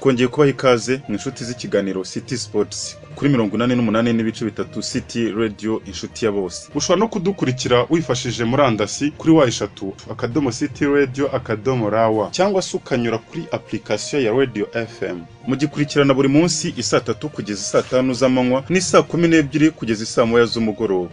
twongeye kubaha ikaze mu inshuti z'ikiganiro City Sports kuri mirongo inani n'umunani n'ibice bitatu City Radio inshuti ya bose ushobora no kudukurikira wifashishije murandasi kuri wa eshatu akadomo City Radio akadomo rawa cyangwa se ukanyura kuri application ya Radio FM mugikurikirana buri munsi isaa tatu kugeza isaa tanu z'amanywa n'isaa kumi n'ebyiri kugeza isaa moya z'umugoroba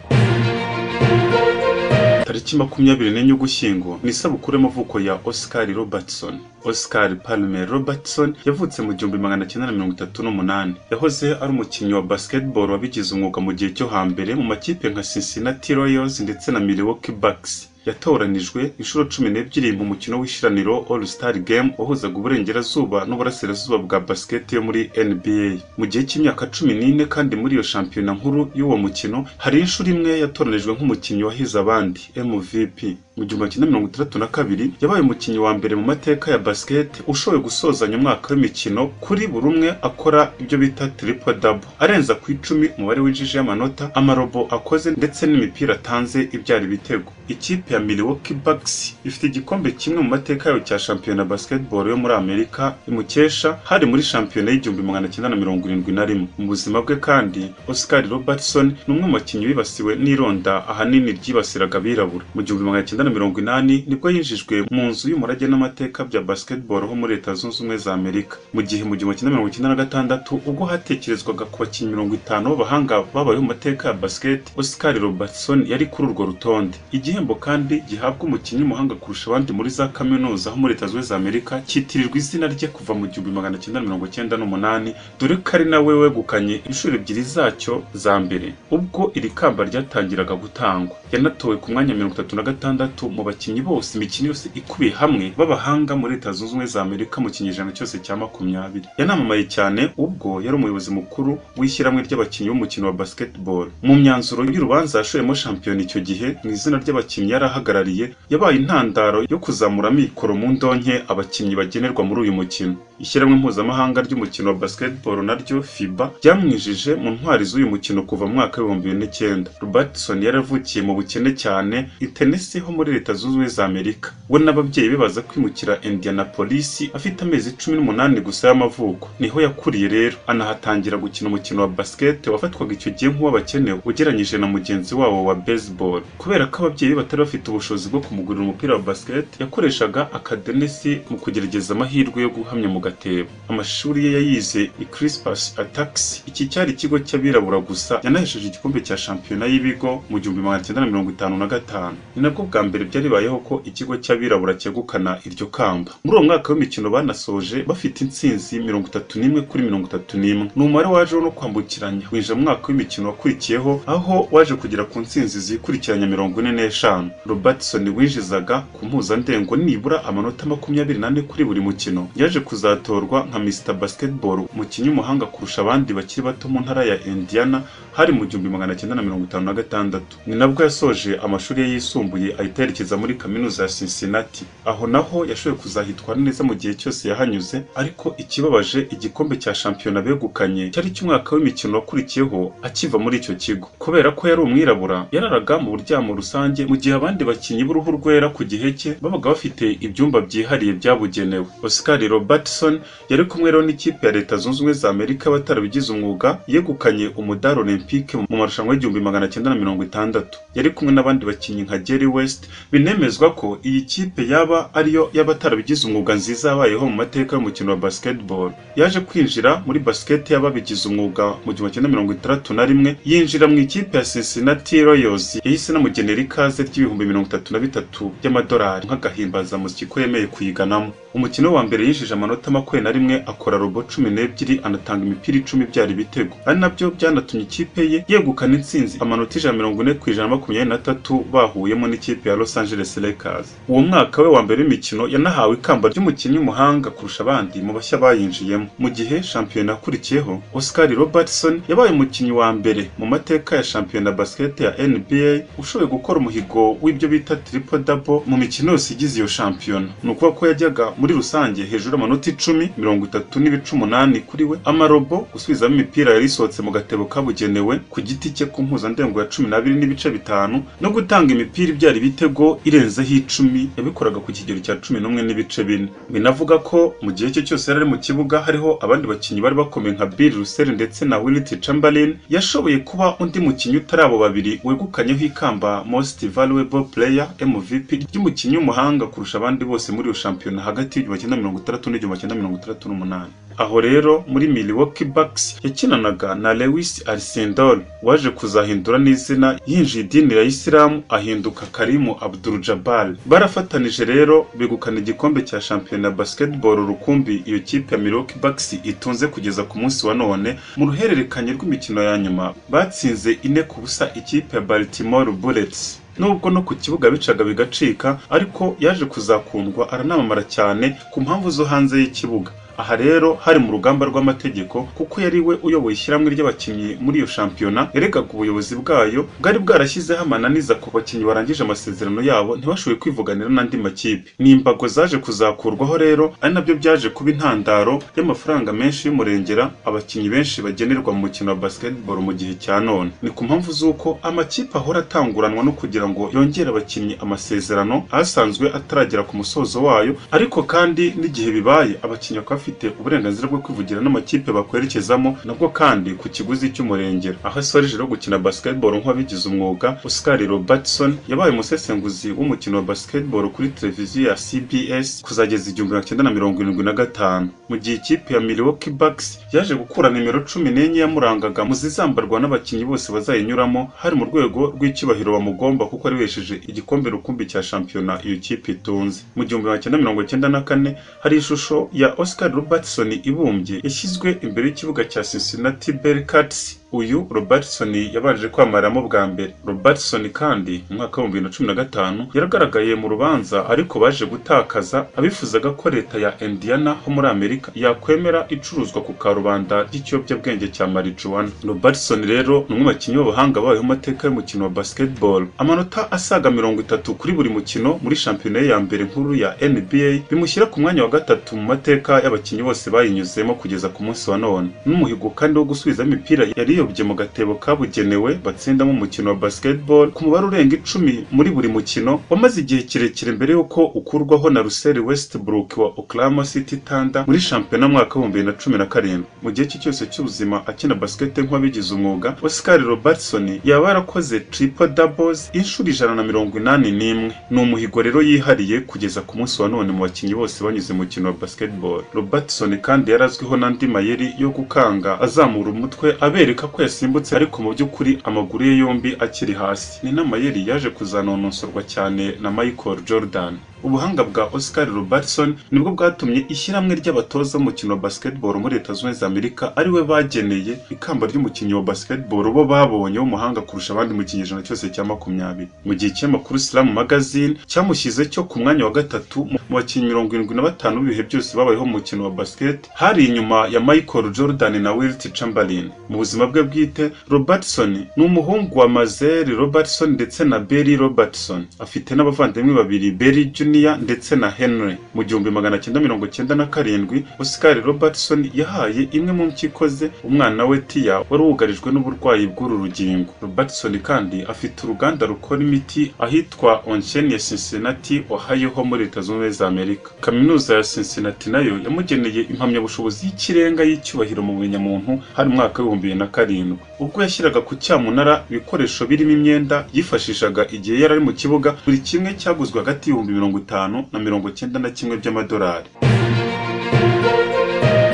tariki makumyabiri n'enye ugushyingo ni isabukuru y'amavuko ya Oscar Robertson. Oscar Palmer Robertson yavutse mu gihumbi magana cyenda na mirongo itatu n'umunani. Yahoze ari umukinnyi wa basketball wabigize umwuga mu gihe cyo hambere mu makipe nka Cincinnati Royals ndetse na Milwaukee Bucks. Yatoranijwe inshuro cumi n'ebyiri mu mukino w'ishiraniro All Star Game wahuzaga uburengerazuba n'uburasirazuba bwa basket yo muri NBA. Mu gihe cy'imyaka cumi n'ine kandi muri iyo shampiyona nkuru y'uwo mukino hari inshuro imwe yatoranijwe nk'umukinnyi wahize abandi MVP. Mu gihumbi kimwe mirongo itandatu na kabiri yabaye umukinnyi wa mbere mu mateka ya basket ushoboye gusozanya umwaka w'imikino kuri buri umwe akora ibyo bita triple double arenza ku icumi umubare winjije y'amanota amarobo akoze ndetse n'imipira atanze ibyara ibitego. Ikipe ya Milwaukee Bucks ifite igikombe kimwe mu mateka yayo cya shampiyona ya basketball yo muri Amerika imukesha hari muri shampiyona y'igihumbi magana cyenda na mirongo irindwi na rimwe. Mu buzima bwe kandi Oscar Robertson ni umwe mu bakinnyi bibasiwe n'ironda ahanini ryibasiraga abirabura. Mu gihumbi magana cyenda na mirongo inani nibwo yinjijwe mu nzu y'umurage n'amateka bya basketball ho muri Leta Zunze Ubumwe za Amerika. Mu gihe mu gihumbi kimwe mirongo icyenda na gatandatu ubwo hatekerezwaga ku bakinnyi mirongo itanu b'abahanga babayeho mu mateka ya basket, Oscar Robertson yari kuri urwo rutonde. Igihembo kandi gihabwa umukinnyi w'umuhanga kurusha abandi muri za kaminuza ho muri Leta Zunze Ubumwe za Amerika cyitirirwa izina rye kuva mu gihumbi magana cyenda na mirongo icyenda n'umunani dore ko ari nawe wegukanye inshuro ebyiri zacyo za mbere ubwo iri kamba ryatangiraga gutangwa. Yanatowe ku mwanya mirongo itatu na gatandatu mu bakinnyi bose imikino yose ikubiye hamwe b'abahanga muri Leta Zunze Ubumwe za Amerika mu kinyejana cyose cya makumyabiri. Yanamamaye cyane ubwo yari umuyobozi mukuru w'ishyirahamwe ry'abakinnyi b'umukino wa basketball. Mu myanzuro y'urubanza yashoyemo shampiyona icyo gihe mu izina ry'abakinnyi yari ahagarariye yabaye intandaro yo kuzamura amikoro mu ndonke abakinnyi bagenerwa muri uyu mukino. Ishyirahamwe mpuzamahanga ry'umukino wa basketball naryo FIBA ryamwijije mu ntwari z'uyu mukino kuva mu mwaka w'ibihumbi bibiri n'icyenda. Robertson yaravukiye mu bukene cyane i Tennessee ho muri Leta Zunze Ubumwe za Amerika. We n'ababyeyi be baza kwimukira Indianapolis afite amezi cumi n'umunani gusa y'amavuko. Niho yakuriye rero anahatangira gukina umukino wa basket wafatwaga icyo gihe nk'uw'abakene ugereranyije na mugenzi wabo wa baseball. Kubera ko ababyeyi be batari bafite ubushobozi bwo kumugurira umupira wa basket, yakoreshaga akadenesi mu kugerageza amahirwe yo guhamya mu gatebo. Amashuri ye yayize i Crispus Attucks, iki cyari ikigo cy'abirabura gusa. Yanahesheje igikombe cya shampiyona y'ibigo mu gihumbi magana cyenda na mirongo itanu na gatanu. Ni nabwo bwa mbere byaribayeho ko ikigo cy'abirabura cyegukana iryo kamba. Muri uwo mwaka w'imikino banasoje bafite intsinzi mirongo itatu n'imwe kuri mirongo itatu n'imwe. Ni umubare wajeho no kwambukiranya winjira mu mwaka w'imikino wakurikiyeho aho waje kugera ku ntsinzi zikurikiranya mirongo ine n'eshanu. Robertson winjizaga ku mpuzandengo nibura amanota makumyabiri n'ane kuri buri mukino. Yaje kuzatorwa nka Mr Basketball, umukinnyi w'umuhanga kurusha abandi bakiri bato mu ntara ya Indiana hari mu gihumbi magana cyenda na mirongo itanu na gatandatu. Ni nabwo yasoje amashuri ye yisumbuye ahita yerekeza muri kaminuza ya Cincinnati. Aho naho yashoboye kuzahitwara neza mu gihe cyose yahanyuze, ariko ikibabaje igikombe cya shampiyona begukanye cyari cy'umwaka w'imikino wakurikiyeho akiva muri icyo kigo. Kubera ko yari umwirabura, yararaga mu buryamo rusange mu gihe abandi bakinnyi b'uruhu rwera ku gihe cye babaga bafite ibyumba byihariye byabugenewe. Oscar Robertson yari kumwe rero n'ikipe ya Leta Zunze Ubumwe za Amerika batarabigize umwuga, yegukanye umudari Olympique mu marushanwa y'igihumbi magana cyenda na mirongo itandatu. Yari kumwe n'abandi bakinnyi nka Jerry West binemezwa ko iyi kipe yaba ariyo y'abatarabigize umwuga nziza yabayeho mu mateka y'umukino wa basketball. Yaje kwinjira muri basket y'ababigize umwuga mu gihumbi cyenda mirongo itandatu na rimwe yinjira mu ikipe ya Cincinnati Royals yahise anamugenera ikaze ry'ibihumbi mirongo itatu na bitatu by'amadolari nk'agahimbazamusyi ko yemeye kuyiganamo. Umukino wa mbere yinjije amanota makumyabiri na rimwe akora robo cumi n'ebyiri anatanga imipira icumi byara ibitego. Ari nabyo byanatumye ikipe ye yegukana intsinzi amanota ijana mirongo ine ku ijana makumyabiri na tatu bahuyemo n'ikipe ya Los Angeles Lakers. Uwo mwaka we wa mbere w'imikino yanahawe ikamba ry'umukinnyi w'umuhanga kurusha abandi mu bashya bayinjiyemo. Mu gihe shampiyona yakurikiyeho, Oscar Robertson yabaye umukinnyi wa mbere mu mateka ya shampiyona basket ya NBA ushoboye gukora umuhigo w'ibyo bita triple double mu mikino yose igize iyo shampiyona. Ni ukuvuga ko yajyaga muri rusange hejuru y'amanota icumi, mirongo itatu n'ibice umunani kuri we, amarobo, gusubizamo imipira yari isohotse mu gatebo kabugenewe yagenewe ku giti cye ku mpuzandengo ya cumi n'abiri n'ibice bitanu no gutanga imipira ibyara ibitego irenzeho icumi yabikoraga ku kigero cya cumi n'umwe n'ibice bine binavuga ko mu gihe cye cyose yari ari mu kibuga hariho abandi bakinnyi bari bakomeye nka Bill Russell ndetse na Wilt Chamberlain yashoboye kuba undi mukinnyi utari abo babiri wegukanyeho ikamba Most Valuable Player MVP ry'umukinnyi w'umuhanga kurusha abandi bose muri iyo shampiyona hagati y'igihumbi kimwe na mirongo itandatu n'igihumbi kimwe na mirongo itandatu n'umunani aho rero muri Milwaukee Bucks yakinanaga na Lewis Arcindor waje kuzahindura n'izina yinjiye idini ya Islam ahinduka Karimu Abdul Jabbar barafatanije rero begukana igikombe cya shampiyona ya basketball rukumbi iyo kipe ya Milwaukee Bucks itunze kugeza ku munsi wa none mu ruhererekanye rw'imikino ya nyuma batsinze ine ku busa ikipe ya Baltimore Bullets nubwo no ku kibuga bicaga bigacika ariko yaje kuzakundwa aranamamara cyane ku mpamvu zo hanze y'ikibuga aha rero hari mu rugamba rw'amategeko kuko yari we uyoboye ishyirahamwe ry'abakinnyi muri iyo shampiyona yaregaga ubuyobozi bwayo bwari bwarashyizeho amananiza ku bakinnyi barangije amasezerano yabo ntibashoboye kwivuganira n'andi makipe ni imbago zaje kuzakurwaho rero ari nabyo byaje kuba intandaro y'amafaranga menshi y'umurengera abakinnyi benshi bagenerwa mu mukino wa basketball mu gihe cya none ni ku mpamvu z'uko amakipe ahora atanguranwa no kugira ngo yongere abakinnyi amasezerano asanzwe ataragera ku musozo wayo ariko kandi n'igihe bibaye abakinnyi bakaba bafite uburenganzira bwo kwivugira n'amakipe bakwerekezamo nabwo kandi ku kiguzi cy'umurengera aho asoreje no gukina basketball nk'uwabigize umwuga Oscar Robertson yabaye umusesenguzi w'umukino wa basketball kuri televiziyo ya CBS kuzageza igihumbi magana cyenda na mirongo irindwi na gatanu mu gihe ikipe ya Milwaukee Bucks yaje gukura nimero cumi n'enye yamurangaga mu zizambarwa n'abakinnyi bose bazayinyuramo hari mu rwego rw'icyubahiro bamugomba kuko aribesheje igikombe rukumbi cya shampiyona iyo kipe itunze mu gihumbi magana cyenda mirongo cyenda na kane hari ishusho ya Oscar Robertson ibumbye yashyizwe imbere y'ikibuga cya Cincinnati Bearcats uyu Robertson yabanje kwamamaramo bwa mbere Robertson kandi mu mwaka w'ibihumbi bibiri na cumi na gatanu yaragaragaye mu rubanza ariko baje gutakaza abifuzaga ko leta ya Indiana ho muri Amerika yakwemera icuruzwa ku karubanda ry'ikiyobyabwenge cya marijuana Robertson rero ni umwe mu bakinnyi b'abahanga babayeho amateka y'umukino wa basketball amanota asaga mirongo itatu kuri buri mukino muri shampiyona ya mbere nkuru ya NBA bimushyira ku mwanya wa gatatu mu mateka y'abakinnyi bose bayinyuzemo kugeza ku munsi wa none n'umuhigo kandi wo gusubiza imipira yari yiyobye mu gatebo kabugenewe batsindamo umukino wa basketball ku mubare urenga icumi muri buri mukino wamaze igihe kirekire mbere y'uko ukurwaho na Russell Westbrook wa Oklahoma City Thunder muri shampiyona mwaka w'ibihumbi bibiri na cumi na karindwi mu gihe cye cyose cy'ubuzima akina basket nk'uwabigize umwuga Oscar Robertson yaba yarakoze triple doubles inshuro ijana na mirongo inani n'imwe ni umuhigo rero yihariye kugeza ku munsi wa none mu bakinnyi bose banyuze mu mukino wa basketball Robertson kandi yari azwiho n'andi mayeri yo gukanga azamura umutwe abereka ko yasimbutse ariko mu by'ukuri amaguru ye yombi akiri hasi ni n'amayeri yaje kuzanonosorwa cyane na Michael Jordan ubuhanga bwa Oscar Robertson nibwo bwatumye ishyirahamwe ry'abatoza b'umukino wa basketball muri Leta Zunze Ubumwe za Amerika ari we bageneye ikamba ry'umukinnyi wa basketball bo babonye w'umuhanga kurusha abandi mu kinyejana cyose cya makumyabiri mu gihe ikinyamakuru Slam Magazine cyamushyize cyo ku mwanya wa gatatu mu bakinnyi mirongo irindwi na batanu b'ibihe byose babayeho mu mukino wa basket hari inyuma ya Michael Jordan na Wilt Chamberlain mu buzima bwe bwite Robertson ni umuhungu wa Mazeri Robertson ndetse na Barry Robertson afite n'abavandimwe babiri Barry Jr ndetse na Henry mu gihumbi magana cyenda mirongo cyenda na karindwi Oscar Robertson yahaye imwe mu mpyiko ze umwana we Tia wari wugarijwe n'uburwayi bw'uru rugingo Robertson kandi afite uruganda rukora imiti ahitwa Onsen ya Cincinnati Ohio ho muri Leta Zunze za Amerika kaminuza ya Cincinnati nayo yamugeneye impamyabushobozi y'ikirenga y'icyubahiro mu bunyamuntu hari umwaka w'ibihumbi bibiri na karindwi ubwo yashyiraga ku cyamunara ibikoresho birimo imyenda yifashishaga igihe yari ari mu kibuga buri kimwe cyaguzwe hagati y'ibihumbi mirongo itanu na mirongo cyenda na kimwe by'amadolari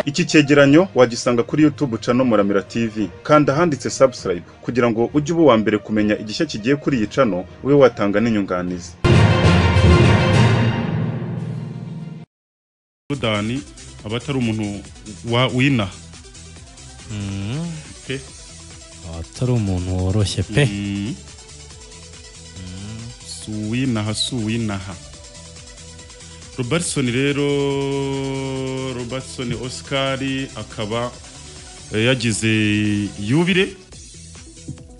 iki cyegeranyo wagisanga kuri YouTube channel Muramira TV kandi ahanditse subscribe kugira ngo ujye uba uwa mbere kumenya igishya kigiye kuri iyi channel ube watanga n'inyunganizi Sudani aba atari umuntu wa wina pe atari umuntu woroshye pe Mm. suwinaha suwinaha robertson rero robertson oscar akaba eh, yagize yubire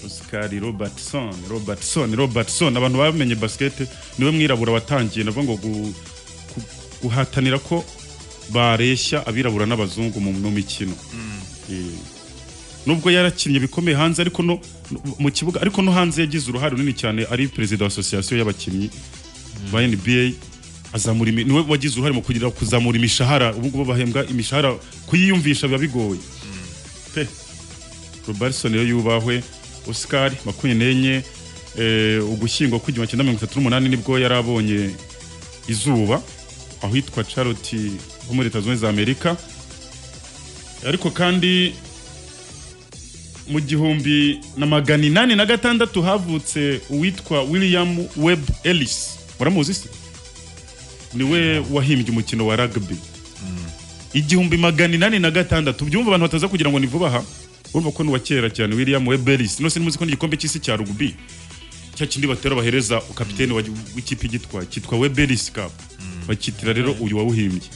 oscar robertson robertson robertson abantu bamenye basikete niwe mwirabura watangiye navuga ngo gu- gu- guhatanira ko bareshya abirabura n'abazungu mu mu mikino Eh, nubwo yarakinnye bikomeye hanze ariko no no- mu kibuga ariko no hanze yagize uruhare runini cyane ari perezida wa association y'abakinnyi ba NBA azamura imi- niwe wagize uruhare mu kugira kuzamura imishahara ubu ngubu bahembwa imishahara kuyiyumvisha biba bigoye pe Robertson rero yubahwe Oscar makumyabiri n'enye eh, ugushyingo kw'igihumbi cyenda mirongo itatu n'umunani nibwo yari abonye izuba ahitwa Charlotte ho muri Leta Zunze Ubumwe za Amerika ariko kandi mu gihumbi na magana inani na gatandatu havutse uwitwa William Webb Ellis muramuzi se niwe wahimbye umukino wa rugby igihumbi magana inani na gatandatu byumva abantu bataza kugira ngo ni vuba aha urumva ko ni uwa kera cyane William Webb Ellis nose nimuzi ko n'igikombe cy'isi cya rugby cya kindi batera bahereza kapiteni wa- w'ikipe igitwaye cyitwa Webb Ellis Cup bakitira rero uyu wawuhimbye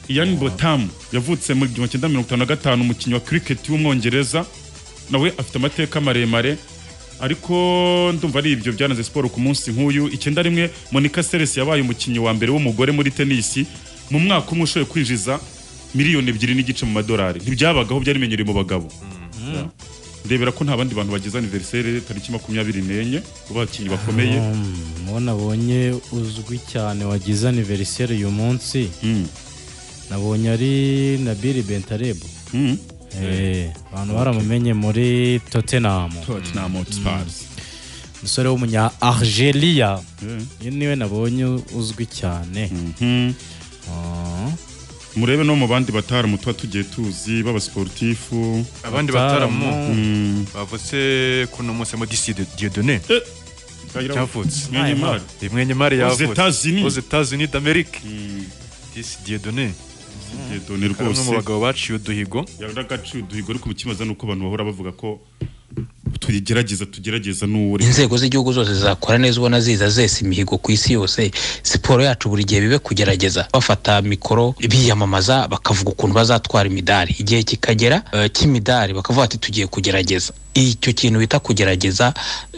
Ian Botham yavutse mu gihumbi cyenda mirongo itanu na gatanu umukinnyi wa cricket w'umwongereza nawe afite amateka maremare ariko ndumva ari ibyo byananze siporo ku munsi nk'uyu icyenda rimwe Monica Seles yabaye umukinnyi wa mbere w'umugore muri tenisi mu mwaka umwe ushoboye kwinjiza miliyoni ebyiri n'igice mu madolari ntibyabagaho byari bimenyereye mu bagabo ndebera ko nta bandi bantu bagize aniveriseri tariki makumyabiri n'enye bakinnyi bakomeye uwo nabonye uzwi cyane wagize aniveriseri uyu munsi Mm. nabonye ari nabiri bentarebu Mm. Eh, abantu baramumenye muri tottenham Tottenham Hotspurs. umusore w'umunya argelia Yeah. uyu niwe nabonye uzwi cyane Mm. Ah, murebe no mu bandi bataramu tuba tugiye tuzi b'abasporutifu abandi bataramu bataramu. Mm. bavutse kuno munsi harimo disi diodone cyavutse Mwene mari. imwenye mari Aux yavutse États-Unis. Aux États-Unis d'Amérique Mm. disi diodone Diedone umwe mu rwose bagabo baciye uduhigo yaragaciye uduhigo ariko ikibazo ni uko abantu bahora bavuga ko tugerageza tugerageza n'uwuri inzego z'igihugu zose zakora neza ubona ziza zesa imihigo ku isi yose siporo yacu buri gihe bibe kugerageza bafata mikoro biyamamaza bakavuga ukuntu bazatwara imidari igihe kikagera eh, cy'imidari bakavuga ati tugiye kugerageza icyo kintu bita kugerageza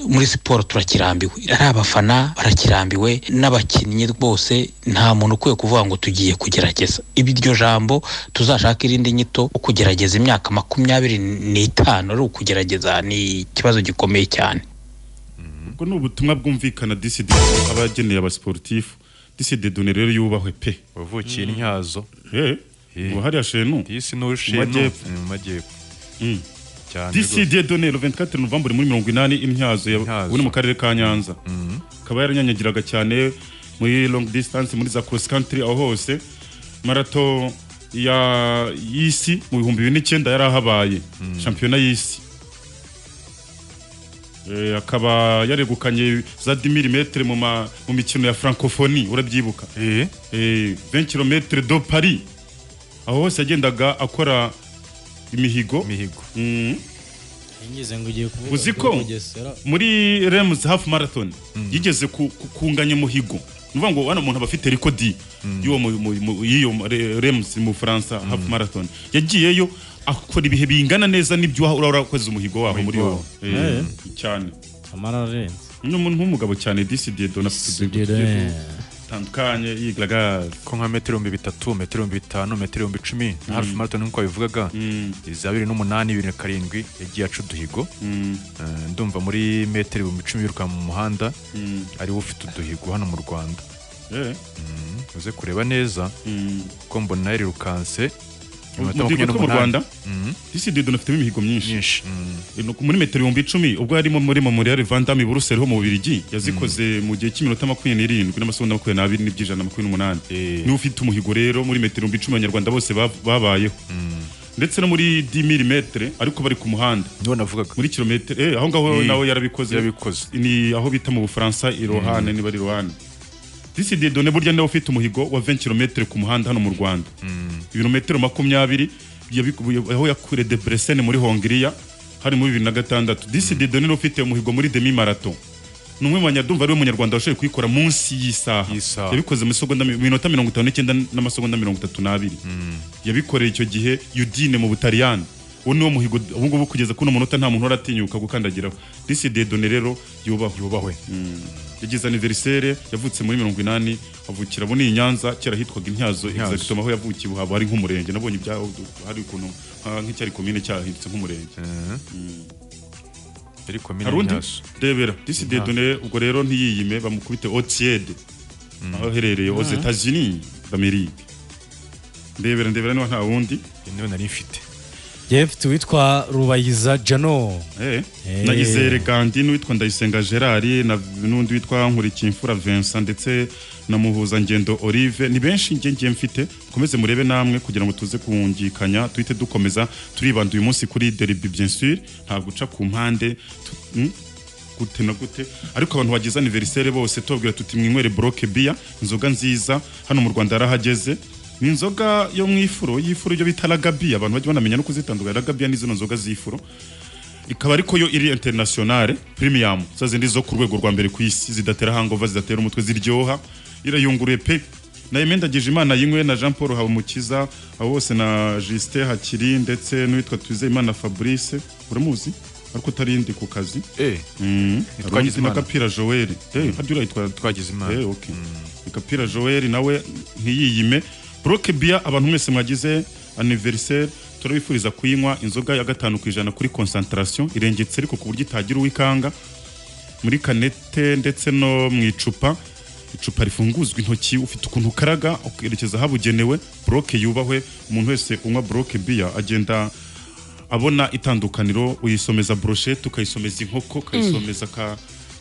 muri siporo turakirambiwe ari abafana barakirambiwe n'abakinnyi bose nta muntu ukwiye kuvuga ngo tugiye kugerageza Ibi iryo jambo tuzashaka irindi nyito wo kugerageza imyaka makumyabiri n'itanu ari ukugerageza ni ikibazo gikomeye cyane ubwo ni ubutumwa bwumvikana disidi aba ageneye abasporutifu disidi done rero yubahwe pe wavukiye intyazo Eh, Eh. ubu hariya shenu disi n'urushinwa Mu majyepfo. mu majyepfo Mm. cyane rwose. disidi done 24 novembre muri mirongo inani intyazo ya- Intyazo. ubu ni mu karere ka nyanza Mhm. akaba yaranyanyagiraga cyane muri long distance muri za cross country aho hose marato ya y'isi mu bihumbi bibiri n'icyenda yari ahabaye shampiyona y'isi Eh, akaba yaregukanye za 10 mm mu, ma- mu mikino ya francophonie urabyibuka Eh, eh, 20 km do paris aho hose yagendaga akora imihigo imihigo Mm. ngize ngo ugiye kuvuga Uzi kuri ko? Bugesera. muri rems half marathon yigeze ku- ku- kunganya umuhigo nuvuga ngo wano umuntu aba afite rikodi y'uwo mu- mu- mu- y'iyo re- rems mu Bufaransa half marathon yagiyeyo akora ibihe bingana neza n'ibyo wa- uraba urakoze umuhigo waho muri wowe Eh, cyane amara arenze n'umuntu w'umugabo cyane disidiye Didier. tandukanye yigaragaza ko nka metero ibihumbi bitatu metero ibihumbi bitanu metero ibihumbi icumi na harufu marathon nk'uko wabivugaga za bibiri n'umunani bibiri na karindwi yagiye aca uduhigo Eh, ndumva muri metero ibihumbi icumi yiruka mu muhanda ariwe ufite uduhigo hano mu rwanda Mm, uze kureba neza ko mbona yarirukanse mu gihugu cyo mu Rwanda Mhm. disidiye afitemo imihigo myinshi nyinshi Mm, muri metero ibihumbi icumi ubwo yarimo muri memorial vandami buruseli ho mu bubirigi yazikoze mu gihe cy'iminota makumyabiri n'irindwi n'amasegonda makumyabiri n'abiri n'iby'ijana na makumyabiri n'umunani Eh. niwe ufite umuhigo rero muri metero ibihumbi icumi abanyarwanda bose ba- babayeho ndetse no muri 10 milimetere ariko bari ku muhanda niwe navugaga muri kilometero eh, aho ngaho Eh, nawe yarabikoze yarabikoze. ni aho bita mu bufaransa irohane niba ari irohane disidiye done burya niwe ufite umuhigo wa 20 kilometero ku muhanda hano mu rwanda ibirometero makumyabiri yabiku- aho yakure de Bressene muri hongiriya hari muri bibiri na gatandatu disidi doni ufite umuhigo muri demi marato ni umwe mu banyadumva ariwe munyarwanda washoboye kuyikora munsi y'isaha Y'isaha. yabikoze mu isegonda mi- minota mirongo itanu n'icyenda n'amasegonda mirongo itatu n'abiri yabikoreye icyo gihe yudine mu butaliyani uwo ni wo muhigo ubu ngubu kugeza kuno munota nta muntu uratinyuka gukandagiraho disi dedone rero yubahwe yubahwe yagize aniverisere yavutse muri mirongo inani avukira abo ni i nyanza kera hitwaga intyazo Intyazo. exactement aho yavukiye ubu haba hari nk'umurenge nabonye ibyaho hari ukuntu nka- nk'icyari komine cyahindutse nk'umurenge yari komine hari undi Nyaso. rebera disi dedone ubwo rero ntiyiyime bamukubite otiede aho aherereye aux etats-unis d'amerique ndebera ndebera niba nta wundi niwe nari mfite njyewe mfite uwitwa rubayiza jano Eh, Eh. na Izere Gandhi n'uwitwa Ndayisenga Gerard na n'undi witwa Nkurikimfura Vincent ndetse na Muhuzangendo Olive ni benshi njye ngiye mfite mukomeze murebe namwe kugira ngo tuze kungikanya tuhite dukomeza turibanda uyu munsi kuri deribi bien sûr nta guca ku mpande tu- mm, gute na gute ariko abantu bagize anniversaire bose tubabwira tuti mwinywere broke bia inzoga nziza hano mu Rwanda yarahageze ni inzoga yo mu ifuro y'ifuro ibyo bita ragabi abantu bajya banamenya no kuzitandukanya ragabi ni zino nzoga z'ifuro ikaba ariko yo iri internationale premium za zindi zo ku rwego rwa mbere ku isi zidatera hangova zidatera umutwe ziryoha irayunguruye pe nayo mendagije imana yinywe na jean paul habumukiza abo bose na justin hakiri ndetse n'uwitwa twizeyimana fabrice uramuzi ariko utarindi ku kazi Eh, Mm. Twagizimana. na gapira joel Eh, harya urayitwa twagize Eh, imana okay. Kapira Joel nawe ntiyiyime. Broke Beer abantu mwese mwagize anniversaire turabifuriza kuyinywa inzoga ya gatanu ku ijana kuri concentration irengetse ariko ku buryo itagira uwikanga muri kanete ndetse no mu icupa icupa rifunguzwa intoki ufite ukuntu ukaraga ukerekeza ahabugenewe broke yubahwe umuntu wese unywa broke biya agenda abona itandukaniro uyisomeza broshete ukayisomeza inkoko ukayisomeza ka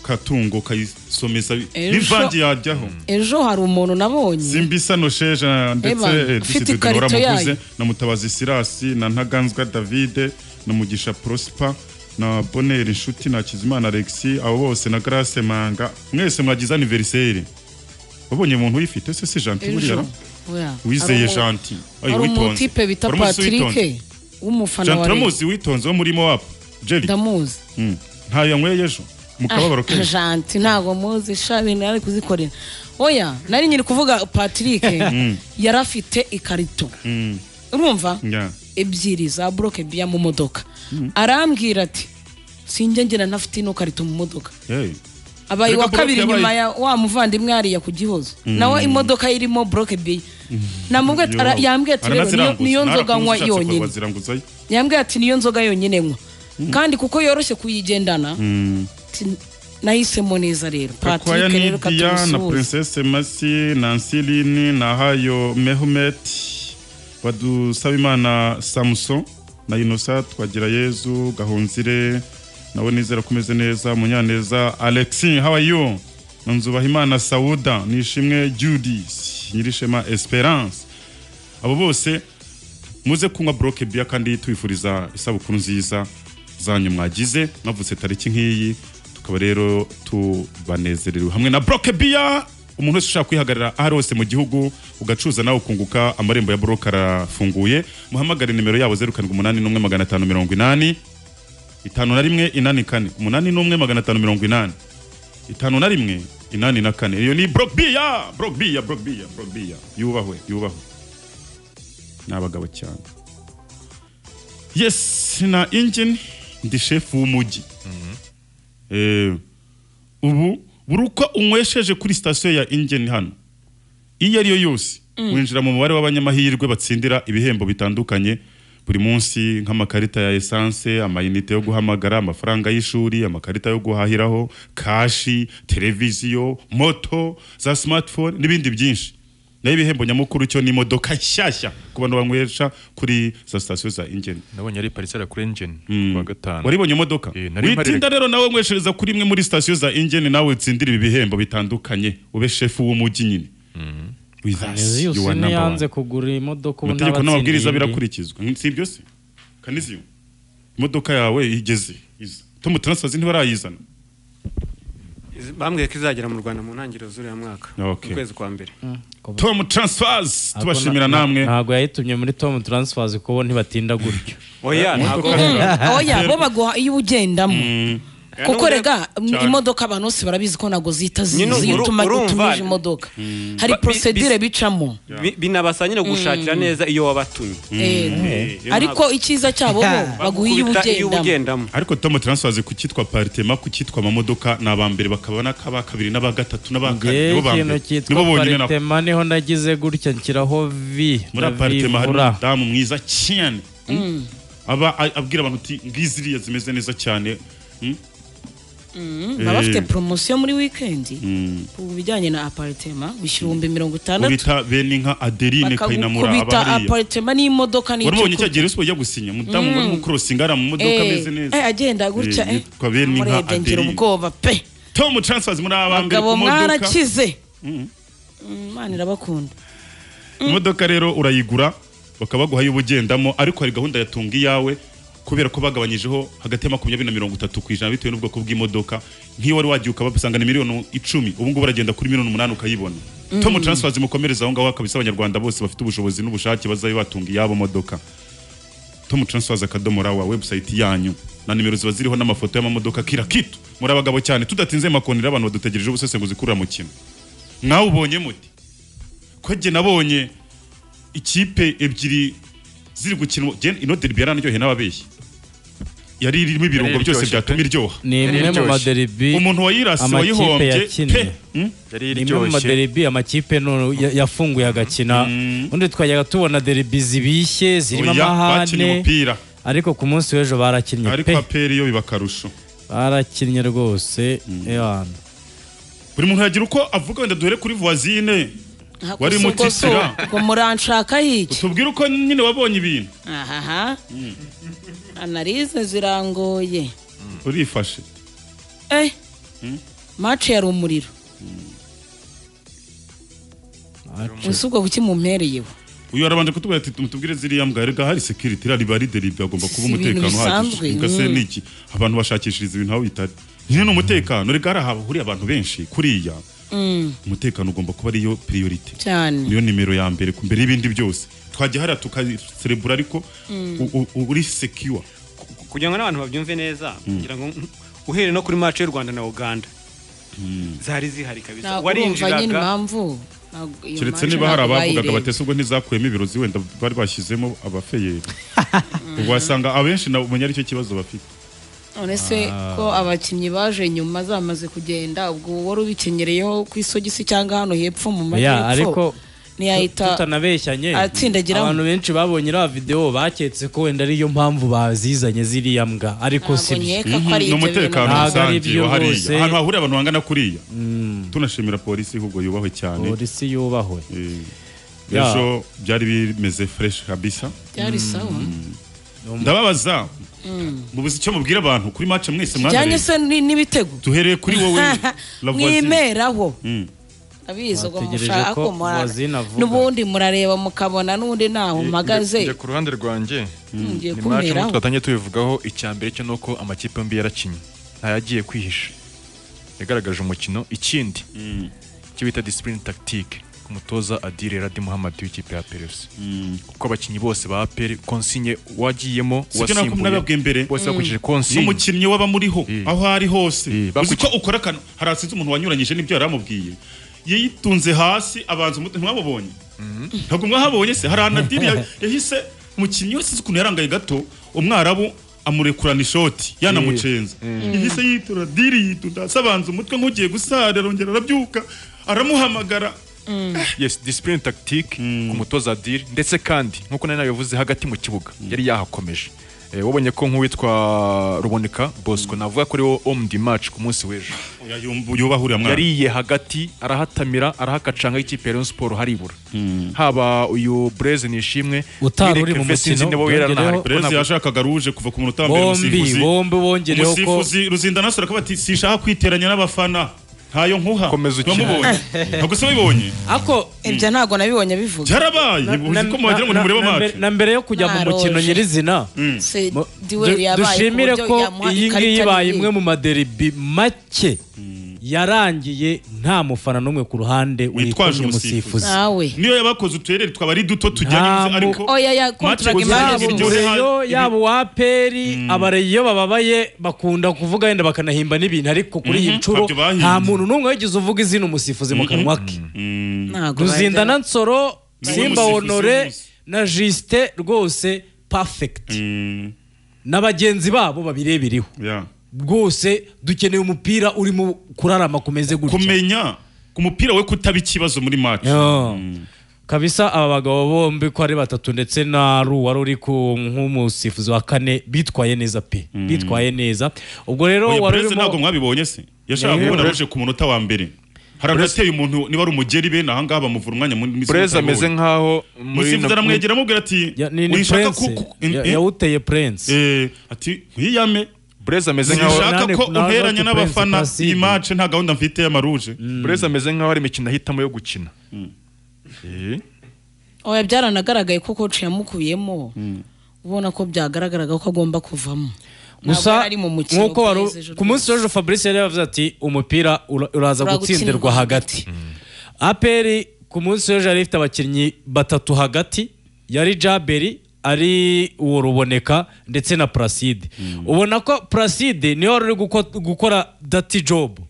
katungo ukayisomeza Ejo- n'ivange yajyaho ejo hari umuntu nabonye simbisano sheja ndetse Eba, eh, ufite Disi Dudora ikarito yayo. Muguze, na mutabazi sirasi na ntaganzwa davide na mugisha prosper na boneri inshuti na kizimana alexi abo bose na grace manga mwese mwagize aniveriseri wabonye umuntu uyifite se si janti buriya ejo oya. wizeye Hari umu- janti Ay, hari witonze umutipe bita Uramuzi witonze? patrick w'umufana janti wa Rayon. uramuzi witonze wo muri mowapu jerry ndamuzi Mm. ntayo yanyweye ejo mu kababaro Ah, kenshi janti ntabwo muzi shabi nari kuzikorera oya nari nyiri kuvuga patrick yari afite ikarito Mm. urumva Yeah. ebyiri za buroke biya mu modoka arambwira ati sinjye ngena ntafite ino karito mu modoka Hey. abaye Erega wa kabiri Brock yabaye- nyuma ya wa muvandimwe hariya ku gihozo nawe imodoka ye irimo buroke biya namubwiye ati- ara- yambwiye ati rero niyo- Aranaziranguza. niyo nzoga Narakunze nywa ushatse yonyine kubaziranguzayo. yambwiye ati niyo nzoga yonyine nywa kandi kuko yoroshye kuyigendana Mm. ati, nahisemo neza rero Kakwaya patrick rero Nidia na katumusuhuza Princess Masi na Nsiline na Hayo Mehumet Badusabimana Samson na Inosa Twagira Yezu Gahunzire nawe nizera ko umeze neza Munyaneza Alexi how are you Nzubahimana Sauda Nishimwe Judith Nyirishema Esperance abo bose muze kunywa broke beer kandi tubifuriza isabukuru nziza zanyu mwagize mwavutse tariki nk'iyi tukaba rero tubanezerewe hamwe na broke beer umuntu wese ushaka kwihagarara aho ari hose mu gihugu ugacuruza nawe ukunguka amarembo ya broke arafunguye muhamagare nimero yabo zeru karindwi umunani n'umwe magana atanu mirongo inani itanu na rimwe inani kane umunani n'umwe magana atanu mirongo inani itanu na rimwe inani na kane iyo ni broke beer broke beer broke beer broke beer yubahwe yubahwe n'abagabo cyane yes na engine ndi shefu w'umujyi Eh, ubu buri uko unywesheje kuri sitasiyo ya engine hano iyo ari yo yose winjira mu mubare w'abanyamahirwe batsindira ibihembo bitandukanye buri munsi nk'amakarita ya esanse amayinite yo guhamagara amafaranga y'ishuri amakarita yo guhahiraho kashi televiziyo moto za smartphone n'ibindi byinshi nayo ibihembo nyamukuru cyo ni imodoka nshyashya ku bantu banywesha kuri za sitasiyo za ingeni nabonye ari parisera kuri engine Mm. kuwa gatanu waribonye imodoka Eh, nari witinda mparirika. rero nawe nweshereza kuri imwe muri sitasiyo za ingeni nawe utsindire ibi bihembo bitandukanye ube shefu w'umujyi nyine With us, kanezi you are yose number one. yanze kugura imodoka ubu amategeko ntabatsindiye n'amabwiriza indi. birakurikizwa si ibyo se kaniziyo imodoka yawe igeze iza tom taransifazi ntibarayizana Izi- bambwiye ko izagera mu rwanda mu ntangiriro z'uriya mwaka Okay. mu kwezi kwa mbere tom taransifazi Ariko tubashimira na- namwe ntabwo yayitumye muri tom transfers kuko bo ntibatinda gutyo oya ntabwo imodoka oya bo baguha iyo ugendamo kuko rega Cyane. imodoka abantu bose barabizi ko ntabwo zita Nyine zizi uru- utuma urumva- utumije imodoka hari Ba- bi- procedure bis- bicamo Bi- binabasaba nyine gushakira neza iyo wabatumye Eh, Eh, ariko icyiza cyabo bo baguha iyo bakubita ugendamo ugendamo ariko tom transfers ku cyitwa partema ku cyitwa amamodoka ni aba mbere bakaba n'akaba kabiri n'aba gatatu n'aba kane ngewe nibo ba ikintu mbere cyitwa nibo bonyine nabo aparitema niho nagize gutya nshyiraho vi muri aparitema hari umudamu mwiza cyane mm. aba a- abwira abantu uti ngiziriya zimeze neza cyane mm? baba bafite Eh. poromosiyo muri wikendi Mm. ku bijyanye na aparitema bishyura ibihumbi mirongo uwo itandatu bita bene inka adeline kayinamura bakagukubita aba hariya aparitema n'imodoka warubonye n'icyo cya gihe ujya gusinya umudamu wari mu korosinga ari mu modoka ameze neza Eh, agenda gutya Eh, eh. yitwa bene inka Namurebye ngira adeline ubwoba pe tom transfers muri aba mbere abagabo ku modoka mwarakize Mm. Mm, imana irabakunda imodoka rero urayigura bakaba baguha ayo uba ugendamo ariko hari gahunda ya tunga iyawe kubera ko bagabanyijeho hagati ya makumyabiri na mirongo itatu ku ijana bitewe n'ubwoko bw'imodoka nk'iyo wari wagiye ukabasanga ni miliyoni icumi ubu ngubu baragenda kuri miliyoni umunani ukayibona tom transfer zimukomereza aho ngaho akabisa abanyarwanda bose bafite ubushobozi n'ubushake bazabe batunga iyabo modoka tom transfers akadomo rawa website yanyu na nimero ziba ziriho n'amafoto y'amamodoka kira kitu muri abagabo cyane tudatinze makonera abantu badutegereje ubusesenguzi kurura mu kintu nawe ubonye muti ko jye nabonye ikipe ebyiri ziri gukina jye ino derby yaranaryoheye n'ababeshyi yari irimo ibirungo Yari byose iryoshye byatuma pe. iryoha ni imwe mu Iryoshye. maderibi umuntu wayirase amakipe wayihombye yakinnye. pe Hmm? yari ni imwe mu maderibi amakipe none ya- yafunguye agakina undi twajyaga tubona deribi zibishye zirimo Oya, bakinnye amahane umupira ariko ku munsi w'ejo barakinnye ariko pe aperi yo biba akarusho barakinnye rwose ewana buri muntu yagira uko avuga wenda duhere kuri voisine Aha, Wari gusa ubwo mutitira. so, ubwo muranshaka hiki tubwire uko nyine wabonye ibintu ahaha analize zirangoye urifashe eh mace yari umuriro ese ubwo kuki mumpereyeho uyu arabanje kutubwira ati mutubwire ziriya mbwa rega hari security iriya riba rideribi hagomba kuba Si ibintu umutekano uhagije bisanzwe, mbwa se mm. ni iki abantu bashakishiriza ibintu aho bitari nyine ni umutekano rega hari ahahuriye abantu benshi kuriya umutekano ugomba kuba ariyo priority cyane niyo nimero ya mbere ku- mbere y'ibindi byose twajya hariya tukaserebura ariko u- u- uri secure Ku- kugira ngo n'abantu babyumve neza kugira ngo mm, uhereye no kuri match y'u Rwanda na Uganda zari zihari kabisa ntabwo urumva nyine warinjiraga impamvu ntabwo- iyo keretse match niba hari ntabwo abavugaga bayireba. batese ubwo ntizakuyemo ibirozi wenda bari bashyizemo abafeyeri ubwo wasanga abenshi na umenya aricyo kibazo bafite none se ko abakinnyi baje nyuma zamaze kugenda ubwo wari ubikenyereyeho ku isogisi cyangwa hano hepfo mu ya majyepfo ariko ntiyahita tutanabeshyanye atsindagiramo. abantu benshi babonye iriya videwo baketse ko wenda ariyo mpamvu bazizanye ziriya mbwa ariko ntabwo si byo nkeka ko ari ni ibyo bintu umutekano Ntabwo ari rusange byo wa hariya bose. ahantu hahurira abantu bangana kuriya tunashimira polisi ahubwo yubahwe cyane polisi yubahwe Eh, Ya. ejo byari bimeze fresh kabisa byari sawa ndababaza mubuze icyo mubwira abantu kuri match mwese bijyanye mwanareba se ni- n'ibitego duhereye kuri wowe la voisine mwimeraho Mm. abizi ubwo Bategereje mushaka ko ko murara Voisine avuga. n'ubundi murareba mukabona n'undi ntaho mpagaze njye ku ruhande rwanjye mugiye ni match nk'uko kumeraho twatangiye tubivugaho icya mbere cyo ni uko amakipe yombi yarakinnye ntayagiye kwihisha yagaragaje umukino ikindi icyo bita disipurine tactique umutoza adire radi muhammad w'ikipe ya peresi kuko abakinnyi bose ba aperi konsinye wagiyemo Sibyo nako nababwiye mbere. bose bakurikije konsinye n'umukinnyi waba muriho Eh. aho ari hose Eh, uzi bakuki- ko ukora akantu hari asize umuntu wanyuranyije n'ibyo yari amubwiye yitunze hasi abanza umutwe ntimwabubonye ntabwo mwahabonye se hari anadiri ya- yahise umukinnyi wese uzi ukuntu yarangaye gato umwarabu amurekurana ishoti yanamucenza yahise yitura diri yitunda asabanza umutwe nk'ugiye gusara arongera arabyuka aramuhamagara yes discipline tactique ku mutoza adire ndetse kandi nkuko nari nabivuze hagati mu kibuga yari yahakomeje Eh, wabonye ko nk'uwitwa ruboneka bosco navuga ko ariwo homme du match ku munsi w'ejo Oya, yumva- yubahuriye mwana yariye hagati arahatamira arahakacanga y'ikipe ya Rayon Sport haribura haba uyu Blaise Nishimwe Utari Eric uri mu Mfe sinzi mukino, niba yari anahari. byongereho- perezida Ntabwo- yashakaga ruje kuva ku munota wa mbere bombi umusifuzi bombi bongereho ko umusifuzi ruzinda nasura akaba ati sinshaka kwiteranya n'abafana ntayo nkuha Komeza ukine. Wamubonye? ntabwo se wabibonye ako ibyo ntabwo nabibonye bivuga byarabaye Na- uzi na- ko mwagira ngo na- nimurebe na- na- amacu na mbere yo kujya mu mukino Naroje. nyirizina Se mu- duel du- yabaye ku dushimire buryo ko yamuha iyi ikarita ngiyi ibaye nini. imwe mu maderibi make yarangiye nta mufana n'umwe ku ruhande Witwaje wikomye umusifuzi. umusifuzi nawe niyo yabakoze uturere tukaba ari duto tujya Nta inzu, ariko mu- oya ya kontrage Match gusa imana yaba Iryo bumva iryohera- umureyo ibi- yaba uwaperi abareyi iyo bababaye bakunda kuvuga wenda bakanahimba n'ibintu ariko kuri iyi Mhm, nshuro ntabyo bahimbye. nta muntu n'umwe wigeze uvuga izina umusifuzi mu kanwa ke ntago ruzindana nsoro Niwe simba musifuzi honore w'umunsi. na jusite rwose perfect na bagenzi babo babireberaho Yeah. rwose dukeneye umupira urimo kurarama kumeze gutya kumenya ku mupira we kutaba ikibazo muri match Yo. kabisa aba bagabo bombi ko ari batatu ndetse na ru wari uri ku nk'umusifuzi wa kane bitwaye neza pe bitwaye neza ubwo rero Oya, wari Perez ntabwo urimo mwabibonye se yashaka Yeah. kubona ruje ku munota wa mbere haragateye umuntu niba ari umugeri be naha ngaha bamuvura umwanya munini burezi ameze nk'aho muri musifuzi aramwegera amubwira ati Ya- ni ni "Uyishaka Prince. kuku- Ya- eh, yawuteye prince eh, ati "Nkuyiyame." burezi ameze nk'aho sinshaka nane- ko nane unteranya Prince n'abafana Placide. iyi match nta gahunda mfite y'amaruje burezi ameze nk'aho ari imikino ahitamo yo gukina Eh, oya byaranagaragaye ko coach yamukuyemo ubona ko byagaragaraga ko agomba kuvamo Ntabwo gusa yari ari mu mukino nk'uko wari kugeza ejo ku munsi w'ejo fabrice yari yavuze ati umupira ura- uraza Uragutsindwa gutsindirwa hagati aperi ku munsi w'ejo yari ifite abakinnyi batatu hagati yari jaberi ari uwo ruboneka ndetse na placide ubona ko placide niyo wari uri guko- gukora dati jobu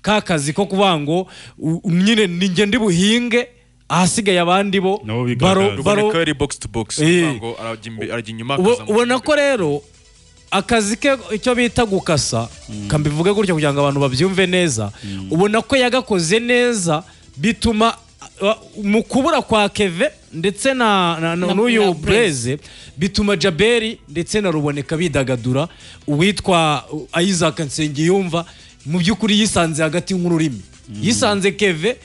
ka kazi ko kuvuga ngo u- nyine ninjye ndi buhinge ahasigaye abandi bo Nabo bigaragaza. baro, baro, ruboneka yari box to box Eh. kuvuga ngo arajya imbe- arajya inyuma Ubo- akazamuka ubona ko imbere. rero akazi ke icyo bita gukasa kambivuge gutya kugira ngo abantu babyumve neza ubona ko yagakoze neza bituma uh, mu kubura kwa keve ndetse na, na, na, Na- n'uyu na bureze bituma jaberi ndetse na ruboneka bidagadura uwitwa uh, isaac nsengiyumva mu by'ukuri yisanze hagati nk'ururimi yisanze keve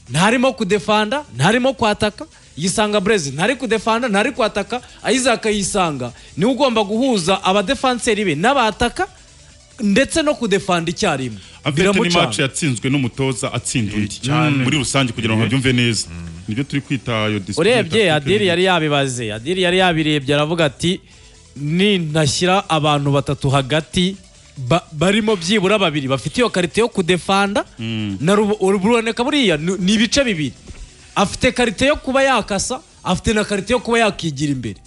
ntarimo kudefanda ntarimo kwataka yisanga bureze ntari kudefanda ntari kwataka isaac yisanga niwe ugomba guhuza abadefanseri be n'abataka ndetse no kudefanda icyarimwe Avete ni match biramucanga yatsinzwe n'umutoza atsinda undi muri rusange kugira ngo babyumve neza nibyo turi kwita iyo discipline urebye tactique. adiri yari yabibaze adiri yari yabirebye aravuga ati nintashyira abantu batatu hagati ba- barimo byibura babiri bafite iyo karite yo kudefanda na rubo- uruboneka buriya ni ni ibice bibiri afite karite yo kuba yakasa afite na karite yo kuba yakigira imbere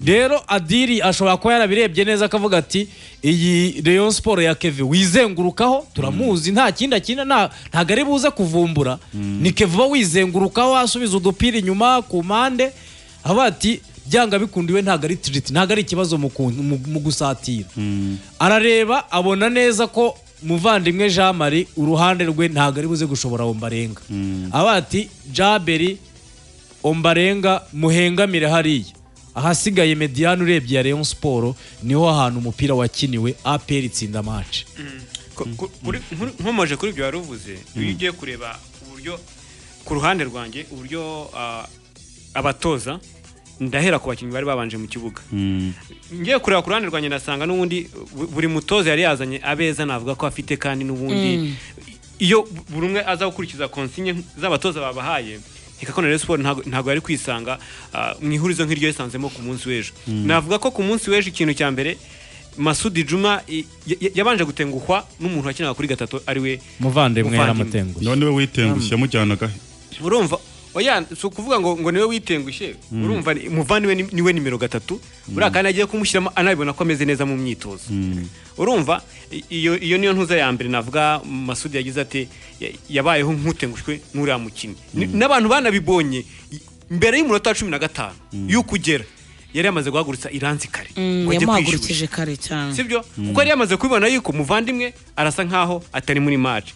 rero adiri ashobora kuba yarabirebye neza akavuga ati iyi Rayon siporo ya keve wizengurukaho turamuzi nta kindi akina nta- ntabwo ari buze kuvumbura ni keve uba wizengurukaho asubiza udupira inyuma ku mpande avuga ati byanga bikundiwe ntabwo ari tiriti ntabwo ari ikibazo mu ku- mu mu gusatira arareba abona neza ko muvandimwe jean marie uruhande rwe ntabwo ari buze gushobora ombarenga avuga ati jaberi ombarenga muhengamire hariya ahasigaye mediyani urebye ya Rayon siporo niho hantu umupira wakiniwe aperi itsinda maci Ku- ku- kuri- nkuru- nkomoje kuri ibyo wari uvuze iyo ugiye kureba uburyo ku ruhande rwanjye uburyo ah, abatoza ndahera ku bakinnyi bari babanje mu kibuga ngiye kureba ku ruhande rwanjye ndasanga n'ubundi bu- buri mutoza yari yazanye abeza navuga ko afite kandi n'ubundi iyo buri umwe aza gukurikiza konsinye z'abatoza babahaye ikakona rero siporo ntago ntago yari kwisanga ah, mu ihurizo nk'iryo yisanzemo ku munsi w'ejo navuga ko ku munsi w'ejo ikintu cya mbere masudi juma i- y- y- yabanje gutenguhwa n'umuntu wakinaga kuri gatatu ariwe muvandimwe Muvandimwe. yaramutenguye none we witengushye yamujyanaga he urumva oya si ukuvuga ngo ngo niwe witengushye urumva ni- muvandimwe ni- niwe nimero gatatu buriya kandi agiye kumushyiramo anabibona ko ameze neza mu myitozo urumva i- iyo iyo niyo ntuza ya mbere navuga masudi yagize ati ya- yabayeho nk'utengushwe n'uriya mukinnyi Ni- n'abantu banabibonye i- mbere y'umunota wa cumi na gatanu y'uko ugera yari yamaze guhagurutsa iranzi kare ngo ajye kwishyushya yamuhagurukije kare cyane sibyo kuko yari yamaze kubibona yuko muvandimwe arasa nkaho atari muri match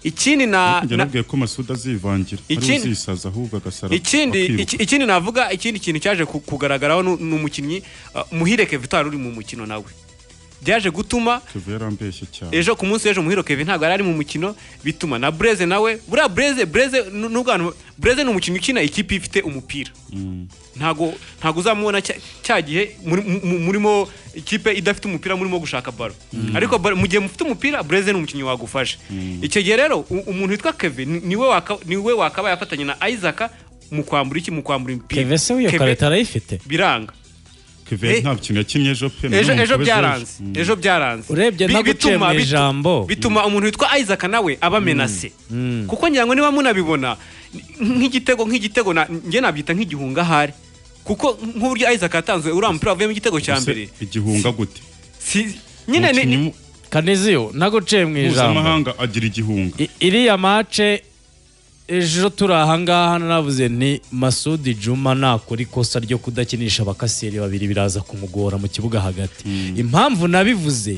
ikindi na njya na- nabwiye ko masuda azivangira ari Ikindi- uzisaza ahubwo agasara ikindi akiruka. iki- ikindi navuga ikindi kintu cyaje ku- kugaragaraho nu- ni umukinnyi uh, muhire keve utari uri mu mukino nawe byaje gutuma Kevin yarambeshye cyane ejo ku munsi w'ejo muhiro keve ntabwo yari ari mu mukino bituma na bureze nawe buriya bureze bureze nu- nubwo abantu- bureze ni umukinnyi ukina ikipe ifite umupira ntago ntago uzamubona cya- cya gihe muri- mu- murimo ikipe idafite umupira murimo gushaka baro ariko baro- mu gihe mufite umupira bureze ni umukinnyi wagufasha icyo gihe rero u- umuntu witwa keve ni- niwe waka- niwe wakabaye afatanya na isaac mu kwambura iki mu kwambura imipira keve se w'iyo Keve karita arayifite biranga Kevin Eh, nta kintu yakinnye ejo pe ejo none ejo umukobwa byaranze ejo byaranze Urebye Bi- naguciye bituma- mu bitu- ijambo. bituma umuntu witwa Isaac nawe aba menase kuko ngira ngo niba munabibona n- nk'igitego nk'igitego na- njye nabyita nk'igihunga ahari kuko nk'uburyo Isaac yatanze uriya mupira wavuyemo igitego cya Se- mbere igihunga gute Si- nyine ni- Umukinnyi ni- mu- kaniziyo naguciye mu ijambo mpuzamahanga agira igihunga I- iriya mace ejo turi ahangaha navuze nti masudi juma nakora ikosa ryo kudakinisha abakaseri babiri biraza kumugora mu kibuga hagati impamvu nabivuze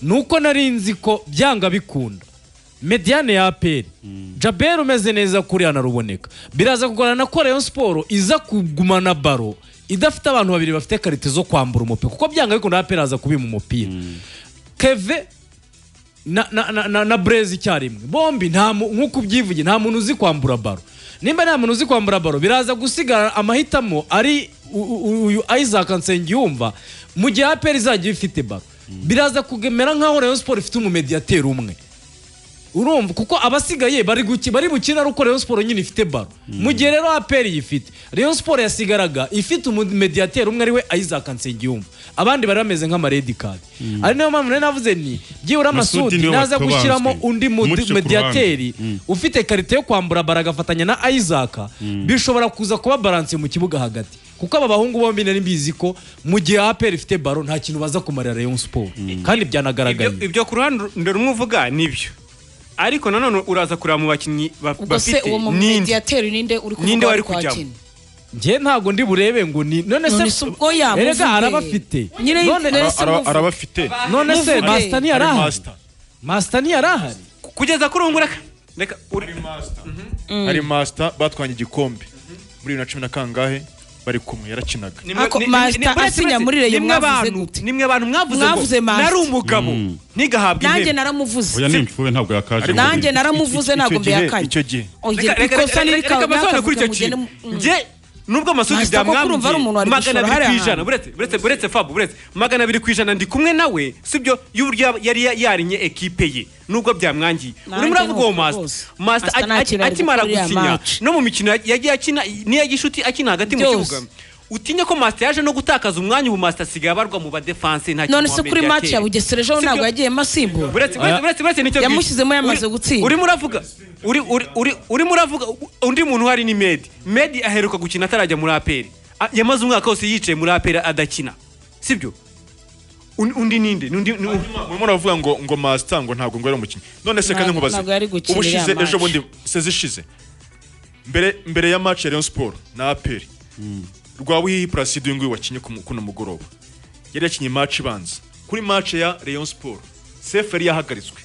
ni uko nari nzi ko byanga bikunda mediane ya aperi jaberi umeze neza kuriya naruboneka biraza kugorana na koreyo siporo iza kugumana baro idafite abantu babiri bafite karite zo kwambura umupira kuko byanga bikunda aperi aza kubima umupira keve na, na, na, na, na brezi icyarimwe bombi nta mu- nk'uko ubyivuge nta muntu uzi kwambura baro nimba nta muntu uzi kwambura baro biraza gusigara amahitamo ari u- u- uyu isaac nsengiyumva mu gihe aperi izajya ifite baro biraza kugemera nk'aho rayon siporo ifite umumediyateri umwe urumva kuko abasigaye bari guki- bari bukina ari uko rayon siporo nyine ifite baro mu gihe rero aperi yifite rayon siporo yasigaraga ifite umumediyateri umwe ariwe isaac nsengiyumva abandi bari bameze nk'amaredi kadi ari nayo mpamvu nari navuze nti byibura Masudi amasudi niwe naza wabanzwe. gushyiramo undi mu- Umuce ku mediyateri ruhande. Mm. ufite karite yo kwambura bara agafatanya na Isaac bishobora kuza kuba baranse mu kibuga hagati kuko aba bahungu bombi nari mbizi ko mu gihe APR ifite baro nta kintu baza kumarira Rayon Sport kandi byanagaragaye ibyo- ibyo ku ruhande rumwe uvuga nibyo ariko nanone uraza kureba mu bakinnyi ba- ubwo se bafite uwo mu ninde mediyateri ninde uri kuvuga Ninde wari wari kujyamo? kwakina njye ntago ndi burebe ngo ni none none se se ubwo yamuvuge Erega arabafite nyine None- none se Ara- muvuge. arabafite none se Muvuge. Master ari ntiyarahari master Master ntiyarahari kugeza kuri ubu ngubu reka reka uri- ari master batwanye igikombe muri bibiri na cumi na kangahe bari kumwe yarakinaga Nimwe- Ako ni- Master ni- ni- buretse- asinya muri buretse- Rayon nimwe mwavuze abantu- gute? nimwe abantu mwavuze Mwavuze ngo Master. nari umugabo ntigahabwe nanjye intebe oya naramuvuze ni imfuwe ntabwo yakaje nanjye naramuvuze Icyo ntabwo gihe- mbihakanye icyo gihe. Oya, Reka- reka- ikosa reka- niri reka basobanure kuri icyo kavuga kintu mugende- njye nubwo amasudi Master koko urumva ari umuntu byamwambwiye wari magana gushora abiri hariya ku ijana hantu. buretse buretse buretse fabu buretse magana abiri ku ijana ndi kumwe nawe sibyo y'uburyo yaba- yari ya- yarinye ekipe ye nubwo byamwangiye Nanjye urimo uravuga uwo nuko masita rwose. masita Master nta kintu ari akimara gukora iriya gusinya match. no mu mikino yagiye akina n'iya gishuti akina hagati mu Byose. kibuga utinye ko masita yaje no gutakaza umwanya ubu masita asigaye abarwa mu badefanse nta kintu none se kuri wamenya match ateye. ya bugesera ejo Sibyo? ntabwo yagiyemo asimbura buretse buretse buretse buretse nicyo bwite. Yamushyizemo yamaze Uri- gutsinda. urimo uravuga uri uri uri- urimo uravuga undi muntu uhari ni medi medi aheruka gukina atarajya muri aperi A- yamaze umwaka wose yicaye muri aperi adakina sibyo Un- undi ninde N'undi- ni- murimo muravuga ngo ngo master ngo ntabwo ngo yari umukinnyi none se kandi Ntabwo- nkubaze ntabwo yari gukinira ubushize match. ejo bundi sezi ishize mbere mbere ya match ya Rayon Sport na APR Rwabuhihi Placide uyu nguyu wakinye ku mu- kuno mugoroba yari yakinye match ibanza kuri match ya Rayon Sport Sefu yari yahagaritswe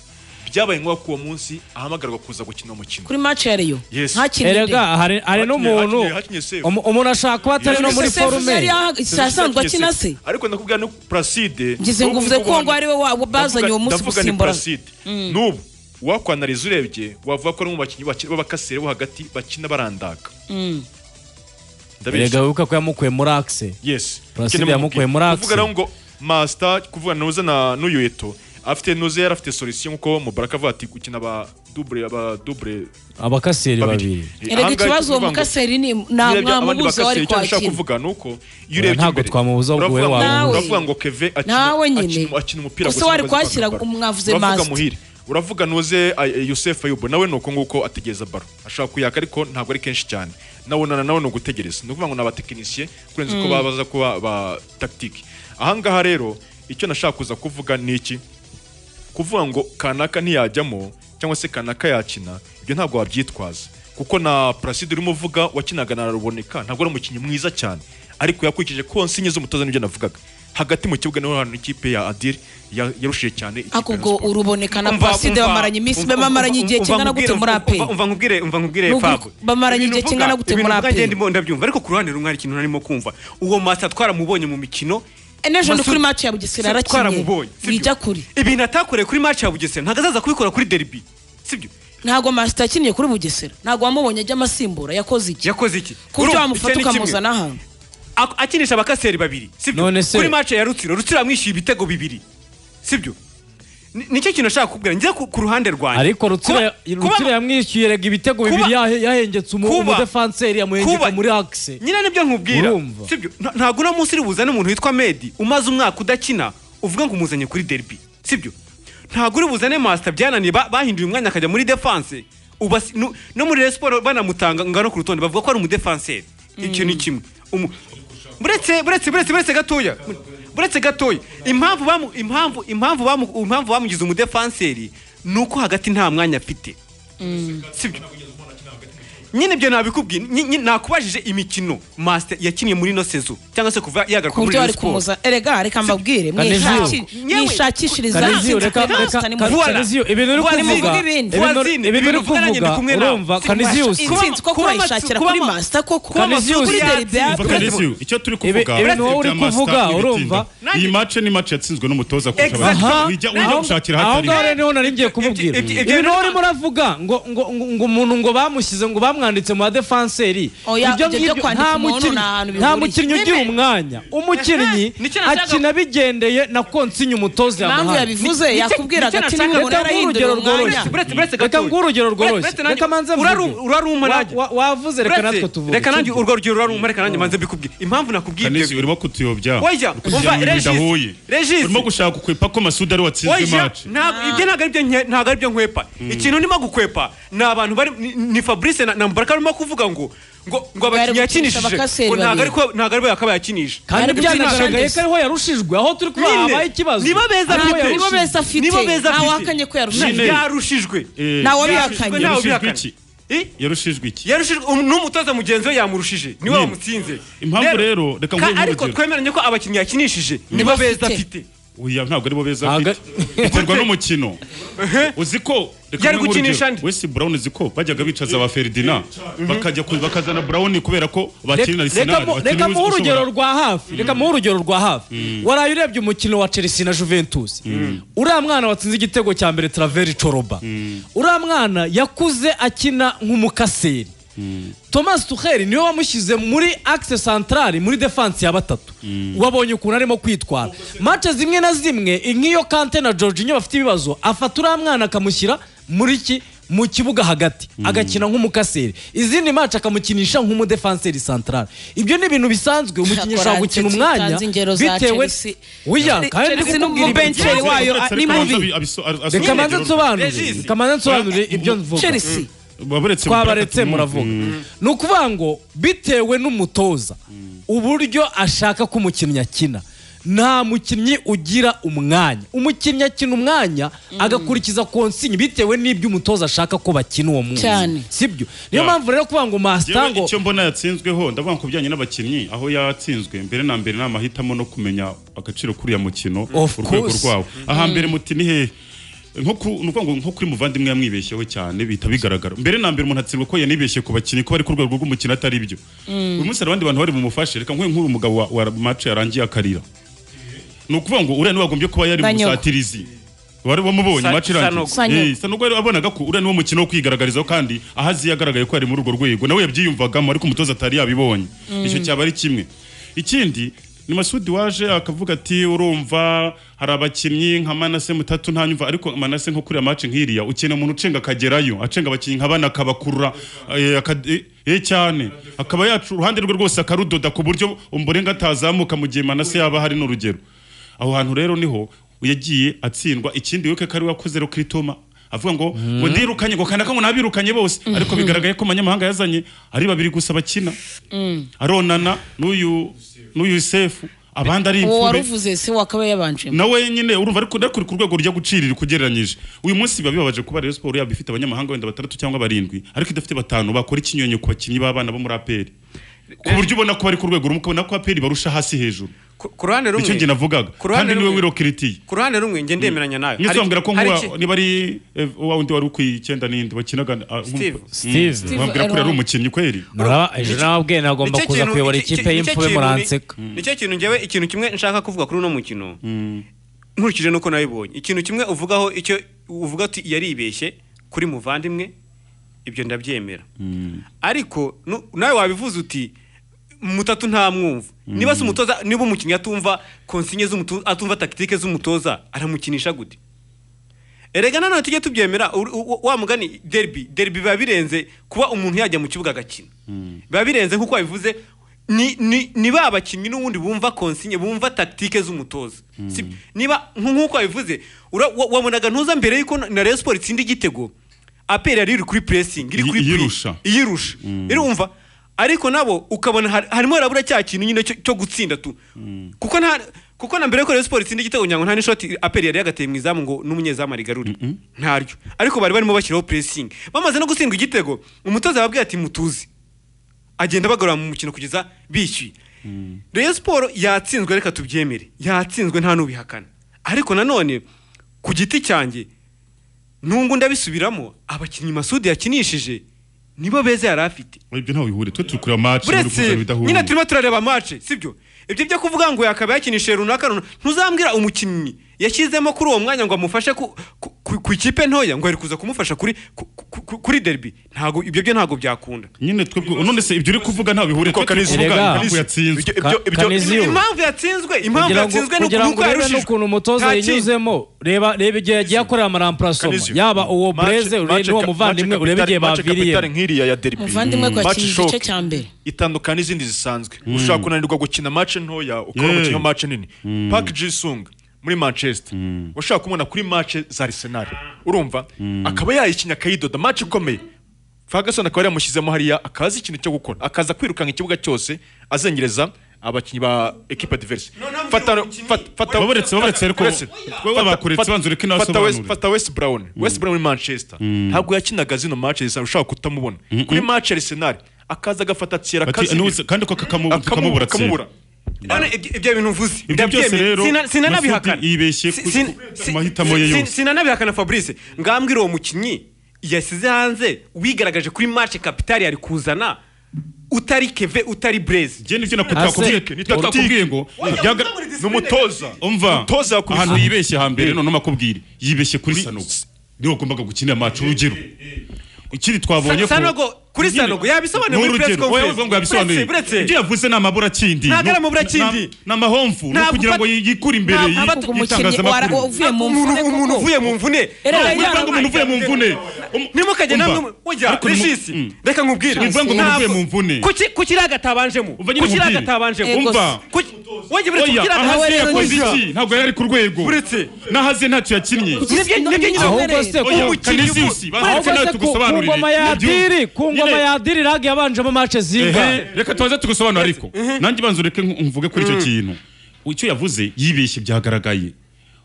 byabaye ngombwa ko uwo munsi ahamagarwa kuza gukina umukino kuri match ya Rayon Yes. ntakindi erega hari hari Hakinye- n'umuntu hakinye- hakinye safe. umu- umuntu ashaka kuba atari no muri None se Sefu forume yari yahaga- Sezi ishize asanzwe yakinye akina Sefu. se ariko ndakubwira ni Placide Ngize ngo n'ubu uvuze ko ngubu ngo ari we wa- bazanye uwo munsi ndavuga ni gusimbura Placide. n'ubu wakwanariza urebye wavuga ko ari mu bakinnyi bakina b'abakasere bo hagati bakina barandaka erega ndabeshya wibuka ko yamukuye muri akise yes Placide Ikindi yamukuye muri mubwira. axe. kuvuga rero ngo master kuvugana nuze na n'uyu eto afite nuze yari afite solution nkuko mubaraka avuga ati gukina ba double aba double abakaseri babiri babiri erega ikibazo uwo mukaseri ni nta mwamubuze wari kwakira kwakina kuvuga nuko Oya, ntabwo twamubuza ahubwo we wamubuza. uravuga ngo keve akina Nawe nyine. akina- akina umupira Gusa gusa wari ntabwo azi kwakira kwaka baro. umwavuze uravuga master. muhire uravuga nuze ay- ay- Youssef Ayubu nawe nuko nguko ategereza baro ashaka kuyaka ariko ntabwo ari kenshi cyane nawe na nawe ni ugutegereza ni ukuvuga ngo ni abatekinisiye kurenza uko baba baza kuba ba tactique ahangaha rero icyo nashaka kuza kuvuga ni iki kuvuga ngo kanaka ntiyajyamo cyangwa se kanaka yakina ibyo ntabwo wabyitwaza kuko na Placide urimo uvuga wakinaga na Ruboneka ntabwo ari umukinnyi mwiza cyane ariko yakurikije konsinye z'umutoza n'ibyo navugaga hagati mu kibuga niho hantu ikipe ya Adil ya- yarushije cyane ikipe ya akubwo Rayon Sports. uruboneka na Umva- paside umva- bamaranye iminsi umva- be bamaranye igihe umva- kingana umva- gute muri umva- aperi Umva nkubwire, umva nkubwire Nubwo Fab. bamaranye igihe Ibintu kingana uvuga- gute muri ibintu uvuga APR? njye ndimo ndabyumva ariko ku ruhande rumwe hari ikintu narimo kumva uwo masa twaramubonye mu mikino enejo ni Masu- kuri match ya bugesera Si- arakinye twaramubonye sibyo? wijya kuri ibintu atakoreye kuri match ya bugesera ntabwo azaza kubikora kuri derby sibyo ntabwo masita yakiniye kuri bugesera ntabwo wamubonye ajya amasimbura yakoze iki yakoze iki ku buryo Urumva, wamufata icyo ni kimwe. ukamuzana ahantu Ak- akinisha abakaseri babiri sibyo None se- kuri match ya rutsiro rutsiro yamwishyuye ibitego bibiri sibyo ni- nicyo kintu nashaka kukubwira njye ku ku ruhande rwanjye ariko rutsira Kuba- rutsira kuba- yamwishyuye rega ibitego Kuba- bibiri yahe- yahengetse umu- Kuba- umudefanseri yamuhengeka Kuba- muri akise nyine nibyo nkubwira Urumva. sibyo Nta- ntabwo uno munsi uri buzane umuntu witwa medi umaze umwaka udakina uvuga ngo umuzanye kuri derby sibyo ntabwo uri buzane masita byananiye ba- bahinduye umwanya akajya muri defanse Uba si- no no muri Rayon siporo banamutanga ngano ku rutonde bavuga ko ari umudefanseri icyo ni kimwe Umu- buretse buretse buretse buretse gatoya buretse gatoya impamvu bamu impamvu impamvu bamu impamvu bamugize umudefanseri ni uko hagati nta mwanya afite sibyo nyine ibyo nabikubwiye Nyi- nyi- nakubajije imikino masita yakiniye muri ino sezo cyangwa se kuva yagaruka ku muri buryo Rayon bari siporo kumuza erega reka mbabwire Kaneziyo. mwishaki- Yewe, mwishakishiriza Kaneziyo, hanze, reka ntabwo reka ntabwo ntabwo Vuara. Kaneziyo ibintu uri Vuara, kuvuga ni ibindi. ibintu Vuazine, ibintu uri ibintu uvugana njye kuvuga ndi kumwe nawe. urumva Si kaniziyusi kubasha- insinzi ko kuba- kuba kurayishakira amatsu- kuri kuba- masita ko kuba amatsu- kuri kuba deribi ya amatsu- Brezil. Vakanisiyo, icyo turi Ibi- kuvuga ibintu wowe uri bya Master kuvuga, Ibitimba. urumva? iyi mace ni mace yatsinzwe n'umutoza kurusha Exact. abandi aha wijya ujya aho gushakira aho hatari ngaho rero niho nari ngiye kumubwira ibyo- ibyo- ibintu urimo uravuga ngo ngo ngo ngo umuntu ngo bamushyize ngo bamwanditse mu badefanseri Oya, ibyo byo kwandika nta umuntu mukinnyi nta hantu nta bihuriye. mukinnyi ugira umwanya umukinnyi Ehe, nicyo nashakaga- akina bigendeye na konsinya umutoza impamvu yamuhaye yabivuze Ni- ni- yakubwira nicyo agati nashakaga- n'umuntu Reka yarahindura urugero umwanya rworoshye. Buretse- buretse reka gatoya. nguhe urugero Buretse- rworoshye buretse nanjye- reka manze uraru- mvuge. uraruma Wa- nanjye. wa- wavuze reka natwe Uretse- tuvuge reka nanjye tujye. urwo rugero ruraruma reka nanjye manze mbikubwire impamvu nakubwiye Kanisi ibyo urimo kutuyobya Oya, uri kujya umva, mu bintu Regis, bidahuye Regis. urimo gushaka kukwepa ko masudi ari watsinzwe Oya, mace ntabwo- ibyo ntabwo ari byo nke- ntabwo ari byo nkwepa ikintu ndimo gukwepa ni abantu bari ni- ni fabrice na na mubaraka barimo kuvuga ngo ngo ngo abakinnyi gukinisha yakinishije abakaseri ngo ntabwo ari babiri. ko- ntabwo ari bo yakabaye yakinisha kandi Bari gukina byanagaragaye ko Shandes. ariho yarushijwe aho turi kuba Nyine, habaye ikibazo nibo beza Ariho afite. nibo yarushijwe. beza afite nibo beza afite ntawahakanye ko yarushije Nyine. yarushijwe Eh, Ntawe Yarushijwe, abihakanye ntawe Yarushijwe ubihakanye. iki? Eh? yarushijwe iki yarushijwe um- n'umutoza mugenzi we yamurushije niwe Nyine. wamutsinze Impamvu rero, reka ka- nguhe ariko urugero. twemeranye ko abakinnyi yakinishije nibo beza afite oya ntabwo aribo beza Ntabwo- afite biterwa n'umukino uzi ko reka Yari nguhe gukinisha urugero. andi. wesi burawuni uzi ko bajyaga bicaza ba feridina bakajya ku- bakazana burawuni kubera ko Reka- bakina na reka arisenali mu- reka muhe urugero rwa hafi reka muhe urugero rwa hafi waraye urebye umukino wa chelsea na juventus uriya mwana watsinze igitego cya mbere traveri coroba uriya mwana yakuze akina nk'umukaseri thomas tuheri niwe wamushyize muri akise santarari muri defansi ya batatu wabonye ukuntu arimo kwitwara mace zimwe na zimwe nk'iyo kante na georginio bafite ibibazo afata uriya mwana akamushyira muri iki mu kibuga hagati agakina nk'umukaseri izindi mace akamukinisha nk'umudefanseri santarari ibyo ni ibintu bisanzwe umukinnyi ushobora gukina Hakora umwanya Chelsea, ingero za bitewe Chelsea. wiya Chelsea kandi n'umu- ndikubwira ibintu. Bencheri wayo, ni mubi. reka manze nsobanure Regis. reka manze nsobanure ibyo mvuga chelsea twabaretse muravuga ni ukuvuga ngo bitewe n'umutoza uburyo ashaka ko umukinnyi akina nta mukinnyi ugira umwanya umukinnyi akina umwanya agakurikiza konsinyi bitewe n'ibyo umutoza ashaka ko bakina uwo munsi Cyane. sibyo Ya. niyo mpamvu rero kuvuga ngo masita ngo icyo mbona yatsinzweho ndavuga ku bijyanye n'abakinnyi aho yatsinzwe mbere na mbere ni amahitamo no kumenya agaciro k'uriya mukino Of urwego course. rwawo aha mbere muti ni hehe nko ku- ni ukuvuga ngo nko kuri muvandimwe yamwibeshyeho cyane bihita bigaragara mbere na mbere umuntu atsindwa ko yanibeshye ku bakinnyi ko bari ku rwego rw'umukino atari byo uyu munsi hari abandi bantu bari bumufashe reka nk'uyu nk'uyu mugabo wa, wa mace yarangiye akarira ni ukuvuga ngo uriya niwagombye kuba yari Sanyogo. umusatirizi wari wamubonye Sa- mace irangiye Sanogo. Sanyogo. Eh, Sanogo yari abonaga ko uriya niwo mukino wo kwigaragarizaho kandi aho azi yagaragaye ko yari muri urwo rwego nawe yabyiyumvagamo ariko umutoza atari yabibonye icyo cyaba ari kimwe ikindi ni masudi waje akavuga ati urumva hari abakinnyi nka manase mutatu ntanyumva ariko manase nko kuriya mace nk'iriya ukeneye umuntu ucenga akagerayo acenga abakinnyi nka bana akabakurura eh, aka- eh, eh, cyane akaba yacu uruhande rwe rwose akarudoda ku buryo umborenga atazamuka mu gihe manase yaba hari n'urugero aho hantu rero niho yagiye atsindwa ikindi wibuke ko ari we wakoze rokiritoma avuga ngo ngo ndirukanye ngo kandaka ngo nabirukanye bose ariko bigaragaye ko abanyamahanga yazanye ari babiri gusa bakina aronana n'uyu n'uyu yusefu abandi ari uwo imfube waruvuze si we akaba yabanjemo nawe nyine urumva ariko ariko uri ku rwego rujya gucirira ugereranyije uyu munsi biba bibabaje kuba Rayon Sport yaba ifite abanyamahanga wenda batandatu cyangwa barindwi ariko idafite batanu bakora ikinyonyo ku bakinnyi b'abana bo muri APR ku buryo ubona ko bari ku rwego rumwe ukabona ko APR barusha hasi hejuru ku ku ruhande rumwe nicyo njye navugaga ku ruhande kandi niwe rumwe- wirokiritiye ku ruhande rumwe njye ndemeranya nawe Nyese Hari- wambwira ko hari nk'uwa- iki- niba ari eh, wa wundi wari ukwiye icyenda n'indi bakinaga ah, nkum- Steve. Steve. wambwira ko yari umukinnyi kweri muraba ejo nababwiye nagomba Nicyo kuza kintu- kuyobora iki- ikipe iki- y'imfube nicyo kintu ni- muranseka nicyo kintu njyewe ikintu kimwe nshaka kuvuga kuri uno mukino nkurikije nuko nabibonye ikintu kimwe uvugaho icyo uvuga ati yaribeshye kuri muvandimwe ibyo ndabyemera ariko nu- nawe wabivuze uti mutatu ntamwumva niba se umutoza niba umukinnyi atumva konsinye z'umutoza atumva takitike z'umutoza aramukinisha gute erega nanone tujye tubyemera ur- u- wa mugani derby derby biba birenze kuba umuntu yajya mu kibuga agakina biba birenze nk'uko wabivuze ni, ni, ni ba bakinnyi n'ubundi bumva konsinye bumva taktike z'umutoza Si- niba nk- nk'uko wabivuze ura- wa- wabonaga ntuza mbere y'uko na- na Rayon Sports itsinda igitego aperi yari iri kuri pressing iri Iyi- kuri iyirusha. iyirusha irumva ariko nabo ukabona har- harimo harabura cya kintu nyine cyo cyo gutsinda tu kuko nta kuko na mbere ko Rayon Sports itsinda igitego nyango nta n'ishoti aperi yari yagateye mu izamu ngo n'umunyezamu arigarure ntaryo ariko bari barimo bashyiraho pressing bamaze no gutsindwa igitego umutoza yababwiye ati mutuzi agenda bagarura mu mukino kugeza bishyuye Rayon Sport yatsinzwe reka tubyemere yatsinzwe nta n'ubihakana ariko nanone ku giti cyanjye nungu ndabisubiramo abakinnyi Masudi yakinishije nibo beza yari afite ibyo ntawe bihure twe turi kureba match muri buretse kuvuga ibidahura nyine turimo turareba match sibyo ibyo byo kuvuga ngo yakaba yakinishije runaka runaka ntuzambwira umukinnyi yashyizemo kuri uwo mwanya ngo amufashe ku, ku, ku, ku ikipe ntoya ngo ari kuza kumufasha kuri ku, ku, ku- kuri derby ntabwo ibyo byo ntabwo byakunda nyine twebwe none se ibyo uri kuvuga ntawe bihure twe turi kuvuga Erega. impamvu yatsinzwe Ka- Kanezi- Ziyo. impamvu yatsinzwe impamvu kugira ngo yatsinzwe ni kugira ngo uko urebe yarushijwe n'ukuntu umutoza Nta kindi. yinyuzemo reba reba igihe yagiye akorera amaramparasoma Kanizio. yaba uwo Match- bureze match urebe n'uwo ka- muvandimwe match urebe igihe kapitari- match kapitari baviriyemo nk'iriya ya derby Muvandimwe ko Match yakinnye igice shock. cya mbere. itandukana n'izindi zisanzwe ushobora kunanirwa gukina match ntoya ukabona Yeah. umukino wa match nini Park Ji-sung muri Manchester washobora kumubona kuri match za Arsenal urumva akaba yayikinya akayidoda match ikomeye Ferguson akaba yaramushyizemo hariya akazi ikintu cyo gukora akaza kwirukanga ikibuga cyose azengereza abakinnyi ba equipe adverse ntabwo fata umukinnyi- fata- fata Babaretse- babaretse ariko- Buretse. Wewe Fata- bakuretse fata- banza ureke nawe fata West- asobanure. fata West Brown West Brown muri Manchester ntabwo yakinaga zino match zisa ushaka kutamubona kuri match Arsenal akaza agafata tsira Ati, n'uze- kandi ko kakamu- kakamubura tsira. none ibyo ibyo bintu uvuze Ibyo byose ndabyemeye. rero, Sina- sinanabihakana Masudi yibeshye Si- ku- sin- ku si- mahitamo ye si- yose. sinanabihakana fabrice ngambwira uwo mukinnyi yasize hanze wigaragaje kuri match kapitari yari kuzana utari keve utari breze Jye nibyo nakubwiye- Ase- nakubwiye ko- nibyo nakubwiye ngo byaga- ni umutoza umva umutoza yakubise- ahantu yibeshye hambere none makubwire yibeshye kuri sanogo niwe wagombaga gukinira match urugero ikindi twabonye ko Sanogo, kuri Nyine- Sanogo, yabisobanuye muri N'urugero, press conference. wowe uvuga ngo yabisobanuye Buretse, buretse. ibyo yavuze ni amaburakindi Ntabwo ari Ni- amaburakindi. na- ni amahomvu ni Ntabwo ukugira ngo ufata- yikure imbere ntabwo yi- ufata umukinnyi wara- y'itangazamakuru uvuye mu Umuntu- mvune umuntu koko. uvuye mu mvune Era Ntabwo yarabaye. bivuga ngo umuntu uvuye mu mvune Um- nimukajya umva. namwe ujya Ariko nimu- rishisi Mm. reka nkubwire Bivuga ngo umuntu uvuye mu mvune. Kuki- kuki iriya gatabanjemo Umva nyine kuki iriya nkubwire. gatabanjemo Ego umva Kuki- wajya buretse oya kuki iriya ahaze gatabanjemo yakoze Oya. iki ntabwo yari ari ku rwego Buretse. n'ahaze ntacyo yakinnye Nibyo- nibyo nyine Ahubwo nkubwire. se ko- oya umukinnyi kaniziyusi ubu- banza ureke ahubwo nawe se ku ku tugusobanurire ngoma ya Nibyo. diri ku ngoma Nyine- ya diri lag yabanjemo mace zinga Ehe, reka tubanze tugusobanura ariko nanjye banza ureke nku- mvuge kuri icyo kintu icyo yavuze yibeshye byagaragaye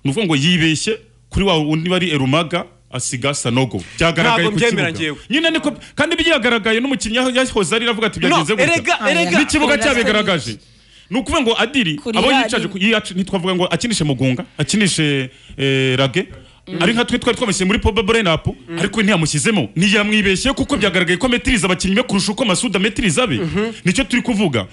ni ukuvuga ngo yibeshye kuri wa wundi bari erumaga asiga sanogo byagaragaye Ntabwo ku mbyemera kibuga njyewe. nyine niko kandi byagaragaye n'umukinnyi yaho- yahoze ari aravuga ati no byagenze erega gutya erega n'ikibuga cyabigaragaje ni ukuvuga ngo adiri Kuri abo ya- yicaje ku- yiyacu- ntitwavuga ngo akinishe mugunga akinishe eh, rage ari nka twe twari twamushyize muri poba burayinapu ariko ntiyamushyizemo ntiyamwibeshye kuko byagaragaye ko ametiriza abakinnyi be kurusha uko masuda ametiriza be nicyo turi kuvuga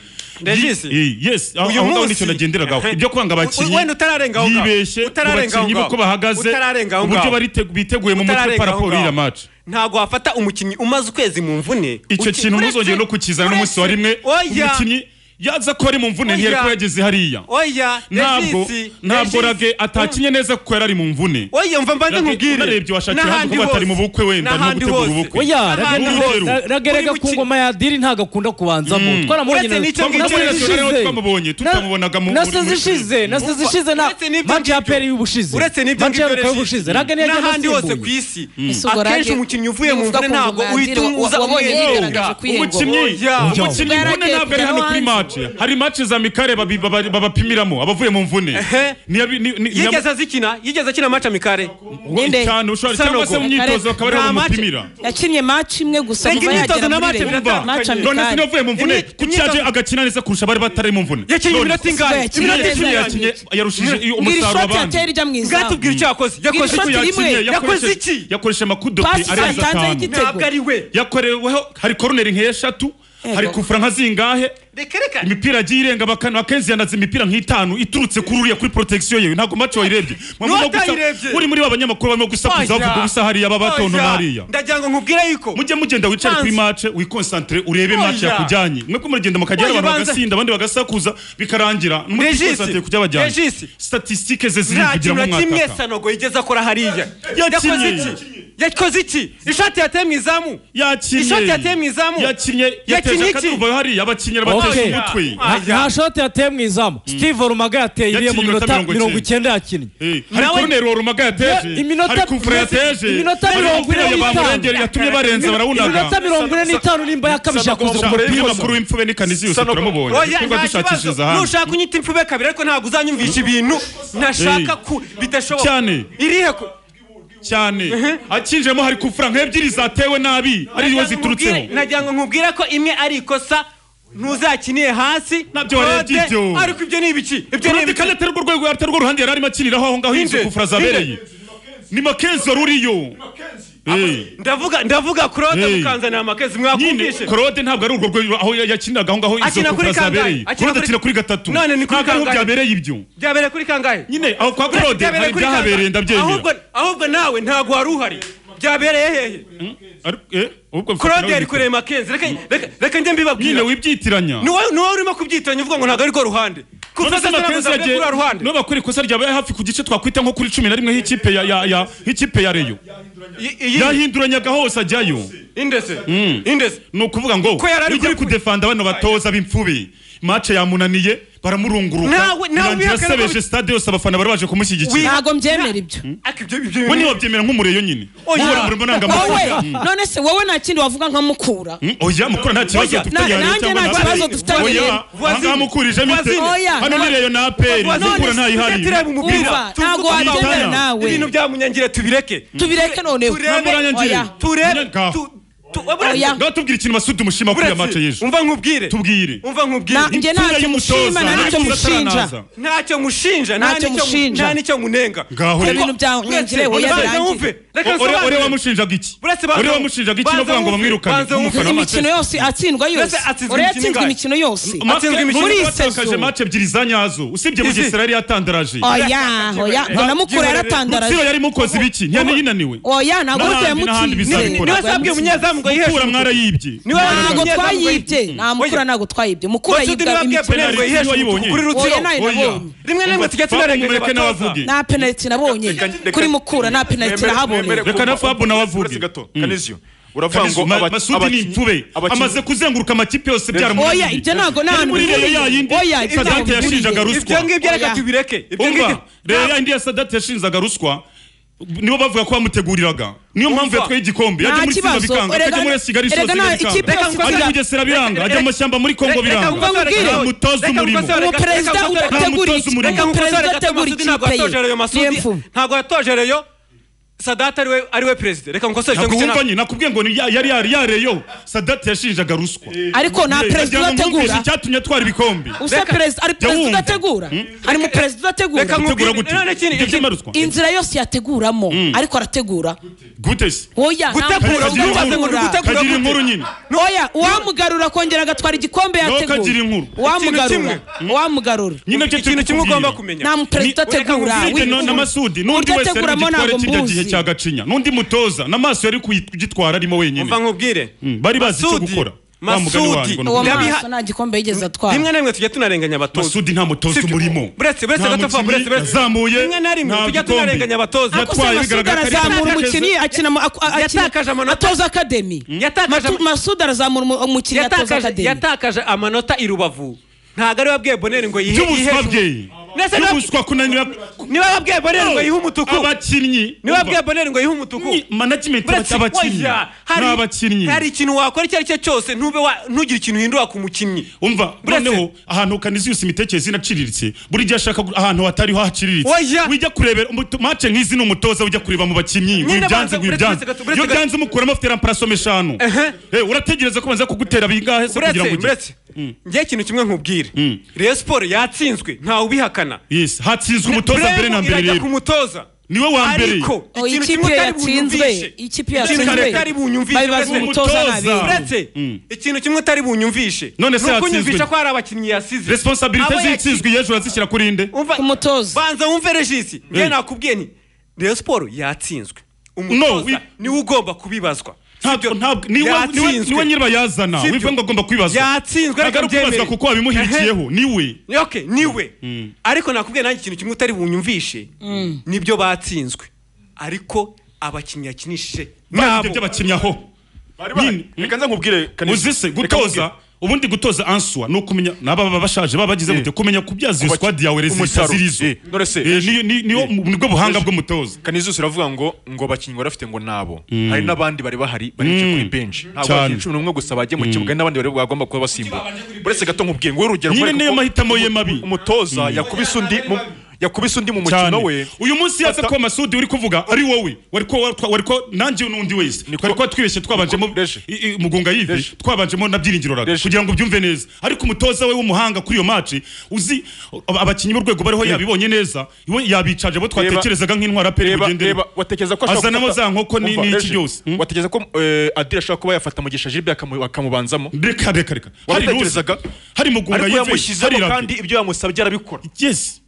Regis, Yi- eh, yes aho uyu aho ngaho munsi- nicyo nagenderagaho Ehe. ibyo kwanga abakinnyi Wenda utararenga aho ngaho. yibeshye ku Utararenga aho bakinnyi be ngaho. uko bahagaze Utararenga aho uburyo ngaho. barite- biteguye mu mutwe Utararenga aho paraporo y'iriya ngaho. maci ntabwo wafata umukinnyi umaze ukwezi mu mvune icyo uki- kintu uretse- ntuzongere no kukizana n'umunsi wa rimwe oya umukinnyi yaza ko ari mu mvune ntiyari Oya. ko yageze hariya oya ntabwo Regis, ntabwo Regis. rage atakinye neza kuko yari ari mu mvune oya mva mbanze Rage, nkubwire unarebye washakiye ahandi N'ahandi kuvuga ati ari mu hose. bukwe wenda, arimo N'ahandi gutegura hose. ubukwe. oya N'ahandi Rage- hose. Rage- ragerega Uri ku muki- ngoma ya diri ntabwo akunda kubanzamo twaramubonye Uretse n'icyo na- ngicyo na- nationale aho ishize. twamubonye, Na- tutamubonaga mu- na sezo muri- ishize na sezo ishize na Uretse n'ibyo match ya ngibyo. peri y'ubushize uretse n'ibyo match ya ngibyo Ruka y'ubushize Regis, raga niyo yagiye n'ahandi hose ku anasimbuye. isi Ese ubwo akenshi Rage- umukinnyi uvuye mu Nuvuga mvune ku ntabwo ngoma ya uhita Adiri, wa- uza wa- wabonye umwiyunga yigaragaje kwihengura. umukinnyi Oya. umukinnyi Oya. imvune ntabwo ari hano kuri mace hari mace za mikare babi- baba- babapimiramo abavuye mu mvune Ehe. Niyabi- ni- ni- niya- yigeze azikina yigeze akina match amikare Ninde? cyane ushobora cyangwa se mu myitozo bakaba ari Nta match- bamupimira yakinnye match imwe gusa Rega kuva imyitozo yagera na muri match Rayon. biratandukanye. Match none se amikari. niwavuye mu mvune Imyitozo- kuki yaje agakina neza kurusha abari batari mu mvune yakinnye None- iminota Kuva ingahe yakinnye iminota neza. icumi Yakinnye- yakinnye yarushije Ngo iri umusaruro shoti yatera abandi ijya mu izamu bwatubwira icyo yakoze yakoze Iri shoti iki? rimwe, yakinnye yakoze yakoresheje- iki yakoresheje amakudope Pasi arenze yatanze atanu y'igitego. ntabwo ari we yakoreweho hari koroneri nk'eshatu hari kufura nka zingahe reka reka imipira yagiye irenga bakana akenshi yanaze imipira nk'itanu iturutse kuri uriya kuri protection yewe ntabwo match wayirebye Mwaba murimo gusa- N'uwatayirebye. muri muri abanyamakuru barimo gusakuza Oya. bavuga ubusa hariya babatonto Oya. hariya ndagira ngo nkubwire yuko mujye mugenda wicare kuri match wikonsantere urebe Oya. match yakujyanye mwe ko muragenda mukagera Oya, abantu banza- bagasinda abandi bagasakuza bikarangira Regis. mutikonsantere kujya bajyanye Regis. statistique ze ziri nta kugira kintu ngo na kimwe mwataka sanogo yigeze akora hariya yakoze Yakinnye. iki yakoze iki ishati yateye mu izamu yakinnye Ishoti yateye mu izamu. yakinnye yateje Yakinnye iki? akaduruvayo hariya abakinnyi Okay. batesha umutwe nta nta shoti yateye mu izamu steve rumaga yateye mu Yakinnye minota iminota mirongo mirongo icyenda yakinnye Eh, hari Nawe- koruneri wa rumaga Ya- yateje iminota- hari kufura yateje iminota hari mirongo ine umupira ya n'itanu. bamurengeri yatumye barenza barawunaga iminota mirongo ine n'itanu nimba yakabije yakoze ku uyu mupira makuru w'imfube n'ikaniziyose turamubonye Oya, twirirwa nta dushakishiriza kibazo. hanze nushaka unyita imfube kabiri ariko ntabwo uzanyumvisha ibintu ntashaka ku bidashoboka Cyane. irihe ko cyane akinjemo hari kufura nk'ebyiri zatewe nabi ariyo ziturutseho nagira ngo nkubwire ko imwe ari ikosa ntuzakiniye hasi Nabyo warebye Claude, ibyo. ariko ibyo ni ibiki ibyo ni kandi ibiki kandi atarwo rwego atarwo ruhande yari arimo akiniraho aho ngaho yinjiye Inde, kufura zabereye ni makenzo ruriyo Eh. ndavuga ndavuga kurode Hey. mukanzanira amakezi nyine mwakumvishe korode ntabwo ari urwo rwego aho yakiniraga aho ngaho izo Akina kuri kufura kangahe? zabereye Akina korode kuri- akina kuri gatatu None ni kuri ntabwo ariho kangahe? byabereye ibyo byabereye kuri kangahe nyine aho kwa Byabereye korode hari kuri kangahe? ibyahabereye ndabyemera Ahubwo- ahubwo nawe ntabwo wari uhari byabereye hehe korode yari kureba makenzi reka reka reka njye nyine mbibabwira wibyitiranya ni wowe ni wowe urimo kubyitiranya uvuga ngo ntabwo ari rwo ruhande None kuvuga se Makenzi yagiye- kuri ruhande niba bakora ikosa ryabaye hafi ku gice twakwita nko kuri cumi na rimwe h'ikipe ya- ya- ya- h'ikipe ya reyo I- iyi yahinduranyaga hose ajyayo indese indese ni ukuvuga ngo Ko yari ari bijya kuri- kudefanda bano batoza b'imfube mace yamunaniye baramurunguruka Nawe- nawe birangira wihakana ko- asebeje stade yose abafana bari baje kumushyigikira ntabwo mbyemera ibyo ariko ibyo ibyo we niwabyemera nk'umureyo nyine Oya. ubora umurimo wowe ndangamuco none se wowe nta kindi wavuga nka mukura Mm, oya mukura nta kibazo Oya, dufitanye na- na nanjye leta cyangwa nta na kibazo aperi. dufitanye. oya Voisine. ahangaha mukurije mite Voisine. hano ni reyo na aperi Voisine. mukura ntayihari Tetera mu mupira. Umva, Tuzi ntabwo ko wabyemera tubitana. nawe ibintu byamunyangire tubireke tubireke noneho turebe Namuranyangire. Oya. turebe Nyanka. tu- tu- buretse- Oya. ngaho tubwire ikintu masudi mushima kuri buretse, ya mace y'ejo umva nkubwire tubwire umva nkubwire Na- njye Imfura ntacyo y'umutoza, mushima nta nicyo ntakibazo mushinja ataranaza. ntacyo mushinja nta Ntacyo nicyo mu- mushinja. nta nicyo munenga ngaho Ibyo rero bintu byamunyangire Uretse- wowe banza wumve. yarangire Reka O- ore- ore nsobanurire. wamushinjaga iki Buretse banza- ore wamushinjaga iki banza novuga ngo wumve, bamwirukane banza wumve. umufana wa Manchester. imikino yose atsindwa yose Uretse atsinzwe ore imikino yatsinzwe ingahe? imikino yose Mace- Atsinzwe imikino muri Mace sezo yatakaje mace ebyiri za nyazo usibye Izi. bugesera yari yatandaraje oya oya mbona mukura rutsiro yaratandaraje yari mukoze ibiki ntiyari yinaniwe oya ntabwo N'ahandi, n'ahandi twayamutinye bizabikora. niwe sabwiye umunyezamu ngo yiheshe mukura mwarayibye Niwe ntabwo wabwiye umunyezamu ngo twayibye yiheshe- nta mukura Oya. ntabwo twayibye mukura Wasudi niwe yibwa wabwiye imikino Penalty Penalty yiheshe wayibonye. kuri oya rutsiro nayo Oya. nabonye rimwe na rimwe tujya tunarenga mureke nawe avuge nta penaliti nabonye kuri mukura nta penaliti nahabonye Reka na Fab nawe avuge. gato Mm. kanizio uravuga ngo Kamizu, Ma- aba- masudi ni abakinnyi- imfube abakinnyi- amaze kuzenguruka amakipe yose byaramunaniye oya ibyo ntabwo Yari n'ahantu muri reyo bihuriye. yayindi oya ibyo ntabwo sadate yashinjaga bihuriye. ruswa ibyo ngibyo reka Oya. tubireke ibyo ngibyo umva reyo yayindi ya sadate yashinjaga ruswa nibo bavuga ko bamuteguriraga niyo mpamvu Umva. yatwaye igikombe Nta yajya muri simba kibazo. bikanga Erega akajya muri na- kigali erega isoza na- ikipe bikanga yose ajya ivuga- mu Bugesera biranga Reka- ajya mu mashyamba muri kongo biranga umuperezida utegura umutoza umurimo. ikipe umuperezida utegura ikipe ye ni imfu ntabwo watoje reyo sadate ariwe ariwe perezida reka mukosore ntabwo wumva nyine nakubwiye ngo ni ya- yari yari yareyo sadate yashinjaga ruswa ariko nta perezida Ndagira ngo mwumvishe udategura icyatumye atwara ibikombe usa Reka- perezida ari perezida wumva. udategura ari mu perezida Reka udategura mu- utegura Nkubwire- gute none kindi- ibyo byuma ruswa inzira yose yateguramo ariko arategura gute se oya nta Gutegura, perezida uvuze ngo ni udategura gutegura. kagira inkuru nyine oya uwamugarura akongera agatwara igikombe kagira yategura inkuru. uwamugarura Ikintu uwamugarura nyine byo ikintu kimwe ugomba kumenya nta muperezida Ni- reka utegura nkubwire Burya na- na w'imfungwa. masudi n'undi Uburyo wese ari ateguramo kugitwara ntabwo kijya gihe mbuzi. cya gacinya n'undi mutoza n'amaso yari kugitwara arimo wenyine umva nkubwire Mm, bari bazi icyo gukora Wa mugani wanjye masudi ngo ni uwo ukuri. Yabiha- maso nta gikombe yigeze atwara rimwe na rimwe tujya tunarenganya abatoza masudi nta mutoza Sibyo. umurimo Buretse- buretse Nta gato fa, mukinnyi buretse- buretse. yazamuye Rimwe na rimwe nta tujya gikombe. tunarenganya abatoza. Yatwaye, Akose Masud bigaragara ko ari arazamura ikipe umukinnyi yateze. akina mu- aku- akina- Yatakaje amanota. atoza akademi Yatakaje Matu- Masud arazamura umu- umukinnyi atoza yatakaje akademi yatakaje amanota i rubavu ntabwo ari wabwiye boneri ngo yihe by'ubuswa yiheshe- bye Nese niba- by'ubuswa kunanira niba wabwiye boneri ngo yihe umutuku abakinnyi niba Umva. wabwiye boneri ngo yihe umutuku Ni- management Buretse- abakinnyi Oya, hari- ni abakinnyi hari ikintu wakora icyo ari cyo cyose ntube wa- ntugire ikintu uhindura ku mukinnyi umva Buretse- noneho ahantu kaniziyusi imitekerereze inaciriritse buri gihe ashaka gu- ahantu hatariho haciriritse Oya. wijya kurebera umuto- mace nk'izi ni umutoza ujya kureba mu bakinnyi ngo Nyine ibyanze banza- ngo buretse ibyanze gato, buretse iyo gato. byanze umukuramo afite ramparasomo eshanu Eh, urategereza ko banza kugutera bingahe se kugira ngo buretse ugere buretse njye ikintu kimwe nkubwire reyo siporo yatsinzwe ntawe ubihakana yes hatsinzwe umutoza Bremu mbere na mbere irajya ku rero mutoza niwe wa mbere ariko Oh, ikintu ikipe kimwe utari yatsinzwe, bunyumvishe ikipe Ikintu kimwe yatsinzwe. utari bunyumvishe Bari bazi uretse- umutoza Umutoza. nabi. uretse Mm. ikintu kimwe utari bunyumvishe None se ni yatsinzwe. ukunyumvisha ko hari abakinnyi yasize resiponsabirite Abo yaki- zitsinzwe y'ejo urazishyira kuri inde Umva- Umutoza. banza wumve regisi Mm. nge nakubwiye nti reyo siporo yatsinzwe wi- umutoza niwe ugomba kubibazwa ntabwo ntabwo niwe niwe Yatsinzwe. niwe nyiriba yazana Sibyo. wivuga ngo agomba kwibazwa Yatsinzwe, ntabwo ari reka mbyemere. ukwibazwa kuko wabimuhirikiyeho niwe okay niwe ariko nakubwiye nanjye ikintu kimwe utari bunyumvishe nibyo batsinzwe ariko abakinnyi yakinishije ntabwo nabo by'abakinnyi aho Nyine. reka nza nkubwire Kaneza. uzise Reka nkubwire. gutoza ubundi gutoza answa ni ukumenya n'aba baba bashaje baba bagize gute kumenya kubyaza iyo Kubaki- sikwadi yawe rezita umusaruro. zirizo Eh, none se- Eh, ni- ni- niwo- Eh. nibwo buhanga Ejo- bw'umutoza kanizusi uravuga ngo ngo abakinnyi bari bafite ngo nabo hari n'abandi bari bahari baricaye kuri benshi ntabwo Cyane. abakinnyi cumi n'umwe gusa bagiye mu kibuga hari n'abandi bari bagomba kuba basimbuka uretse gato nkubwiye ngo urugero Nyine kubera niyo ko mahitamo ye mabi. umutoza yakubise undi mu yakubise undi mu mukino we uyu munsi yaza Fata- ko masudi uri kuvuga ari wowe wari ko wari ko- wari ko nanjye n'undi wese Niko- twari ko twibeshye twabanjemo Niko- Deje. i- i- mugunga yive Deje. twabanjemo na byiringiro raga Deje. kugira ngo ubyumve neza ariko umutoza we w'umuhanga kuri iyo maci uzi ab- abakinnyi b'urwego bariho yabibonye neza iwe yabicaje bo twatekerezaga nk'intwara peri reba bugendera reba watekereza ko ashobora Azanamo gufata- za nkoko ni- Umva, ni iki Deje, byose? Hmm? watekereza ko eh, adire ashobora kuba yafata mugisha jiribe akamu- akamubanzamo reka reka reka hari ruzi watekerezaga hari mugunga ariko yive hari yamushyizemo Rabi. kandi ibyo yamusabye arabikora yes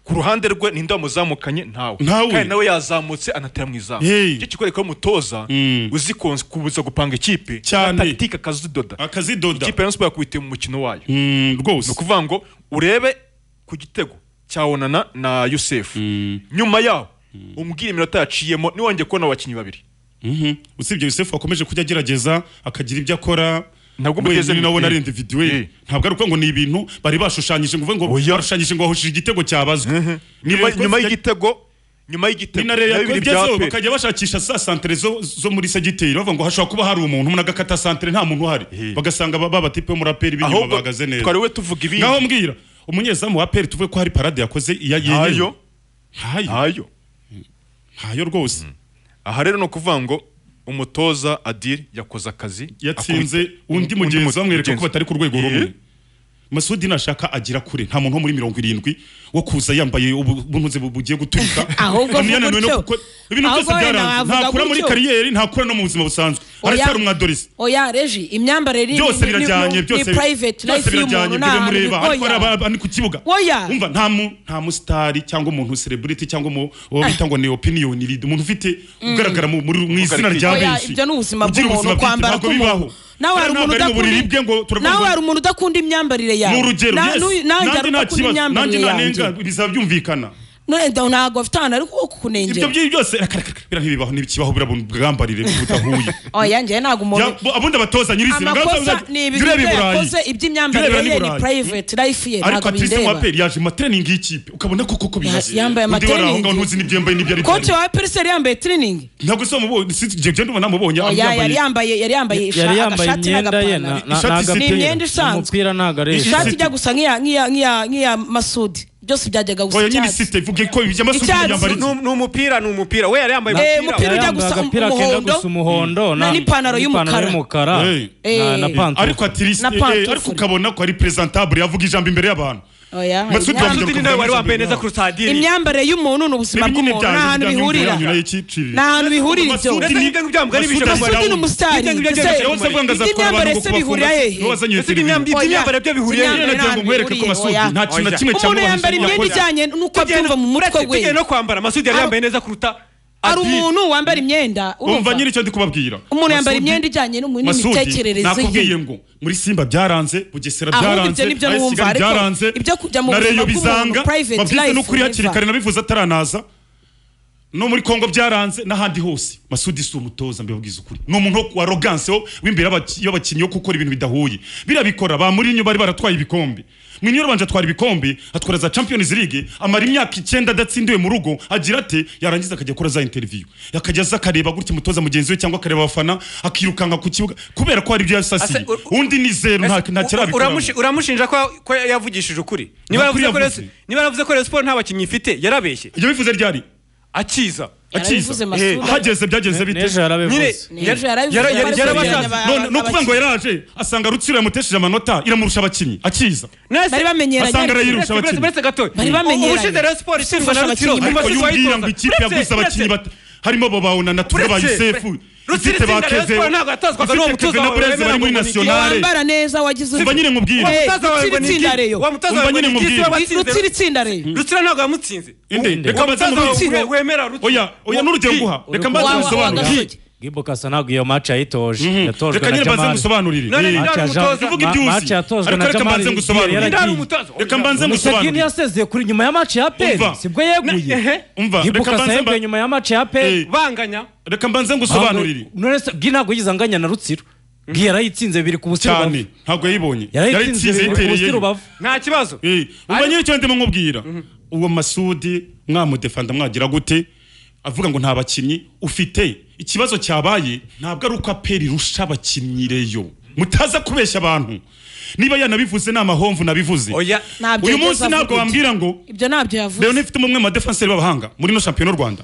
ku ruhande rwe ninde wamuzamukanye ntawe Ntawe. kandi nawe yazamutse anatera mu izamu Hey. icyo kikwereka ko umutoza Mm. uzi konse- kubuza gupanga ikipe Cyane. na takitike akazidoda akazidoda ikipe ya siporo yakubitiye mu mukino wayo ni Mm, rwose ukuvuga ngo urebe ku gitego cya onana na yusefu nyuma yaho umbwira iminota yaciyemo niwongeye kubona abakinnyi babiri Mhm. usibye yosefu wakomeje kujya agerageza akagira ibyo akora Ntabwo mugeze wenyine mu- nawe eh. nari individuwe Eh. ntabwo ari uko ngo ni ibintu bari bashushanyije ngo uvuge ngo Oya. bashushanyije ngo hahosheje igitego cyabazwa Ni nyuma Rayon nyuma Sports y'igitego nyuma ya- y'igitego ni na Rayon na Sports bibiri bya igezweho, APR. bakajya bashakisha za santere zo, zo muri segiteri bavuga ngo hashobora kuba hari umuntu umuntu agakata santere nta muntu uhari Eh. bagasanga ba- babatipe b'umuraperi b'inyuma ahubwo bahagaze neza twari we tuvuga ibindi ngaho mbwira umunyezamu wa peri tuvuge ko hari parade yakoze iya ntayo yenyine ntayo ntayo ntayo rwose aha rero ni ukuvuga ngo umutoza adire yakoze akazi yatsinze akubita- undi mugenzi mu- bamwereka mugenzi. ko batari ku rwego rumwe masudi nashaka agira kure nta muntu wo muri mirongo irindwi wo kuza yambaye ubu- ubuntu ze bu- bugiye guturika Ahubwo Bamwe vuga yananiwe no utyo. kuko- ibintu Ahubwo byose wenda byaranze wavuga ntakura muri gutyo. kariyeri ntakura no mu buzima busanzwe aracyari umwadorisi oya reji imyambarire ni- byose ni- birajyanye ni- byose ni private life y'umuntu birajyanye ibyo nta mureba ariko hari oya. abandi ku kibuga Oya. umva nta mu nta musitari cyangwa umuntu celebrity cyangwa umu- uwo bita ngo ni opinion lead umuntu ufite ugaragara mu muri- mu izina rya Oya, benshi ibyo ni ubuzima Ugira bw'umuntu ubuzima bwite, kwambara ntabwo k'umuntu bibaho. nawe hari Ntabwo umuntu ari mu buriri bwe ngo udakunda turavuga nawe ngo- hari umuntu udakunda imyambarire yawe ni urugero Na- yes. n'uyu- nanjye nanjye nta udakunda kibazo nanjye imyambarire nanenga yanjye. bizaba byumvikana None ntabwo bafite ahantu ari ko kunengera ibyo by'ibi byose reka reka reka bira ntibibaho ntibikibaho bira bwambarire budahuye oya njye ntabwo umuntu Ya- bo- abundi abatoza nyirizina amakosa ni ibintu bye yakoze iby'imyambarire ye ni private life ye ariko ntabwo atiste bindeba mwaperi yaje mu matreningi y'ikipe ukabona ko koko bimeze yambaye Undi wari aho amatreningi. ngaho ntuzi n'ibyo yambaye n'ibyo ari byo koci wa periseri yambaye tiriningi ntabwo se wamubonye si jye ndumva namubonye oya yari yambaye yari yambaye yari isha- yambaye agashati imyenda ye na- n'agapantaro na- Ishati n'agapira. ziteye. Ni imyenda isanzwe. umupira ntabwo ari Ishati- ishati ijya gusa nk'iya nk'iya nk'iya nk'iya masudi byose byajyaga gusa oya nyine icyatsi site vuge ko ibyo amasuka Icyatsi. yambara iki? ni umupira ni umupira we yari yambaye Eh, umupira umupira ujya Yambaye gusa agapira kenda umuhondo, gusa umuhondo na- n'ipantaro y'umukara. y'umukara Hey. na- na Eh. pantaro ariko atiriste Na eh, pantufure. ariko ukabona ko ari presentable yavuga ijambo imbere y'abantu oya Masudi imyambarire- wavuga- Masudi nawe wari wambaye neza kurusha adiri imyambarire y'umuntu ni ubuzima Ibi nyine bw'umuntu byanjye nta hantu bijyanye bihurira n'imyanya y'ikiciriro. nta hantu bihurira ibyo Masudi Mbese nibyo ngibyo wambwira Masudi ibijambo masudi ni arawuzi. umusitari Ibyo ngibyo ese byose wowe se Umuriro. avuga ngo aza Ibyo kureba imyambaro abantu se ngo bihurira bakunda- hehe? niwe wazanye iyo Mbese televiziyo. imyambi- imyambarire byo bihuriye Nyine Imyambarire nagira nta ngo hantu nkwereke ko bihuriye, Masudi oya. nta kintu na Oya. kimwe umuntu cyamubahuje yambara imyenda yakoze. ijyanye n'uko abyumva mu mutwe we tugiye no kwambara masudi yari Ari- yambaye neza kuruta hari Adil. umuntu wambara imyenda umva urumva nyiri icyo ndi kubabwira umuntu yambara Masudi- imyenda ijyanye n'umu- Masudi, n'imitekerereze nakubwiye ye ngo muri simba byaranze bugesera Ahubwo byaranze ibyo ni byo AS wumva, Kigali ariko byaranze ibyo kujya mu na buzima reyo bw'umuntu, bizanga private babyize life n'ukuri hakiri never. kare nabivuze ataranaza no muri kongo byaranze n'ahandi hose masudi si umutoza mbibabwiza ukuri ni umuntu wo- wa roganse wo w'imbere y'abaki- y'abakinnyi wo gukora ibintu bidahuye birabikora ba muri bari baratwaye ibikombe mwinyo yabanje atwara ibikombe atwara za champions league amara imyaka icyenda adatsindiwe mu rugo agira ate yarangiza akajya gukora za interview akajya aza akareba gutya umutoza mugenzi we cyangwa akareba abafana akirukanka ku kibuga kubera ko hari ibyo yasasiye Ase- u- undi ni zero nta Ese- kirabikora uramushi- uramushinja ko ko yavugishije ukuri niba Nta kuri yaravuze ko yavuze. Rayon- niba yaravuze ko Rayon Sports nta bakinnyi ifite yarabeshye ibyo bivuze ryari akiza yarabivuze masura hageze byagenze bite n'ejo yarabivuze Ejo yarabivuze yara- ko yara- ari kurwanya yarabashatse. aba- none no kuvuga ngo abakinnyi. yaraje asanga rutsiro yamutesheje amanota iramurusha abakinnyi akiza bari bamenyeranye asanga ariko- arayirusha uretse abakinnyi uretse gatoya Bari bamenyeranye. ubushize rero siporo isindwa na Kurusha rutsiro abakinnyi mu ariko iyo masibo umbwira ayitoza ngo ikipe yaguze abakinnyi bat- harimo babawuna na ture ba Uretse- yusefu Rutsiro ifite ba itsinda Rayon keze Sports ntabwo yatozwaga n'uwo ifite mutoza keve na wawe breze bari wemera muri Iyo ngo nasiyonare wambara neza wagize umva nyine nkubwire Eh, Umutoza wawe rutsira ngo ni iki? itsinda rero Wa mutoza Umva wawe ngo nyine ni iki? mubwire. Siba Ru- batsinze rutsira itsinda rero Rutsiro ntabwo yamutsinze inde reka Umutoza mbaze wawe mubwire we- wemera rutsiro oya oya n'urugero nguha reka mbaze Wa- wa- wa musobanurire gasogi. gimbo kasa ntabwo iyo match yayitoje yatojwe reka na nyine mbaze jamari musobanurire None Eh, ni Match ya umutoza, Ja- uvuga ma- ibyo match uzi yatojwe ariko na reka mbanze jamari ngusobanurire yari Ndari yaragiye. umutoza reka mbanze museveni ngusobanurire yasezeye kuri nyuma ya match ya peri Umva. sibwo yeguye umva gimbo reka kasa mbanze mba- yeguye nyuma ya match ya peri Eh, banganya reka mbanze ngusobanurire none se bwi ntabwo yigize anganya na rutsiro bwi yarayitsinze biri ku busiro cyane bavu ntabwo yayibonye yarayitsinze biri ku busiro yitereye bavu nta kibazo uba nyine icyo ndimo nkubwira uwo masudi mwamudefanda mwagira gute avuga ngo nta bakinnyi ufite ikibazo cyabaye ntabwo ari uko aperi irusha abakinnyi reyo mutaza kubeshya abantu niba yanabivuze ni amahomvu nabivuze oya Ntabyo uyu yigeze munsi avuga ntabwo ibyo. wambwira ngo ibyo ntabyo yavuze leon ifite umwe mu badefanseri b'abahanga muri no shampiyona y'u rwanda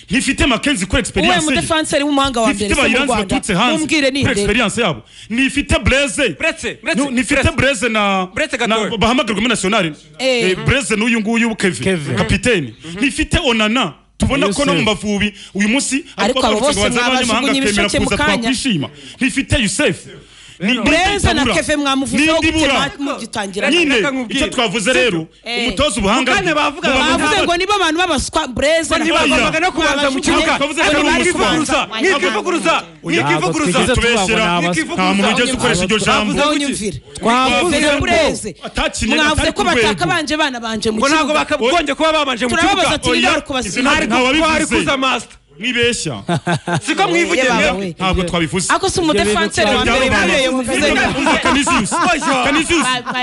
ntifite makenzi kuri uwe egisperiyanse ye mudefanseri w'umuhanga wa mbere ntifite se mu bayiranzi rwanda baturutse hanze mumbwire ni kuri nde egisperiyanse yabo ntifite bureze Buretse, buretse, Nu- nifite buretse. bureze na Buretse Gatoya. na- bahamagarwa muri nasiyonari Eh. Eh, bureze n'uyu nguyu kevin Kevin. kapiteni nifite onana tubona ko no mu Yusef. mavubi uyu munsi Ariko abo bose mwabajugunya ibisheke mu kuza kanya. twakwishima ntifite yusefu bureza na keve mwamuvuzeho gutema mugitangira nyine Reka nkubwire. icyo twavuze rero Eh. umutoza ubuhanga Mu kanya bavuga mu bavuze bavuze bavuga- ngo nibo abantu b'abaswa bureza na Oya. ntibagombaga no kubanza mu kibuga Twavuze ko Ariko ari umuswa. mwikivuguruza mwikivuguruza mwikivuguruza Ntabwo twigeze tubeshyera tubabona aba- nta muntu ugeze ukoresha iryo jambo Bavuze Unyumvire. Twavuze Mwavuze ngo bureze atakinnye mwavuze atari ko ku rwego. batakabanje bana banje mu ngo ntabwo kibuga bakagombye kuba babanje mu turababaza kibuga ati Oya. ninde kubasira Izina ariko nta wabivuze. twari kuza masita mwibeshya siko mwivugira Yewe, mwebwe. we. ntabwo twabivuze ako si umudefanseri wa mbere babereye muvuze ngo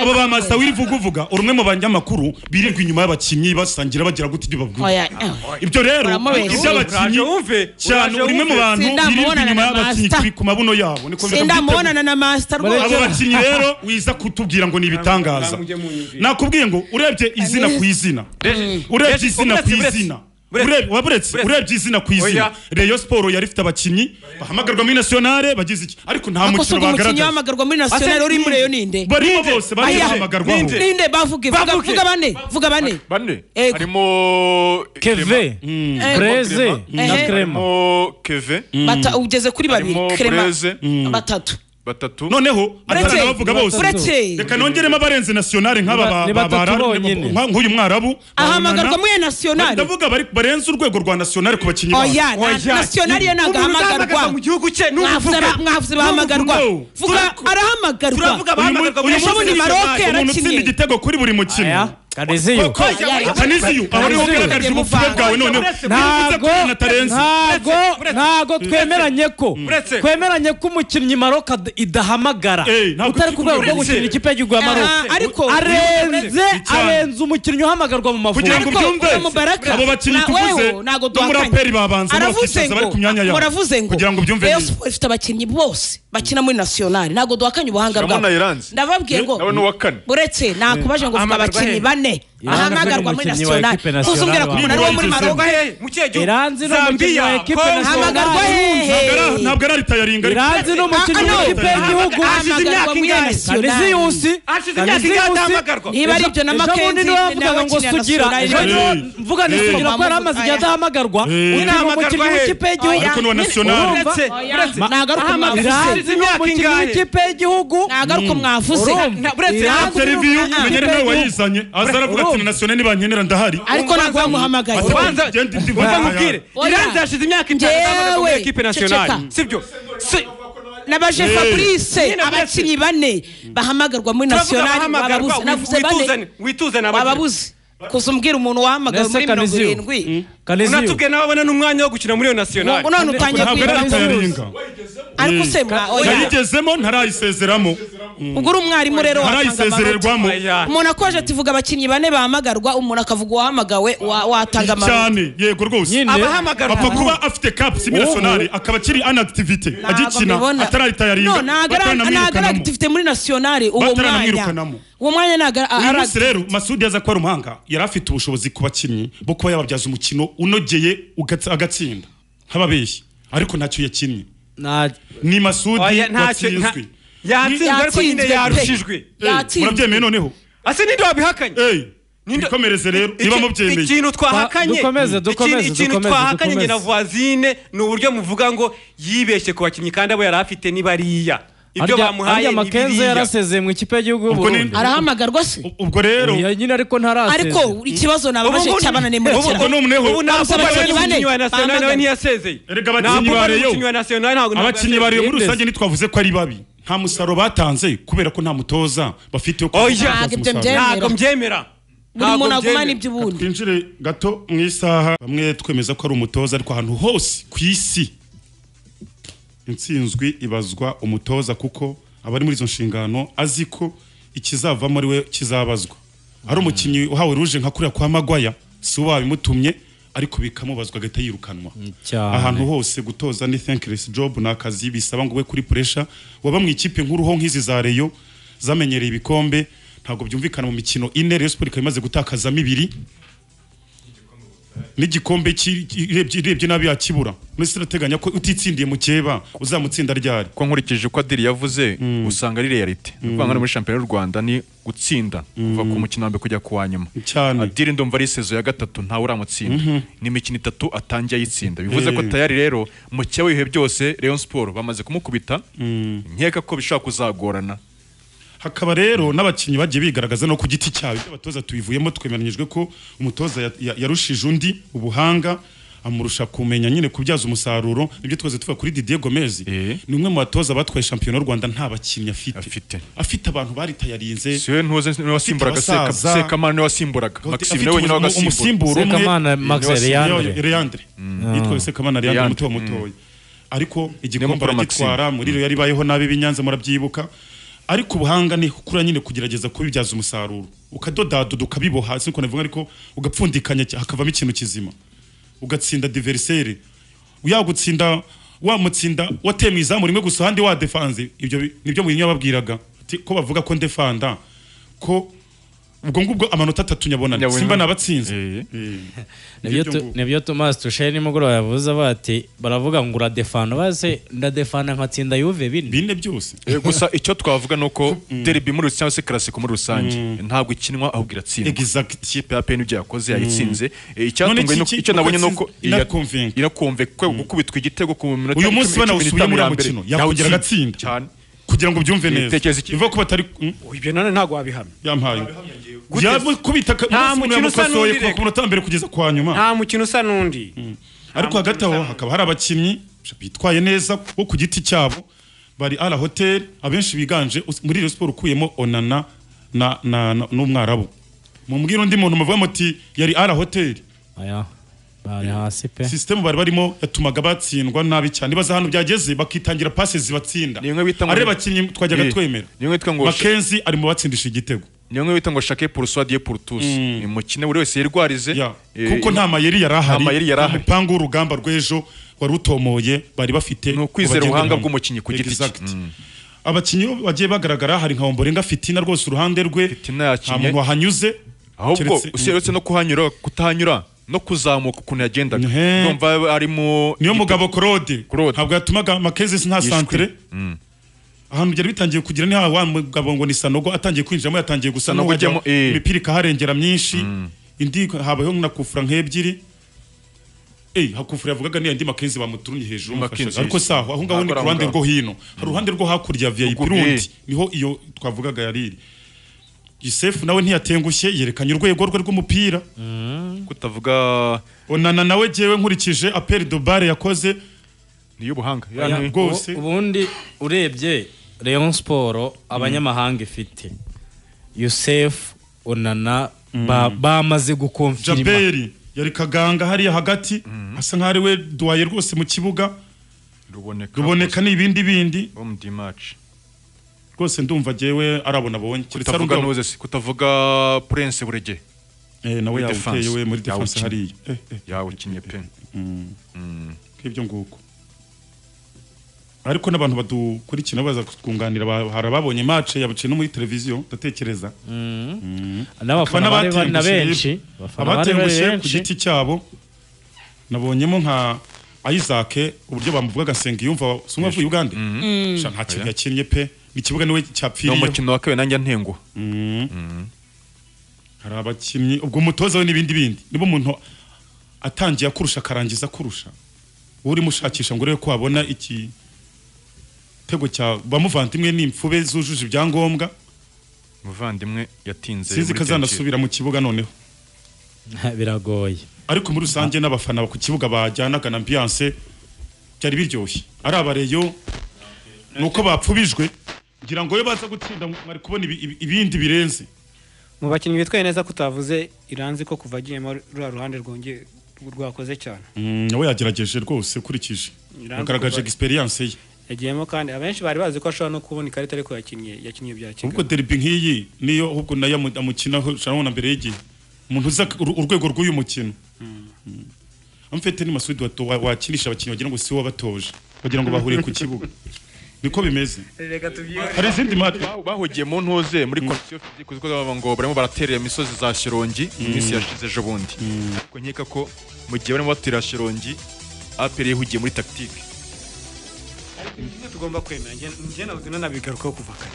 abo ba masita wirivuga uvuga uri umwe mu banyamakuru birirwa inyuma y'abakinnyi basangira bagira gute ibyo bavuga oya eh. ibyo rero Baramubeshya. iby'abakinnyi Uraje wumve, cyane uraje uri umwe mu wumve. bantu birirwa Sindamubonana inyuma na y'abakinnyi Master. ku- ku mabunabuno yabo niko bivuga. sindamubonana na masita abo rwose bakinnyi rero wiza kutubwira ngo ni ibitangaza Namujye munyumvira. nakubwiye ngo urebye izina ku izina urebye Buretse, izina ku buretse, izina buretse. Ureb- waburetse Buretse. urebye izina ku izina Oya. reyo siporo yari ifite abakinnyi bahamagarwa muri nasiyonare bagize iki ariko nta ako si mukino ubwo umukinnyi bagaragaza wahamagarwa muri nasiyonari uri muri iyo ninde barimo bose barimo Aya. bahamagarwaho Ninde? ninde bavuge vuga Bavuge. vuga bane vuga bane bane Eh, harimo keve Eh, breze na Eh. krema harimo keve bata ugeze kuri babiri Harimo krema Bureze. batatu batatu noneho Buretse. atana bavuga bose Buretse. reka nongeremo abarenze nasiyonare nk'aba ba- Ni ba- ba- ni batatu bara- bonyine. nka- nk'uyu mwarabu ahamagarwa Babonana. muri iyo nasiyonari ndavuga bari- barenze urwego rwa nasiyonare ku bakinnyi babo oya na- nasiyonari ye ntabwo ahamagarwa mu gihugu cye Mwavuze ba- mwavuze bahamagarwa No. vuga arahamagarwa Turavuga bahamagarwa uyu munsi Ejobundi ni Maroc umuntu utsinda yarakinnye igitego kuri buri aya mukino kadeziyo kaniziyu aba ariwe ugaragaje ubupfura bwawe noneho ntago natarenze ntago ntago twemeranye ko Buretse. twemeranye ko umukinnyi maroka d- idahamagara Eh, ntabwo utari ku rwego rwo Buretse. gukinira ikipe y'igihugu ya maroka Aha, ariko arenze Icyaha. arenze umukinnyi uhamagarwa mu mavubi kugira ngo Ariko ubyumve uriya Mubaraka, abo bakinnyi na- tuvuze wewe, ntago no muri duhakanye. aperi babanza aravuze bakicaza bari ngo ku myanya yabo muravuze ngo kugira ngo ubyumve Rayon neza. Sports ifite abakinnyi bose bakina muri nasiyonari ntabwo duhakanye ubuhanga Shyiramo bwabo na Iranzi. ndababwiye ngo nawe ni uwa kane uretse nakubaje ngo vuga Ahamagarwa abakinnyi he? bane Iranzi ahamagarwa muri umukinnyi wa nasiyonari ekipe nationale uzumbwira ku wa- munara wo muri Niba maroka Ahamagarwa hehe mu kihe gihugu iranzi ni umukinnyi Zambia wa ekipe Congo. ahamagarwa nationale hehe Ntabwo ari- ntabwo ari tayaringa ariko iranzi ni umukinnyi Ah, wa no. ekipe y'igihugu Hashize imyaka ahamagarwa muri ingahe? kadeziyusi nasiyonari hashize imyaka ingahe adahamagarwa niba ari ibyo na bundi makenzi niwe wavugaga ngo n'abakinnyi sugira nationale ejo bane. niwe mvuga ni Eh. sugira ko yari amaze igihe adahamagarwa uti ni umukinnyi w'ikipe y'igihugu ariko n'uwa nasiyonari Urumva? Uretse, uretse. nagaruka Ahamagarwa. mwavuze iranzi ni Imyaka umukinnyi ingahe? w'ikipe y'igihugu nagaruka mwavuze urumva uretse Iranzi ni seriviyu umukinnyi umenya ari w'ikipe nawe y'igihugu. wayizanye aza aravuga ati na nasiyonari nibankenera ndahari ariko ntabwo wamuhamagaye Ubanza Genda indi- ubanza nkubwire Oya. iranzi hashize imyaka itanu adahamagarwa muri Njyewe, ekipe nationale ceceka. sibyo Si- nabaje Eh. fabrice Nyine abakinnyi bane bahamagarwa muri turavuga nasiyonari bahamagarwa bababuze navuze bane wituzane wituzane abagira bababuze gusa umbwira umuntu wahamagawe Nese muri mirongo Kaniziyo. irindwi kaneziyo unatubwiye nawe abona n'umwanya wo gukina muri iyo nationale ngo none utangiye ntabwo ari kwibaza tayaringa ariko se mwa oya yayigezemo ntarayisezeramo ubwo uri umwarimu rero watanga amanota ntarayisezererwamo Oya. umuntu akoje ati vuga abakinnyi bane bahamagarwa umuntu akavuga uwahamagawe wa- watanga amanota cyane yego rwose Nyine. abahamagarwa apfa kuba afite kapu si nationale akaba akiri anagitivite agikina no atarayitayaringa ntabwo ari- ntabgo ari batanamwirukanamo agitifite muri nasiyonari uwo mwanya Batanamwirukanamo. uwo mwanya ntabwo uyu ari munsi rero masudi yaza ko ari umuhanga yari afite ubushobozi ku bakinnyi bwo kuba yababyaza umukino unogeye ugatsa- agatsinda nk'ababeshyi ariko ntacyo yakinnye nta ni masudi Oya, ntacyo- nta- watsinzwe yatsinzwe ariko nyine Yatsinzwe pe. yarushijwe Eh, Yatsinzwe. murabyemeye noneho ase ninde wabihakanye Eh, Ninde- twikomereze rero Iki- niba mubyemeye ikintu twahakanye Dukomeze, Ikintu- dukomeze, ikintu dukomeze, twahakanye njye na dukomeze. voisine ni uburyo muvuga ngo yibeshye ku bakinnyi kandi abo yari afite ni bariya ibyo harya- bamuhaye harya ni makenzo biriya yarasezeye mu ikipe y'igihugu Ubwo ni- y'uburundi arahamagarwa se U- ubwo rero Oya, nyine ariko ntarasezeye ariko ikibazo nababaje Ubu- cyabananiye ubu- muri ubu ni umweho ubu ntabwo Abakinnyi bari bane umukinnyi wa national nawe bahamagara. ntiyasezeye Erega abakinnyi Ntabwo ba bari Rayon. umukinnyi wa national ntabwo ntabwo abakinnyi bariyo muri Yemeze. rusange ntitwavuze ko ari babi nta musaruro batanze kubera ko nta mutoza bafite wo Oya. kubazamura Ntabwo ibyo umusaruro. ntabwo mbyemera buri Ntabwo muntu agumana mbyemera. iby'ubundi twinjire gato mu isaha bamwe twemeza ko ari umutoza ariko ahantu hose ku isi intsinzwi ibazwa umutoza kuko abari muri izo nshingano azi ko ikizavamo ari we kizabazwa ari umukinnyi uhawe ruje nka kuriya kwa magwaya si we wabimutumye ariko bikamubazwa agahita yirukanwa cyane. ahantu hose gutoza ni thankless job ni akazi bisaba ngo we kuri pressure waba mu ikipe nk'uruho nk'izi za reyo zamenyereye ibikombe ntabwo byumvikana mu mikino ine reyo siporo ikaba imaze gutakazamo ibiri n'igikombe cy'i- irebye irebye nabi yakibura mbese urateganya ko utitsindiye mukeba uzamutsinda ryari ko nkurikije uko adiri yavuze usanga ari realite ni ukuvuga ngo hano muri shampiyona y'u rwanda ni gutsinda kuva ku mukino wa mbere kujya ku wa nyuma Cyane. adiri ndumva ari sezo ya gatatu ntawe uramutsinda ni imikino itatu atangiye ayitsinda bivuze ko Eh. tayari rero mukeba ibihe byose Rayon Sport bamaze kumukubita nkeka ko bishobora kuzagorana hakaba rero n'abakinnyi bagiye bigaragaza no ku giti cyabo ibyo abatoza tubivuyemo twemeranyijwe ko umutoza ya- ya- yarushije undi ubuhanga amurusha kumenya nyine kubyaza umusaruro nibyo twese tuvuga kuri Didier Gomez Eh. ni umwe mu batoza batwaye shampiyona y'u Rwanda nta bakinnyi afite Afite. afite abantu baritayarinze siwe ntuze niwe wasimburaga Seka- abasaza. sekamana niwe wasimburaga maxime niwe wenyine wagasimbura umusimbura umwe Sekamana Max Niwe Leandre. Yo- yo- Leandre yitwa Sekamana Leandre Leandre, muto mutoya ariko Niyo igikombe mukuru aragitwara muri rero yaribayeho nabi binyanza murabyibuka ariko ubuhanga ni kuri nyine kugerageza kubibyaza umusaruro ukadodaduda ukabiboha si ko navuga ariko ugapfundikanya cya- hakavamo ikintu kizima ugatsinda diverisere yagutsinda wamutsinda wateye mu izamu rimwe gusa ahandi wadefanze ibyo bi- nibyo Mourinho yababwiraga Ati, ko bavuga ko ndefanda ko ubwo ngubwo amanota atatu nyabonane Nyabonane. simba nabatsinze Eh. nibyo Ibyo tu- ngubwo. nibyo tomasi tushaye nimugoroba yavuze avuga ati baravuga ngo uradefana base ndadefana nkatsinda yuve bine bine byose Eh, gusa icyo twavuga ni uko derby muri rusange cyangwa se classico muri rusange ntabwo ikinwa ahubwo iratsindwa exact ikipe ya PN ibyo yakoze yayitsinze Eh, None icyatunguye iki- nuko- iki- icyo nabonye uko nuko atsinze- inakumvinga. irakumve kuko gukubitwa igitego ku minota uyu cumi- munsi cumi banawusubiye n'itanu muri ya uwo mbere, mukino yakongera yawutsinda agatsinda cyane kugira ngo ubyumve neza Ibitekerezo iki- bivuga ko batari mm, Ubu ibyo none ntabwo wabihamya yampaye Gute? yakubita Nta mukino usa yamukosoye n'undi kuva reka. ku munota wa mbere kugeza ku wa nyuma nta mukino usa n'undi ariko hagati aho hakaba hari abakinnyi bitwaye neza bo ku giti cyabo bari ara hoteli abenshi biganje us- muri iyo siporo ukuyemo onana na- na- na- n'umwarabu mumbwira undi muntu muvuga muti yari ara hoteli aya bari hasi pe sisitemu bari barimo yatumaga batsindwa nabi cyane baza ahantu byageze bakitangira pase zibatsinda Ni bimwe bita ngo- ari abakinnyi twajyaga Eh, twemera ni bimwe bita ngo- makenzi ari mu batsindisha igitego niyo nk'iyo bita ngo shake pour soi dieu pour tous ni umukino buri wese yirwarize Ya, Eh, kuko nta mayeri yari ahari nta mayeri yari nta ahari. mupangu w'urugamba rw'ejo wari utomoye bari bafite Ni ukwizera ngo bagendere ubuhanga hamwe. bw'umukinnyi ku giti cye. Exact. Mm. abakinnyi bagiye bagaragara hari nka omborenga fitina rwose uruhande rwe Fitina nta yakinnye. muntu wahanyuze ahubwo keretse- usibye no kuhanyura kutahanyura no kuzamuka ukuntu yagendaga He. ndumva arimo niyo mugabo Claude Claude. ntabwo yatumaga Makezis nta Yishwe. centre ahantu byari bitangiye kugira ni wa mugabo ngo ni Sanogo atangiye kwinjiramo yatangiye gusa Sanogo n'uwajya ujyamo, eh. imipira ikaharengera myinshi indi habayeho na kufura nk'ebyiri Eh, hakufura yavugaga niya ndi Makenzi bamuturunye hejuru Makenzi, umufashe. ariko saho aho ngaho ni Ntabwo ku ruhande ari aho rwo hino hari uruhande rwo hakurya ya VIP Ubwo, rundi eh. niho iyo twavugaga yariri Yusefu nawe ntiyatengushye yerekanye urwego rwe rw'umupira kutavuga onana nawe jewe nkurikije apel de bare yakoze niyo ubuhanga Ya, Oya. ni- rwose. Ubu- ubundi urebye Rayon Sport abanyamahanga ifite Yusef Onana ba- bamaze gukonfirima jaberi yari kaganga hariya hagati asa nk'aho ari we duwaye rwose mu kibuga ruboneka ruboneka n'ibindi bindi Homme du match. rwose ndumva jyewe arabona abonye keretse ari kutavuga umugabo- nuze se kutavuga prince burege Eh, nawe muri yawuteye defense. we muri defense Yawukinnye. hariya Eh, eh, yawukinnye pe nk'ibyo nguko ariko n'abantu badukurikira baza kutwunganira ba- hari ababonye match yabuciye no muri televiziyo ndatekereza n'abafana bari bari na benshi abafana bari bari abatengushye ku benshi giti cyabo nabonyemo nka Isaac uburyo bamuvuga agasenga yumva sumwe avuye Uganda Sha, nta kintu yakinnye pe ikibuga niwe ni cyapfiriye umukino wa kabiri nanjye ntenguha hari abakinnyi ubwo umutoza we n'ibindi bindi niba umuntu atangiye kurusha akarangiza kurusha wowe urimo ushakisha ngo urebe ko wabona igitego cya bamuvandimwe n'imfube zujuje ibyangombwa umuvandimwe yatinze sinzi muri ko Chelsea. azanasubira mu kibuga noneho biragoye ariko muri rusange n'abafana ku kibuga bajyanaga na ambiyanse byari biryoshye ari abareyo ni uko bapfubijwe ngira ngo iyo baza gutsinda mwari kubona ibi- ibi- ibindi birenze mu bakinnyi bitwaye neza ko utavuze iranzi ko kuva agiyemo ruriya ruhande rwongeye rwakoze cyane nawe yagerageje rwose ukurikije yagaragaje egisperiyanse ye yagiyemo kandi abenshi bari bazi ko ashobora no kubona ikarita ariko yakinnye yakinnye bya ubwo kigali deribi nk'iyi niyo ahubwo nayo amu- amukinaho shanabona mbere y'igihe umuntu uza uru- urwego rw'uyu mukino Mm. amfite ni masudi wato- wa- wakinisha abakinnyi wagira ngo si we wabatoje wagira ngo bahuriye ku kibuga niko bimeze reka tubyihore hari izindi mati Ba- bahugiye mu ntuze muri komisiyo fizike uziko baba ngo barimo baraterera imisozi za shirongi iminsi yashize ejo bundi ariko nkeka ko mu gihe barimo batera shirongi aperi yihugiye muri tactique ibyo tugomba kwemera njye njye nabuze nanabigarukaho kuva kare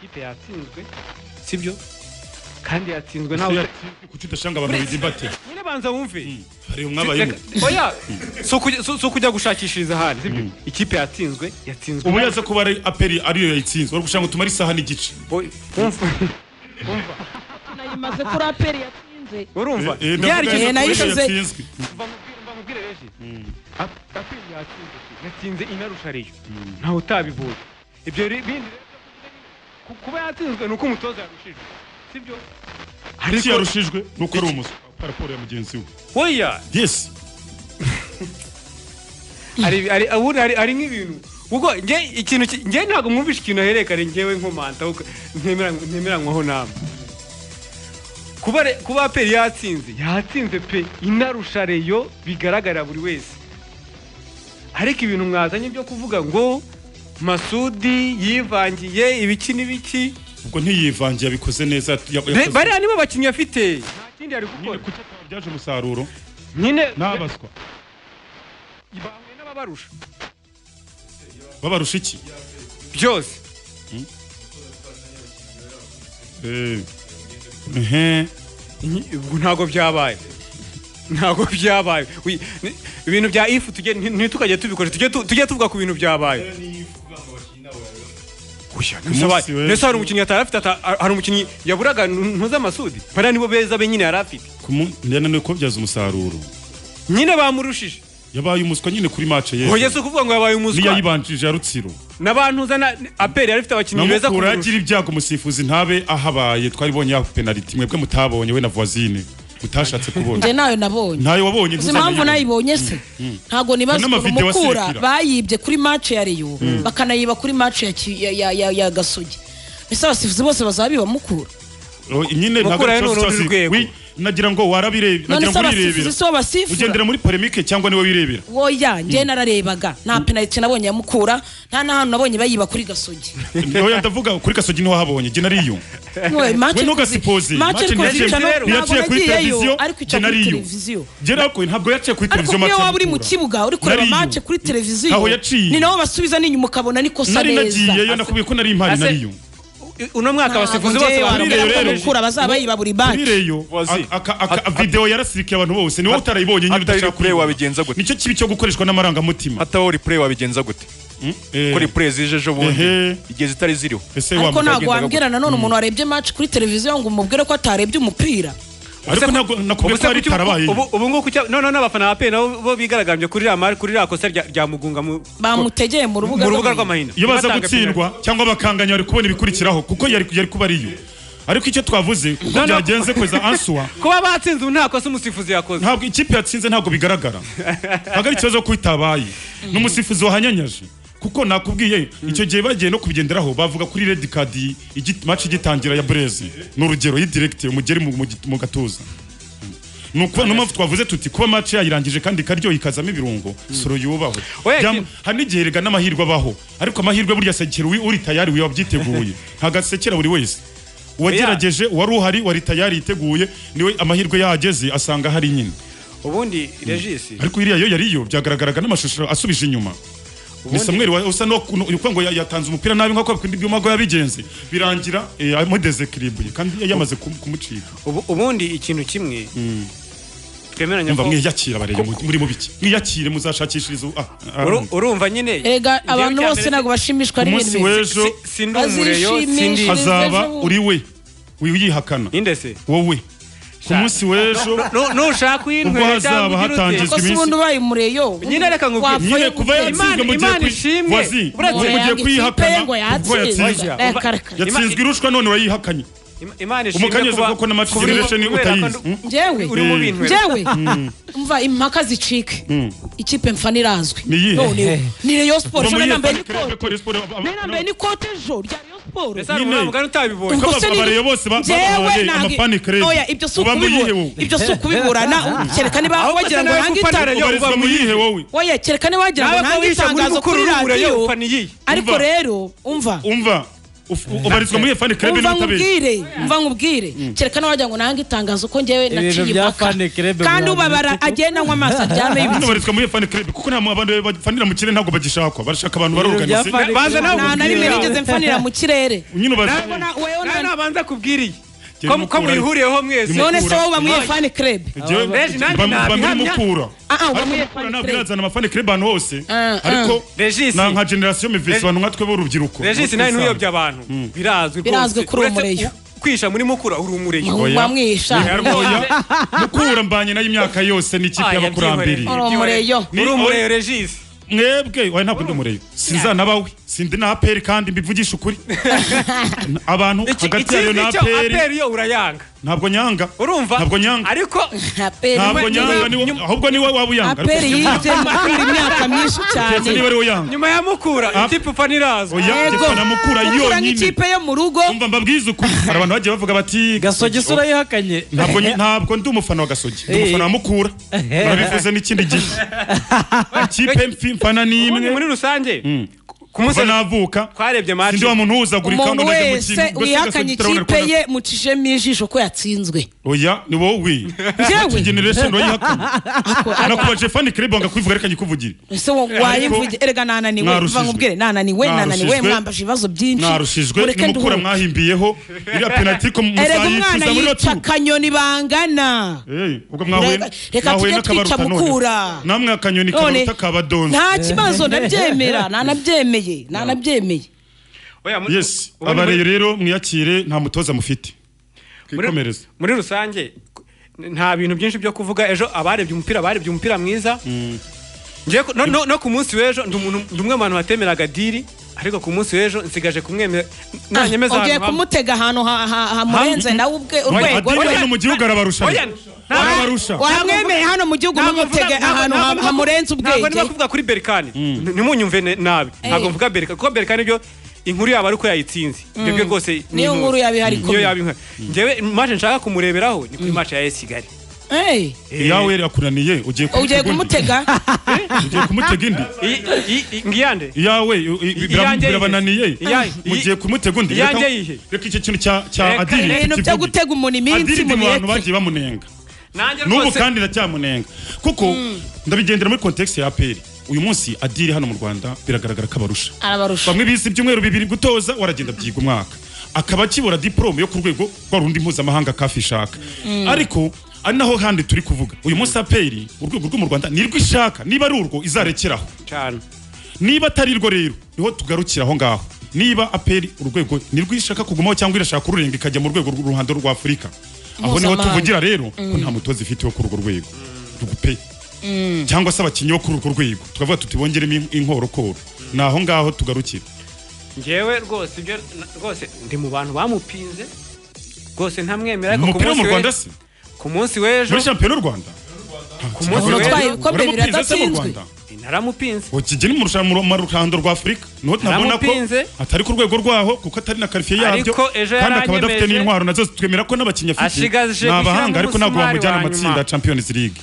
ikipe yatsinzwe sibyo kandi yatsinzwe ntawe kuki udashanga abantu bidibate nyine banza wumve hari umwabayemo Reka- oya si ukujya- si- si ukujya gushakishiriza ahandi sibyo ikipe yatsinzwe yatsinzwe ubu yaza kuba ari aperi ariyo yayitsinze wari gushaka ngo tumare isaha n'igice Oya, wumva nayimaze kuri aperi yatsinze urumva Eh, eh, ndavuga ryari neza gihe ko nayo ariyo ishize- yatsinzwe. mbamubwire benshi aperi yatsinze yatsinze inarusha ariyo ntawe utabibonye ibyo ri- bindi rero ku- kuba yatsinzwe ni uko umutoza yarushijwe sibyo iki yarushijwe ni uko ari umuswa raporo ya mugenzi we oya yesi hari hari ubundi hari hari nk'ibintu ubwo njye ikintu ki- njye ntabwo mwumvishe ikintu aherekare njyewe nkomanta ahubwo ntemera ntemeranywaho namwe kuba re- kuba peri yatsinze yatsinze pe inarusha reyo bigaragarira buri wese ariko ibintu mwazanye byo kuvuga ngo masudi yivangiye ibiki n'ibiki ubwo ntiyivangiye yabikoze neza ya- Re- yakoze- bariya nibo bakinnyi afite nta kindi yari nyine gukora kuki atabyaje umusaruro nyine n'abaswa bahuye n'ababarusha babarusha iki byose ehe Nyi- ubwo ntabwo byabaye ntabwo byabaye Wi- ni- ibintu bya ifu tujye nti- ntitukajye tubikora tujye tu- tujye tuvuga ku bintu byabaye Oya, nese Umunsi wa- w'ejo. nese hari umukinnyi atari afite ata- hari umukinnyi yaburaga ntuza amasudi bariya nibo beza be nyine yari afite yananiwe kubabyaza umusaruro nyine bamurushije yabaye umuswa nyine kuri mace ye oya si ukuvuga ngo yabaye umuswa niyayibanjije ya rutsiro n'abantuza na aperi yari afite abakinnyi beza namukura kumurusha agira ibyago umusifuzi ntabe ahabaye twari bonye yaho penaliti mwebwe mutabonye we na voisine mutashatse kubona njye nayo nabonye ntayo wabonye uzi impamvu nayibonye se ntabwo nibaza Hari ukuntu n'amavideo mukura asekera. bayibye kuri mace ya reyo bakanayiba kuri mace ya Ki- ya- ya ya- ya gasugi mbese abasifuzi bose bazaba biba mukura Oh, nyine ntabwo Mukura ari ni ikibazo urundi cyose. rwego. Wi- nagira ngo warabireba none nagira se ngo abasifuzi urirebera si bo basifura ugendera muri polemique cyangwa niwe wirebera woya njye nararebaga nta penaliti nabonye ya mukura nta n'ahantu nabonye bayiba kuri gasogi oya ndavuga kuri kasogi niho wahabonye jye nariyo We ntugasipose. mace Match rwose nagiye- ica no- ntabwo yaciye kuri televiziyo, nagiyeyo ariko ica njye kuri nariyo. televiziyo jye nakoye ntabwo yaciye kuri ariko televiziyo niyo waba uri mu Match Mukura. kibuga uri kureba Nariyo. mace kuri televiziyo Aho yaciye. ni naho basubiza n'inyuma ukabona ni kosa nari nagiyeyo neza nakubwiye ko nari impari Ase- nariyo uno mwaka abasifuzi bose wambwira bamurushije. ko rero- mukura bazaba yiba buri mace birireyo Voici. videwo yarasirikiye abantu bose niwe Ata- utarayibonye nyine atari udashaka replay kuyibona. wabigenza gute? nicyo kibi cyo gukoreshwa n'amarangamutima hataho replay wabigenza gute Eh, ko replay zije ejo bundi Ehe. igihe zitari ziriho ese ariko wambaye- ntabwo wambwira nanone umuntu warebye mace kuri televiziyo ngo umubwire ko atarebye umupira ariko ntabwo nakubwiye ko Ubuse hari kuki- itarabaye ubu- ubu ngubu kuki- none n'abafana ba pe nabo bo bigaragambye kuri iriya mari- kuri iriya kosa rya rya mugunga mu bamutegeye mu rubuga mu rubuga rw'amahina. rw'amahina iyo baza Batanga penalty. gutsindwa cyangwa bakanganya bari kubona ibikurikiraho kuko yari yari kuba ariyo ariko icyo twavuze uko No, no. byagenze kweza ansuwa kuba batsinze ubu nta kosa umusifuzi yakoze ntabwo ikipe yatsinze ntabwo bigaragara ntabwo ari ikibazo ko itabaye ni umusifuzi wahanyanyaje kuko nakubwiye icyo gihe bagiye no kubigenderaho bavuga kuri red card igi- match igitangira ya breze ni urugero y'idiregite umugeri mu- mu git- mu gatuza ni ukuvuga niyo mpamvu twavuze tuti kuba match yayirangije kandi ikaryoha ikazamo ibirungo soro yubahwe Oya, Byam- ki- hari n'igihe rega n'amahirwe abaho ariko amahirwe burya sekera uri- uri tayari uba wabyiteguye ntagasekera buri wese uwagerageje uwari uhari wari tayari yiteguye niwe amahirwe yahageze asanga hari nyine ubundi regisi ariko iriya yo yariyo byagaragaraga n'amashusho asubije inyuma ni samweri wa- usa n'uko ngo ya- yatanze umupira nabi nk'uko bakunda ibyuma ngo yabigenze birangira eh, amudezekiribuye kandi yamaze kum- kumucika ubu- ubundi ikintu kimwe twemeranya yumva ko mwiyakira barebe muri mu biki mwiyakire muzashakishiriza u- ah, ah, Uru- urumva nyine Erega njyewe abantu icya bose mbere- ntabwo bashimishwa umunsi n'ibintu bimwe. w'ejo si- sindi umureyo sindi Azishimisha. hazaba ejo uri we wiyihakana ninde se wowe ku munsi w'ejo Nu- nushaka Ubwo uyinkwera hazaba cyangwa ugira ute hatangizwa Ko si iminsi- ubundi ubaye umureyo nyine reka nkubwire Wapfa- nyine kuva yatsinzwe Imana- mu gihe Imana kwi- ishimwe. wazi Uretse mu gihe yanga kuyihakana ikipe ngo ubwo yatsinze. yatsinzwe Oya, Eh, uba- karaka. yatsinzwe irushwa none urayihakanye Im- Imana ishimwe umukanyeze kuba- kuko na match kubera- simulation kubera ko utayizi ndu- mm? njyewe uri mu bintu njyewe umva impaka zicike ikipe mfa ntirazwi Ni iyihe? None- ni Rayon Sport Kuva ejo muri iyo nambaye parike- Reyo Sport, ab- ab- nari nambaye n'ikote ejo rya Rayon Sport Ese hari umugani utabibonye Ubwo- Ubwo se ni- abareba bose ba- Njyewe babahaye ntabwo- amapani credi. Oya, ibyo si Uba mu ukubibura. yihe wowe? ibyo si ukubibura na kereka niba Ahubwo wagira se ngo nawe ntange gupatara itangazo yo- ubarizwa uba mu muyihe? yihe wowe oya kereka niba wagira ngo Nawe ko ntange wisanga itangazo mukuru kuri w'umugore yo radiyo ufana iyihe? ariko Umva. rero umva umva uf- ubarizwa muri iyo fani credi umva n'ubutabera nkubwire umva nkubwire kereka niba wagira ngo ntange itangazo ko njyewe naciye bya impaka Fan Club kandi buri ubabara Atlantic. agenda anywa amaso hano aryame y'ibiti barizwa muri iyo fani credi kuko nta abantu bafanira mu kirere ntabwo bagishakwa barashaka abantu barorganise bya Fan Baza nawe nta na rimwe ubwira. nigeze mfanira mu kirere nyine ubaza Ntabwo na- wewe Nawe na- nabanza kubwiriye Jya ko ko bimukura. mwihuriyeho mwese none se wowe uba muri Oya. fani krebe Jewe- Reji, nanjye ba- ba- nabihamya. muri mukura Ah, ah, uba ariko muri mukura fani ntabwo credi. irazana amafani credi ahantu hose Ah, ah. ariko Regis. na nka generasiyo mivisi Reg- abantu nkatwe b'urubyiruko regisi nawe ntuyobye abantu birazwi Birazwi rwose. kuri uwo Uretse mureyo. ku- kwisha muri mukura uri umureyo Oya. bamwisha Oya, mukura mbanye nayo imyaka yose n'ikipe Ah, y'abakurambere yabyihoreye. Uri umureyo. uri umureyo regisi mwebwe oya ntabwo ndi umureyo sinzanabawe sindi na aperi kandi mbivugisha ukuri abantu Iki- hagati yayo ikizwi na cyo aperi aperi yo urayanga ntabwo nyanga urumva ntabwo nyanga ariko Aperi- ntabwo nyanga ni wo- ahubwo niwe waba uyanga ariko aperi yibye mukura imyaka myinsi keretse niba cyane ari we yanga nyuma ya mukura Ah. ikipe upfa ntirazwi oya keretse na mukura mukura yonyine nk'ikipe yo mu rugo umva mbabwize ukuri hari abantu bagiye bavuga bati gasogisi urayihakanye ntabwo nyi- ntabwo ndi umufana wa gasogi ndi umufana wa mukura murabivuze n'ikindi gihe ikipe mfi- mfana ni Ubundi muri imwe rusange ku munsi kuva navuka sindi twarebye match wa muntu uhuzagurika ngo umuntu ndajya mu wese kintu Ubwo se wihakanye Gasogi turabona ikipe ko- ye mucijemo ijisho ko yatsinzwe oya ni wowe Njyewe? generation wayihakana nakubaje fani kerebo nga kwivuga reka nyikuvugire ese wayimvuge erega nananiwe Mwarushijwe. mva nkubwire nananiwe nananiwe Mwarushijwe. mwambaje ibibazo byinshi mwarushijwe mureke nimukura nduhuke mwahimbiyeho iriya penaliti ko erega umwana muzayicuza muri yica rotu akanyoni bangana ubwo mwahuye Reka- reka mwahuye tujye n'akabaruta twica none. Mukura. namwe akanyoni none kabaruta kabadonze nta kibazo ndabyemera nanabyemeye nanabyemeye Oya, mu- yes ubundi muri- abareyo rero mwiyakire nta mutoza mufite muri- twikomereze muri rusange nta bintu byinshi byo kuvuga ejo abarebye umupira barebye umupira mwiza Njyewe ku- no- no no ku munsi w'ejo ndi umuntu- ndi umwe mu bantu batemeraga diri ariko ku munsi w'ejo nsigaje kumwemera nanyemeza ugiye ahantu hamwe. kumutega ahantu ha- ha- hamurenze nawe ubwe urwego adini rwe hano mu gihugu arabarusha Oya, nta- arabarusha wamwemeye hano mu gihugu ntabwo mumutege mvuga- ahantu ntabwo ha- mvuga- hamurenze ntabwo ubwenge ndimo kuvuga kuri berikani ntimunyumve ne- nabi ntabwo mvuga berikani kuko berikani ibyo inkuru yaba ari uko yayitsinze ibyo byo rwose ni Niyo intuzi. nkuru yaba ihari niyo ikomeye. yaba ihari njyewe mace nshaka kumureberaho ni kuri mace ya AS kigali Hey, iyawe yakunaniye ugiye ugiye kumutega undi. kumutega ugiye kumutega indi Iyi- iyi- iyi- ngiyande iyawe i- i- I- bira- iyanjye birabananiye yihe? Iyanjye- mugiye kumutega undi Iyanjye Reka- yihe? reka icyo kintu cya cya Reka- adiri ibintu byo tukivuge. gutega umuntu iminsi adiri ni mu bantu mureke bagiye bamunenga nanjye n'ubu rwose kandi ndacyamunenga kuko ndabigendera muri kontekisi ya aperi uyu munsi adiri hano mu rwanda biragaragara ko abarusha arabarusha bamwe bise ibyumweru bibiri gutoza waragenda byiga umwaka akaba akibura diporome yo ku rwego rwa rundi mpuzamahanga kafi ishaka ariko ari naho kandi turi kuvuga uyu munsi aperi urwego rwo mu rwanda nirwo ishaka niba ari urwo izarekeraho cyane niba atari rwo rero niho tugarukira aho ngaho niba aperi urwego nirwo ishaka kugumaho cyangwa irashaka kururenga ikajya mu rwego rw'uruhando rwa afurika aho niho Mpuzamahanga. tuvugira rero ko nta mutoza ifite wo kuri urwo rwego rugupe cyangwa se abakinnyi bo kuri urwo rwego tukavuga tuti bongeremo in- inkorokoro ni aho ngaho tugarukira njyewe rwose ibyo na- rwose ndi mu bantu bamupinze rwose ntamwemera ariko ku umupira wo mu munsi Rwanda w'ejo se ku munsi w'ejo muri shampiyona y'u Rwanda ku munsi Abatwaye w'ejo ibikombe Waramutinze se mu biradatsinzwe Rwanda? naramupinze ukijya ni mu rushanwa mu ruhando rwa afurika niho tunabona ko Naramupinze. atari ku rwego rwaho kuko atari na karifiye yabyo Ariko ejo kandi akaba adafite yaranyemeje. n'intwaro nazo twemera ko n'abakinnyi afite Ashigaje ni abahanga gushyiramo ariko ntabwo umusumari bamujyana wa amatsinda ya nyuma. champions league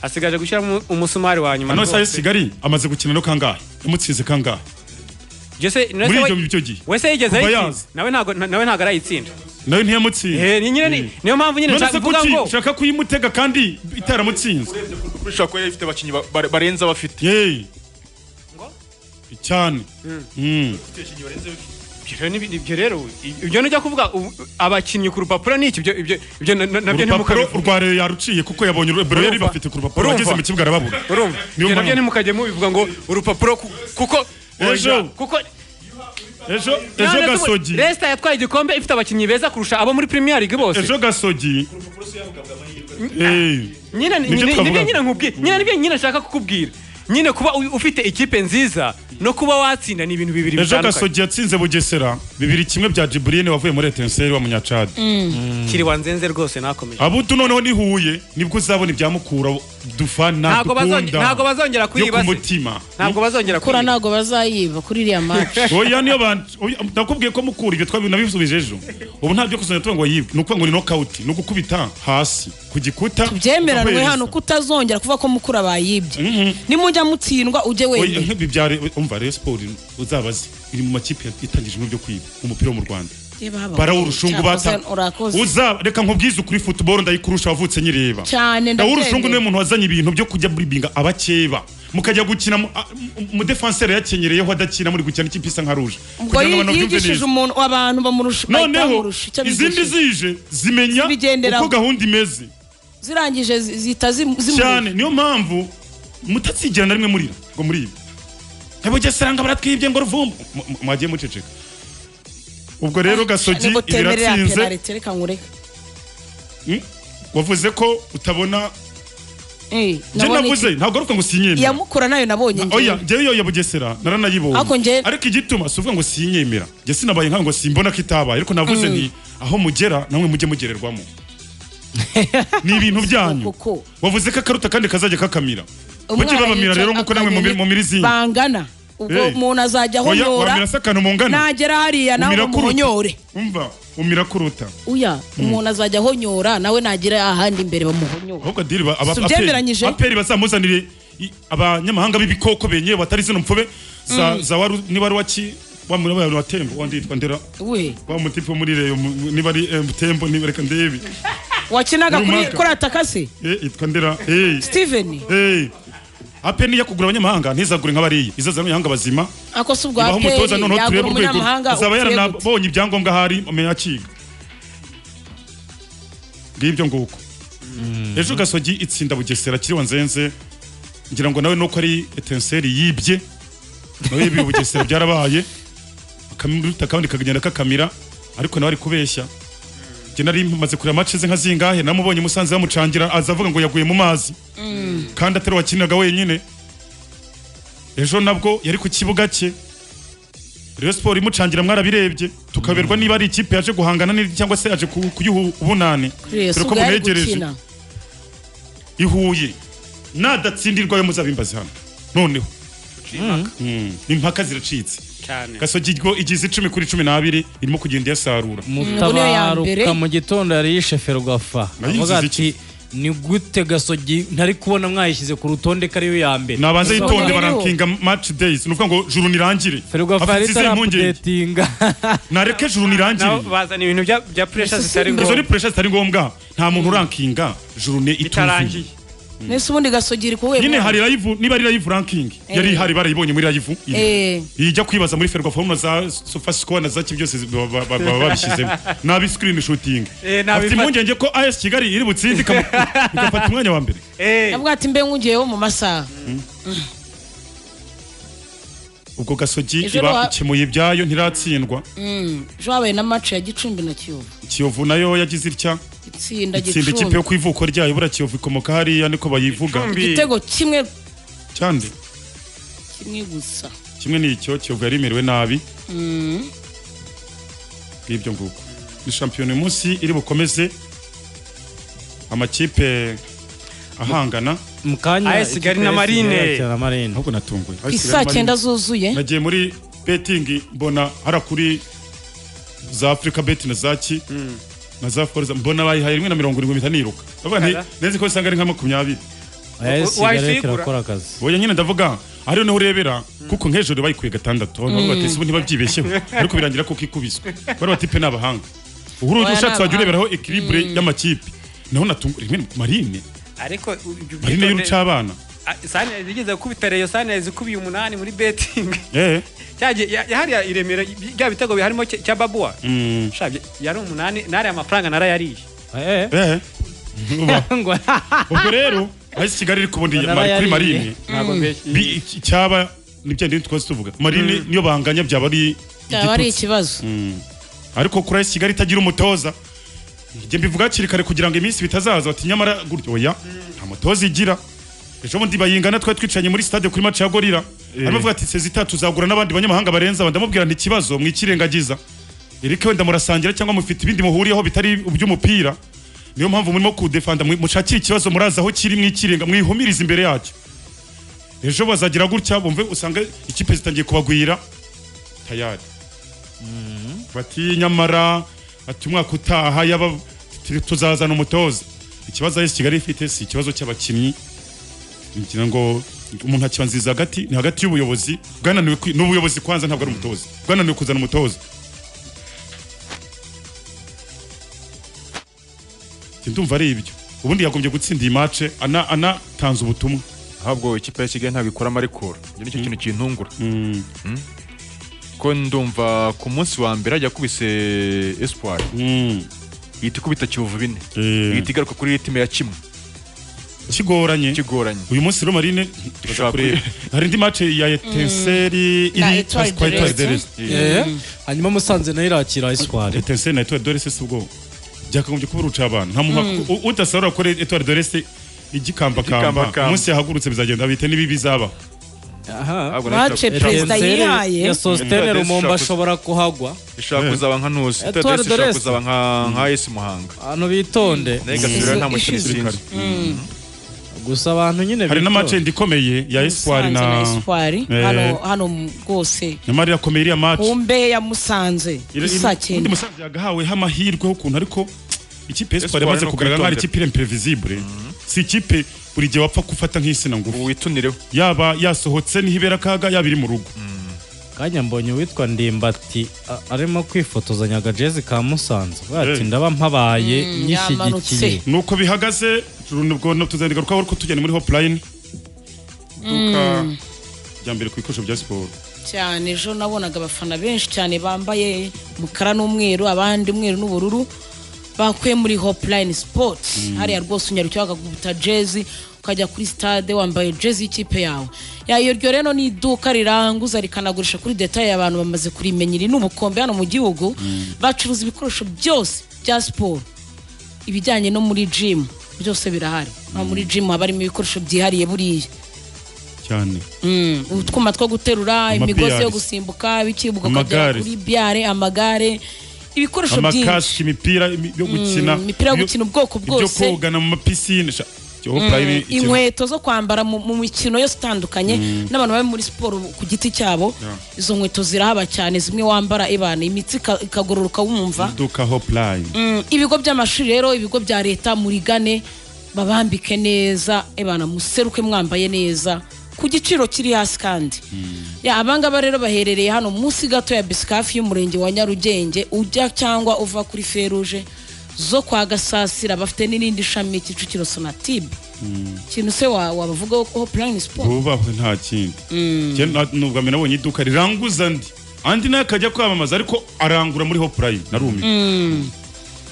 asigaje gushyiramo umusumari wa nyuma hano isaha rwose. y'isigari amaze gukina no kangahe yamutsinze kangahe Jose- na muri we- ibyo byo gihe wese yigeze Kuva ayitsinda yaza. nawe ntabwo na- nawe ntabwo arayitsinda nawe ntiyamutsinze Eh, ni nyine ni- niyo mpamvu nyine none se nshaka kuvuga kuki ngo ushaka kuyimutega kandi itaramutsinze ushobora kuba yari ifite abakinnyi ba- ba- barenze abafite yeee cyane Mm. Ibyo rero ni- ibyo rero ibyo nujya kuvuga ubu- abakinnyi ku rupapuro ni iki ibyo ibyo ibyo na- na- nabyo urupapuro ntimukabivuge rwa rero yaruciye kuko yabonye bero yari Urumva? bafite ku rupapuro Urumva? ageze mu kibuga arababura urumva Niyo ibyo nabyo mpamvu. ntimukajye mubivuga ngo urupapuro ku- kuko Ejo. kuko ejo ejo gasogi resita yatwaye igikombe ifite abakinnyi beza kurusha abo muri premier league bose ejo gasogi Eh, nyine Nibyo nyine twavuga. nibyo nyine nkubwiye nyine nibyo nyine nshaka kukubwira nyine kuba u- ufite ikipe nziza no kuba watsinda ni ibintu bibiri ejo bitandukanye gasogi yatsinze bugesera bibiri kimwe bya jiburiyene wavuye muri etenseri w'umunyacadi kiri wanzenze rwose nakomeje abutu noneho ni huye nibwo uzabona ibya mukura dufana Ntabwo bazongera- dukunda ntabwo bazongera yo ku kuyibase. mutima ntabwo bazongera kura kuyiba. ntabwo bazayiba kuri iriya maci oya niyo ban- oya, nakubwiye ko mukura ibyo twabi nabisubije ejo ubu nta byo kuzana tuba ngo yibwe ni ukuvuga ngo ni nokawuti ni ugukubita hasi ku gikuta byemeranwe ukamuhereza. hano kutazongera kuvuga ko mukura bayibye Mhm. nimujya mutsindwa ujye Oya, wenyine nk'ibi bya re- umva rero siporo uzabaze iri mu makipe yatangijwe ibyo kwiba umupira wo mu rwanda barawurushungu bata urakoze uza reka nkubwize ukuri futuboro ndayikurusha wavutse nyireba cyane ndawurushungu niwe ndabyemera muntu wazanye ibintu byo kujya buribinga abakeba mukajya gukina mu- a- mu- umudefanseri yakenyereyeho adakina muri gukina n'ikipe isa nka ruje Kugira ubwo ngo abantu babyumve yigishije neza. umuntu abantu bamurusha bahita noneho bamurusha icyo izindi bigishije. zije zimenya Zibigenderaho. uko gahunda imeze zirangije zi- zihita zimu- zimurusha cyane niyo mpamvu mutazigera na rimwe murira ngo muribe nyabugesera ngo baratwibye ngo ruvumbu Mu- mu- mwagiye muceceka ubwo rero gasogi nibwo temerera ibiratsinze penalite reka nkureke Mm? wavuze ko utabona Eh, njye nabonye navuze ntabwo ari uko ngo sinyemera iyamukura nayo nabonye oya njyewe. njyewe iyo ya bugesera naranayibonye Ariko njye- ariko igituma si uvuga ngo sinyemera njye sinabaye nkawe ngo simbona ko itabaye ariko navuze nti aho mugera namwe mujye mugererwamo ni ibintu byanyu Koko. wavuze ko akaruta kandi kazajya kakamira mujye Umwana babamira yica rero nk'uko namwe mubi- akanyoni mumira izindi bangana ubwo Eh. umuntu azajya oya wamira ahonyora se akantu mungana nagera hariya nawe umira bamuhonyore umva umira kuruta uya umuntu azajya ahonyora nawe nagera ahandi imbere bamuhonyore ahubwo diri ba- aba- Si aperi ubyemberanyije? aperi bazamuzanire i- abanyamahanga b'ibikoko benyewe batari zino mpfube za za waru niba ari waki wa muri wa tembo wanditwa ndera we wa mutipe wo muri reyo mu- mu- niba ari eh, tembo niba reka ndebi wakinaga Muri kuri Maka. kuri atakase Eh, yitwa ndera hey steven hey apeni yakugura abanyamahanga ntizagure nk'abariya izazana abanyamahanga bazima ako si ubwa ibaho umutoza aperi noneho yagura turebe urwego umunyamahanga azaba upfuye gute. yaranabonye ibyangombwa ahari amenya akiga ngibyo nguko ejo gasogi itsinda bugesera kiriwa nzenze ngira ngo nawe nuko ari etenseri yibye nawe yibiye bugesera byarabaye akamuruta akabandi kagenda kakamira ariko nawe ari kubeshya njye nari maze kureba match ze nka zingahe namubonye musanze bamucangira aza avuga ngo yaguye mu mazi kandi atari wakiniraga wenyine ejo nabwo yari ku kibuga cye Rayon Sport imucangira mwarabirebye tukaberwa niba ari ikipe yaje guhangana n'indi cyangwa se yaje ku- kuyiha ubunani Kuri dore Yesu ko ubwo yari munegereje gukina. ihuye nadatsindirwa yo muzabimbaza hano noneho Mm. impaka ziracitse cyane gasogi rwo igize icumi kuri cumi n'abiri irimo kugenda iyasarura niyo ya mbere. mutabaruka mu gitondo yari yishefe rwafa Nayo yigize avuga ati ni gute gasogi ntari kubona mwayishyize ku rutonde ko ariyo ya mbere nabanza Izo yitonde nkuru. barakinga match days nuvuga ngo juru nirangire ferwafa Afite yari izihe mpungenge itarapudetinga nareke juru nabo nirangire bazana ibintu bya- bya pressure Ese zitari si- izo ni ngombwa pressure zitari ngombwa nta muntu urankinga jurune ituzuye itarangiye nese ubundi gasogira kuwe nyine hari live niba ari live ranking yari ihari barayibonye muri live iri. Eh. ijya kwibaza muri ferwafa na za sofasco na za kim byose zi- ba- ba- ba- baba babishyizemo nabi screen shooting Eh, nabifata- afite impungenge ko AS Kigali iri butsinde ikamu- igafata umwanya wa mbere Eh, avuga ati mbe nkugiyeho mu masaha ubwo gasogi Ejo iba wa- ikemuye ibyayo ntiratsindwa ejo habaye na maci ya gicumbi na kiyovu kiyovu nayo yagize itya itsinda itsinda ikipe yo gicumbi ku ivuko ryayo buriya kiyovu ikomoka hariya niko bayivuga Gicumbi. igitego kimwe cyane kimwe gusa kimwe ni icyo kiyovu yari imerewe nabi ngibyo nguko ni shampiyona uyu munsi iri bukomeze amakipe ahangana mu kanya AS ikipe Kigali na ya Marine. Kigali na marine ahubwo natunguye ku isa cyenda zuzuye nagiye muri betingi mbona hara kuri za afurika beti na zaki na za forza mbona bayihaye rimwe na mirongo irindwi mpita niruka ndavuga nti Aha. nzi ko usanga ari nka makumyabiri AS Kigali wayisegura? kirakora akazi oya nyine ndavuga ariyo niho urebera kuko nk'ejo bayikuye gatandatu abantu bavuga bati sibo ntibabyibeshyeho ariko birangira ko kikubiswe bari bati pe n'abahanga uhuru Oya, ushatse wajya n'abahanga. ureberaho ekiribure y'amakipe naho natungu rimwe ni marine ariko ibyo marine byitonde- y'urucabana Ah, Sunrise igeze gukubita reyo sanezi ikubiye umunani muri betingi eh cyagiye ya- hariya i Remera bya bitego biharimo cya cya babuwa Mm. shabye yari umunani nari amafaranga narayariye Eh, eh ngo ubwo rero ahise kigali iri kubona iyi- Baraba kuri yariye. marine ntabwo mbeshye Bi- iki- cyaba nibyo ndende twese tuvuga marine niyo banganya byaba ari byaba ari igitutsi ikibazo ariko kuri AS kigali itagira umutoza njye mbivuga hakiri kare kugira ngo iminsi bitazaza bati nyamara gutyo oya nta mutoza igira ejo bundi bayingana twari twicaranye muri stade kuri match ya gorira arimo avuga ati sezita tuzagura n'abandi banyamahanga barenze aba ndamubwira nti ikibazo mwikirengagiza erike wenda murasangira cyangwa mufite ibindi muhuriyeho bitari iby'umupira niyo mpamvu murimo kudefanda mwi- mushakire ikibazo murazi aho kiri mwikirenga mwihumirize imbere yacyo ejo bazagira gutya bumve usanga ikipe zitangiye kubagwira tayari bati nyamara ati umwaka utaha yaba turi- tuzazana umutoza ikibazo AS Kigali ifite si ikibazo cy'abakinnyi ngira ngo umuntu akiba nziza hagati ni hagati y'ubuyobozi bwananiwe kwi- n'ubuyobozi kwanza ntabwo ari umutoza bwananiwe kuzana umutoza Njye ndumva ari ibyo ubundi yagombye gutsinda iyi mace ana anatanze ubutumwa ahabwo ikipe ya kigali ntabwo ikora amarikoro ibyo nicyo kintu kintungura Mm. ko ndumva ku munsi wa mbere ajya akubise espoir ihita ikubita kiyovu bine Eh. ihita igaruka kuri ritime ya kimwe kigoranye kigoranye uyu munsi rero marine Dushaka kureba hari indi mace ya etenseri Na iri Etoile kwa de Etoile de Reste. Reste. Eh, hanyuma musanze nayo irakira eswari etenseri na etuwari dorese si ubwo byakagombye kuba uruca abantu nta muntu u- udasarura kuri etuwari dorese igikambakamba Igikambakamba. umunsi yahagurutse bizagenda bite n'ibi bizaba Ahubwo nayo mace ishaka- perezida Etincelle yihaye ya sositene Etincelle rumomba shakuza. ashobora kuhagwa ishaka kuzaba nka ntuzi Etoile Etoile de Reste de ishaka Reste. kuzaba nka nka esi muhanga abantu bitonde nayo igasubira nta Isu- mukino ishize. isinzi gusa abantu nyine hari bitonde. n'amacenda ikomeye ya espoir Musanze na na espoir Eh. hano hano mu- rwose nyamara irakomeye iriya mace ku mbehe ya musanze isa undi cyenda musanze yagahaweho amahirwe y'ukuntu ariko ikipe espoir Espoir yamaze ni kugaragara nk'aho ari ukwitondera. ikipe iremperevizibure si ikipe buri gihe wapfa gufata nk'insina ngufi ubu witunireho yaba yasohotse n'ihibera kaga yaba iri mu rugo kanya mbonye uwitwa ndimbati a- arimo kwifotozanya agajezi ka musanze bati Eh. ndaba mpabaye nyishyigikiye yamanutse. nuko bihagaze nubwo tuzandigarukaho ariko tugenda muri hotline iduka rya mbere ku bikoresho bya siporo cyane ejo nabonaga abafana benshi cyane bambaye umukara n'umweru abandi umweru n'ubururu bakuye muri hopeline sports hariya rwose unyarukiye bakaguta jezi ukajya kuri stade wambaye jezi y'ikipe yawe Ya, iyo ryo rero ni iduka riranguza rikanagurisha kuri detaye abantu bamaze kurimenya iri ni ubukombe hano mu gihugu bacuruza ibikoresho byose bya siporo ibijyanye no muri jimu byose birahari nko muri jimu haba harimo ibikoresho byihariye buriya cyane Mm, utwuma two guterura imigozi yo biyarisi. gusimbuka bikibuka ukagera Amagare. kuri byare amagare ibikoresho byinshi amakashi imipira imi- yo gukina imipira yo ibyo- gukina ubwoko ibyo bwose. kogana mu mapisine sha- ibyo hotline ikintu- inkweto zo kwambara mu mu mikino yose itandukanye n'abantu bari muri siporo ku giti cyabo izo nkweto zirahaba cyane zimwe wambara ibana imitsi ika- ikagororoka wumva iduka hotline Mm, ibigo by'amashuri rero ibigo bya leta murigane babambike neza ebana museruke mwambaye neza ku giciro kiri hasi kandi Ya, abangaba rero baherereye hano munsi gato ya bisikafi y'umurenge wa nyarugenge ujya cyangwa uva kuri feruje zo kwa gasasira bafite n'irindi shami kicukiro sonatib ikintu se wa- wabavugaho ko hopeline siporo bubahwe nta kindi Njye na- nubwa mbere nabonye iduka riranguza andi andi nawe akajya kwamamaza ariko arangura muri hotline narumiwe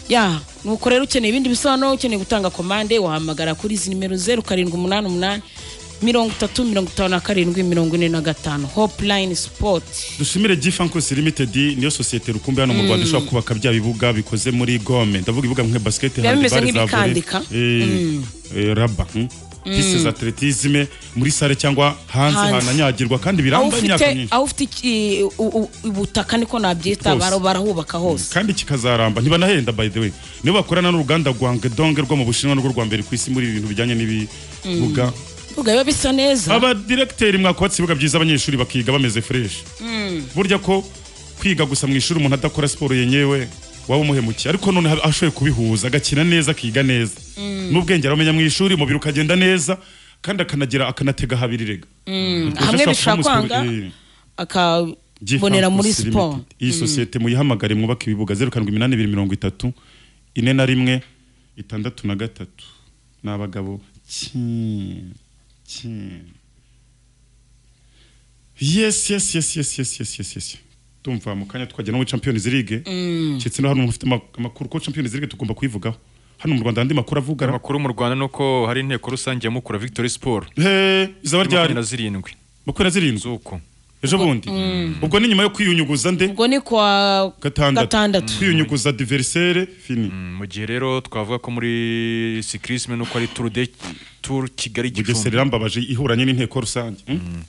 ya nuko rero ukeneye ibindi bisobanuro ukeneye gutanga komande wahamagara kuri izi nimero zeru karindwi umunani umunani mirongo itatu mirongo itanu na karindwi mirongo ine na gatanu hopeline sipoti dushimire Gifankos Limited niyo sosiyete rukumbi hano mu Rwanda ishobora kubaka bya bibuga bikoze muri gome ndavuga ibibuga nka basket Biba bimeze handball, za volley. nk'ibikandika. Eh, eh, raba mm. piste za atletisme muri sale cyangwa hanze Hanze. hananyagirwa kandi aho biramba imyaka ufite myinshi aho ufite iki- u- u- ubutaka niko nabyita Hose. bara- barahubaka hose kandi kikazaramba ntibanahenda by the way nibo bakorana n'uruganda Guangdong rwo mu Bushinwa nirwo rwa mbere ku isi muri ibi bintu bijyanye n'ibibuga ubwo biba bisa neza abadiregiteri mwakubatse ibibuga byiza abanyeshuri bakiga bameze fresh burya ko kwiga gusa mu ishuri umuntu adakora siporo yenyewe waba umuhemukiye ariko none haba- ashoboye kubihuza agakina neza akiga neza n'ubwenge aramenya mu ishuri umubiri ukagenda neza kandi akanagira akanatega habiri rega hamwe bishobora kwanga akabonera muri siporo iyi sosiyete muyihamagare mwubake ibibuga zeru karindwi iminani ibiri mirongo itatu ine na rimwe itandatu na gatatu ni abagabo Ki- ki- yes yes yes yes yes yes yes yes tumva mu kanya twajya no muri champions league ndetse no hano umuntu ufite ama- amakuru ko champions league tugomba kuyivugaho hano mu rwanda andi makuru avugara amakuru mu rwanda ni uko hari inteko rusange ya mukura victory sport he izaba ryari makumyabiri na zirindwi makumyabiri na zirindwi z'uko ejo bundi ubwo ni nyuma yo kwiyunyuguza nde ubwo ni kwa gatandatu Gatandatu. kwiyunyuguza diverisere fini Mm, mu gihe rero twavuga ko muri sikirisime nuko ari tour de tour kigali bugesera gicumbi irambabaje ihuranye n'inteko rusange Mm.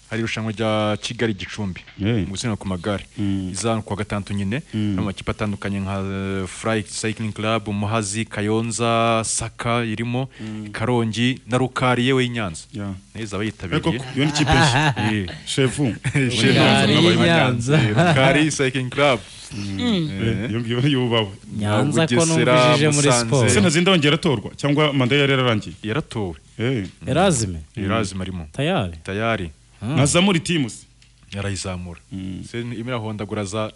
hari irushanwa rya kigali gicumbi Yeah. mu gusiganwa ku magare izana kuwa gatandatu nyine harimo amakipe atandukanye nka eh, fly cycling club muhazi kayonza saka irimo karongi na rukari yewe y'inyanza Yeah. neza ariko abayitabiriye iyo ni kipe nshya shefu Rukari y'Inyanza. Eh, rukari cycling club Eh, iyo ngiyo yubawe nyanza ko Bugesera, numvishije muri Musanze. siporo ese ntazinda yongera atorwa cyangwa manda ye yari yararangiye yaratowe Eh, erazime irazima arimo tayari tayari ntazamura itimu se yarayizamura Se imirahondagura za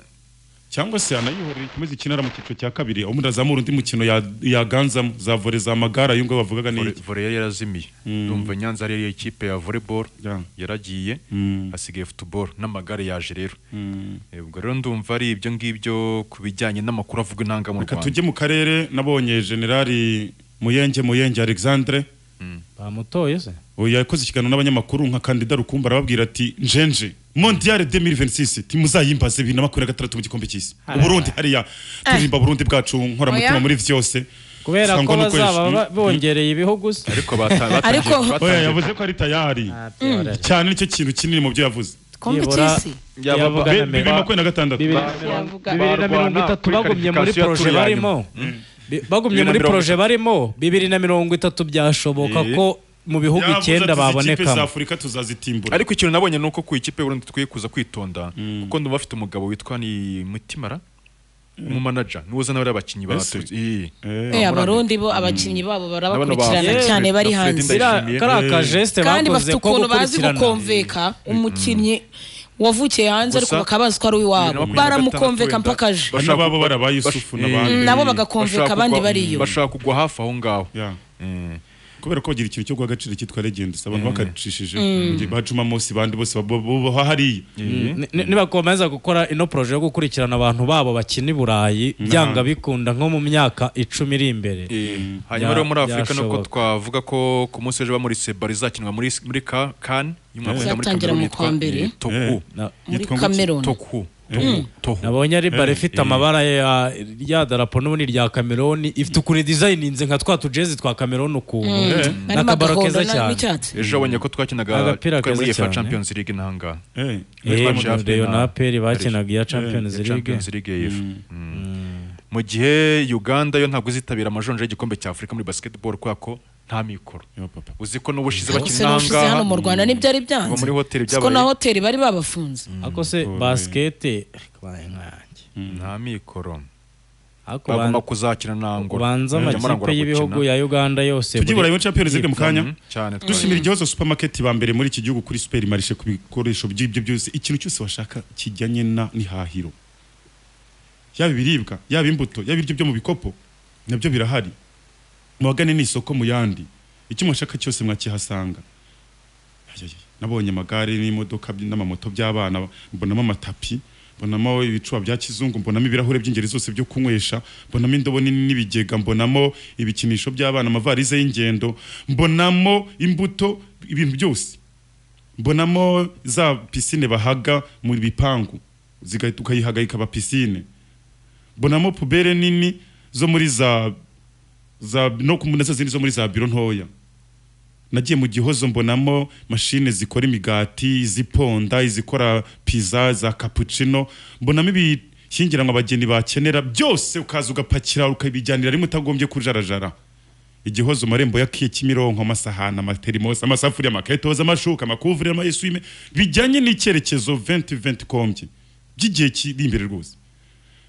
cyangwa se anayihorera ikomeze ikinara mu cyiciro cya kabiri aho umuntu azamura undi mukino ya- yaganzamo za vore za magara ayo ngayo bavugaga ni vore iki vore yari yarazimiye ndumva nyanza ari yo ikipe ya volleyball Yeah. yaragiye Mm. hasigaye football n'amagare yaje rero Eh, ubwo rero ndumva ari ibyo ngibyo ku bijyanye n'amakuru avuga intanga mu reka rwanda tujye mu karere nabonye generali muyenge muyenge alexandre bamutoye se uyu yakoze ikiganiro n'abanyamakuru nka kandida rukumbi arababwira ati njenje mondiale 2026 timuzayimbaze bibiri na makumyabiri na gatandatu mu gikombe cy'isi uburundi hariya turirimba burundi bwacu nkoramutima Oya. muri byose kubera ko Sangwa no kwezi. bazaba ba- Mm. bongereye ibihugu se ariko bata- batangiye Ariko- batangiye- oya yavuze ko ari tayari cyane nicyo kintu kinini mu byo yavuze kombe byibura cy'isi Yaba- yavuga Be- bibiri na na Amerika. makumyabiri na gatandatu bibiri Yavuga- bibiri na mirongo Barwana itatu kuri bagumye muri qualification poroje ya tour ya nyuma. barimo Bi- bagumye Bibiri na muri mirongo poroje itatu. barimo bibiri na mirongo itatu byashoboka Eh. ko mu bihugu Yavuze ati, icyenda izi kipe za babonekamo afurika tuzazitimbura ariko ikintu nabonye ni uko ku ikipe y'uburundi dukwiye kuza kwitonda kuko ndumva bafite umugabo witwa ni mutimara umumanaja niwe uzana bariya bakinnyi Ese? baturutse Eh. Eh, abarundi bo abakinnyi babo N'abana barabakurikirana ba- cyane bari Fred hanze Ndayishimiye. Ziriya- kariya kajeste kandi bafite bakoze ko ukuntu bazi gukurikirana gukomveka umukinnyi wavukiye hanze ariko Gusa- bakaba bazi ko ari uwabo makumyabiri na gatandatu baramukomveka wenda. mpaka aje Bano babo baraba Yusufu Eh, n'abandi. nabo bagakomveka bashaka abandi kugwa- bariyo bashaka kugwa hafi aho ngaho Ya. Eh. kubera ko bagira ikintu cyo guha agaciro cyitwa legends abantu bakacishije mu gihe bacuma mose bandi bose baha hariya Ni- ni- nibakomeza gukora ino poroje yo gukurikirana abantu babo bakina i burayi byanga bikunda nko mu myaka icumi iri imbere Eh, hanyuma Bya- rero muri afurika nuko byashoboka. twavuga ko ku munsi w'ejo bamuritse bari izakinwa muri muri ka kan y'umwaka ujya muri Izatangira Cameroon mu yitwa, kwa mbere. eh, toku Na- muri Yitwa ngo iki? kameruni toku toku toku nabonye ari bara ifite amabara ya rya darapo n'ubundi rya kameroni ifite ukuri dizayininze nka twa tujezi twa kameroni ukuntu harimo n'akabaro agahondo keza na- cyane n'icyatsi ejo abonye ko twakinaga Agapira twari muri keza efa cyane. champions league n'ahangaha Eh, Eh, Real Madrid Reyo na na- aperi bakinaga iya champions Ya league champions league ya efa Mm. mu gihe uganda yo ntabwo izitabira amajonje y'igikombe cya afurika muri basketball kubera ko nta mikoro yo papa. uzi ko n'ubushize bose bakina n'ubushize hano mu ahangaha rwanda ntibyari Ngo byanze muri hoteli siko byabaye- na hoteli bari babafunze ako se basikete kabaye nkanjye nta mikoro Ariko bagomba ban- kuzakina na angola ubanza Nyamara amakipe Angola y'ibihugu gukina. ya uganda yose tujye muri- burayi muri champions league mu kanya cyane twari- dushimira igihozo supermarket ba mbere muri iki gihugu kuri super marishe ku bikoresho by'ibyo byose ikintu cyose washaka kijyanye na n'ihahiro yaba ibiribwa yaba imbuto yaba ibiryo byo mu bikopo nabyo birahari muhagane n'isoko mu yandi icyo mwashaka cyose mwakihasanga Ayayay, nabonye amagare n'imodoka by- n'amamoto by'abana mbonamo amatapi mbonamo ibicuba bya kizungu mbonamo ibirahure by'ingeri zose byo kunywesha mbonamo indobo nini n'ibigega mbonamo ibikinisho by'abana amavarize y'ingendo mbonamo imbuto ibintu byose mbonamo za pisine bahaga mu bipangu zigahita ukayihaga ikaba pisine mbonamo pubere nini zo muri za za no kumuna zindi zo muri za biro ntoya nagiye mu gihozo mbonamo mashine zikora imigati iziponda izikora pizza za cappuccino mbonamo ibishyingiranwa abageni bakenera byose ukaza ugapakira ukabijyanira rimwe utagombye kujarajara igihozo marembo ya kiye kimironko amasahani amaterimosi amasafuriya amaketoza amashuka amakuvureri amayesume bijyanye n'icyerekezo 2020 kombye by'igihe kiri imbere rwose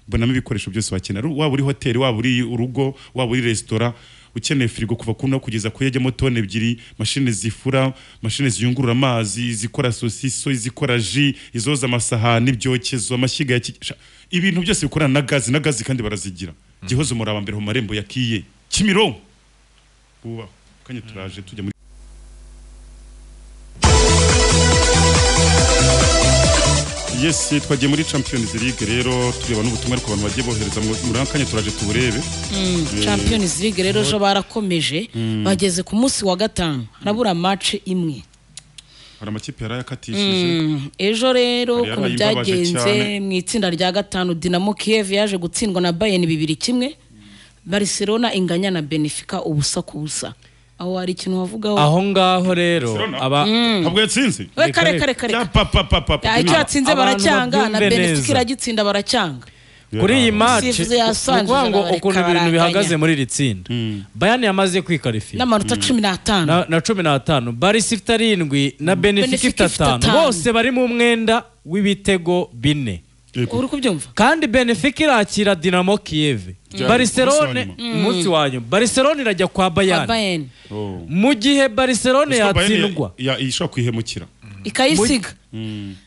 mbonamo ibikoresho byose wakenera waba uri hoteli waba uri urugo waba uri resitora ukeneye firigo kuva ku no kugeza ku yajyamo toni ebyiri mashine zifura mashine ziyungurura amazi izikora sosiso izikora ji izoza amasahani ibyokezo amashyiga ya ki- sha- ibintu byose bikorana na gazi na gazi kandi barazigira gihozo muraba mbere mu marembo ya kiye kimironko bubaho kanya turaje tujya muri yes twagiye muri champions league rero tureba n'ubutumwa ariko abantu bagiye bohereza mu- muri aka kanya turaje tuburebe champions league rero ejo barakomeje bageze ku munsi wa gatanu harabura match imwe hari amakipe yarayakatishije ejo rero Yari ukuntu yarayibabaje cyane. byagenze mu itsinda rya gatanu dinamo kiyev yaje gutsindwa na bayern bibiri kimwe barcelona inganya na benefica ubusa ku busa aho hari ikintu wavugaho aho ngaho rero Barcelona? aba ntabwo yatsinze we kare kare kare Ya pa pa pa pa pa. Ya, icyo yatsinze Abantu baracyanga na babyumve benefica neza. iragitsinda baracyanga kuri iyi match Umusifuzi yasanze ni ukuvuga ngo ijana ukuntu bareka ibintu bihagaze baranganya. muri iri tsinda bayani yamaze kwikarifiya n'amanota cumi n'atanu na, na cumi n'atanu barisi ifite arindwi na benefika Benfica ifite ifite atanu atanu. bose bari mu mwenda w'ibitego bine uri kubyumva kandi benefika irakira dinamo kiyeve bariserone munsi umunsi wa nyuma bariserone irajya kwa Bayern. bayani Oh. mu gihe bariserone Gusa Bayern yatsindwa ya- ya- ishobora kwihemukira ikayisiga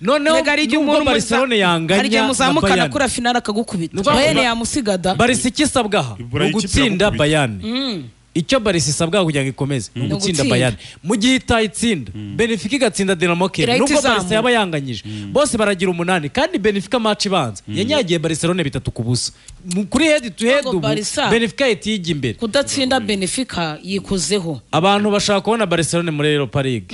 noneho Erega hari igihe nubwo umuntu bariserone hari igihe yanganya na muzamuka bayani akora finale akagukubita Nubwo- bayani yamusigaga barisi icyo isabwa aha Ibura ni y'ikipe ugutsinda iragukubita. bayani icyo barisi isabwa kugira ngo ikomeze ni ugutsinda ugutsinda. bayani mu gihe itayitsinda benefika igatsinda dinamo kiyeve Irahita nubwo barisi izamuka. yaba yanganyije bose baragira umunani kandi benefika match ibanza yanyagiye bariserone bitatu ku busa Mu- kuri head to head Ntabwo ubu Barca- benefika yitiye imbere kudatsinda benefica yikozeho abantu bashaka kubona Barcelona muri Europa League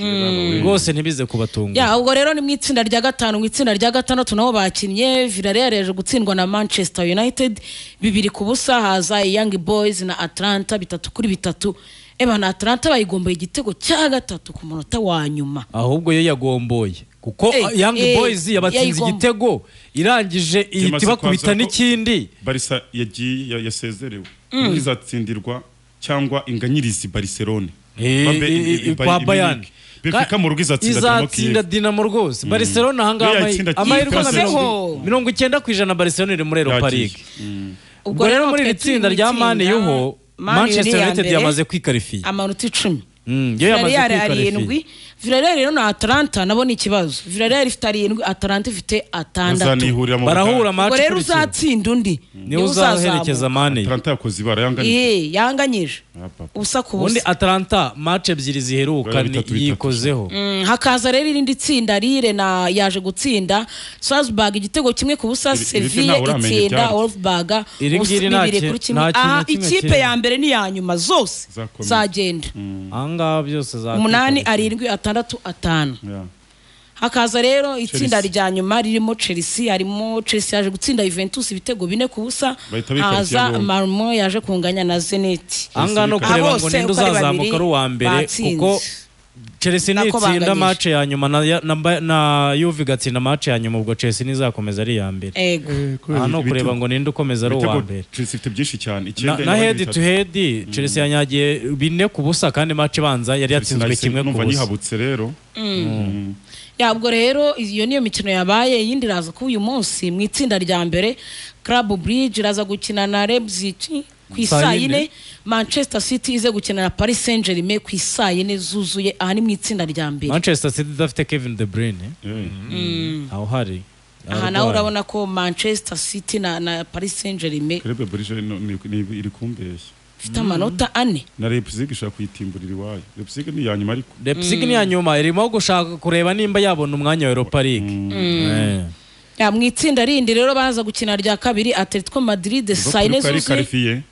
rwose ntibize kubatunga ya ubwo rero ni mu itsinda rya gatanu mu itsinda rya gatandatu nabo bakinnye Villarreal yaje gutsindwa na Manchester United bibiri ku busa haza Young Boys na Atlanta bitatu kuri bitatu eba na Atlanta bayigomboye igitego cya gatatu ku munota wa nyuma ahubwo yo yagomboye kuko Eh, Young eh, Boys yabatsinze yayigomba. igitego irangije ihita Yamaze ibakubita kwaza ko- n'ikindi barisa yagiye ya- yasezerewe imwe izatsindirwa cyangwa inganyirizi bariserone Eh, Babe- eh, i- i- eh, kwa i- Bayern Munich. Benfica mu rugo izatsinda Dinamo izatsinda Kiev. Dinamo rwose Barcelona ahangaha Yo amahi- yayitsinda Kiev amahirwe nka yatsinze. mirongo- mirongo icyenda ku ijana Barcelona iri muri Europa Yagiye. League ubwo rero muri iri twe turi tsinda mu rya Man itsinda, Uho Man U Manchester iri iya United mbere, yamaze kwikarifiya amanota icumi Mm, yo yamaze Villarreal kwikarifiya arindwi Villarreal rero na Atlanta nabo ni ikibazo Villarreal ifite arindwi Atlanta ifite atandatu Bazanihurira mu barahura match ubwo rero ikurikira. uzatsinda undi niwe uzaherekeza mane Atalanta yakoze ibara yanganyije Iye, yanganyije Apa, apa. ubusa ku ubundi busa atalanta match ebyiri ziheruka Bitatu, ni- bitatu. yikozeho Mm, hakaza rero irindi tsinda rire na yaje gutsinda Salzburg igitego kimwe ku busa Iri- iri tsinda Sevilla uramenya itsinda ibyaryo. Wolfsburg Iri ubusa ngiri nta bibiri ki- kuri kimwe nta kintu aha kimwe ikipe kiri. ya mbere n'iya nyuma zose Zakomeye. zagenda ahangaha byose za umunani arindwi atandatu atanu Yeah. hakaza rero itsinda Chelsea. rya nyuma ririmo Chelsea harimo Chelsea yaje gutsinda Juventus ibitego bine ku busa Bahita bikarikira haza bombi. Malmo yaje kunganya na Zenit ahangaha no Chelsea kureba Abo ngo se ninde uko ari uzazamuka babiri ari uwa mbere batsinze. kuko chelsea Nako nitsinda banganyije. match ya nyuma na, ya- na, Ba- na yuve igatsinda match ya nyuma ubwo chelsea nizakomeza ari iya mbere ego aha no Ibitego- kureba ngo ninde ukomeza ari uwa ibitego mbere Chelsea ifite byinshi cyane na, icyenda na n'abandi head bitatu. to head chelsea yanyagiye bine ku busa kandi match ibanza yari yatsinzwe Sinahise kimwe ku numva busa nyihabutse rero Ya, ubwo rero iyo niyo mikino yabaye iyindi iraza kuba uyu munsi mu itsinda rya mbere Club Bridge iraza gukina na Leipzig ku Saa isaa yine. yine Manchester City ize gukina na Paris Saint Germain ku isaa yine zuzuye aha ni mu itsinda rya mbere manchester city idafite kevin de bruyne aho hari aha nawe urabona ko Manchester City na, na Paris Saint Germain Krebe Brije no- ni- ni- iri kumbeshya ifite amanota ane na Leipzig ishaka kuyitimburira iwayo Leipzig ni iya nyuma ariko Leipzig ni iya nyuma irimo gushaka kureba nimba yabona umwanya wa Europa League Eh. ya mu itsinda rindi rero baza gukina rya kabiri Atletico Madrid saa yine Liverpool yari zuzuye qualifié.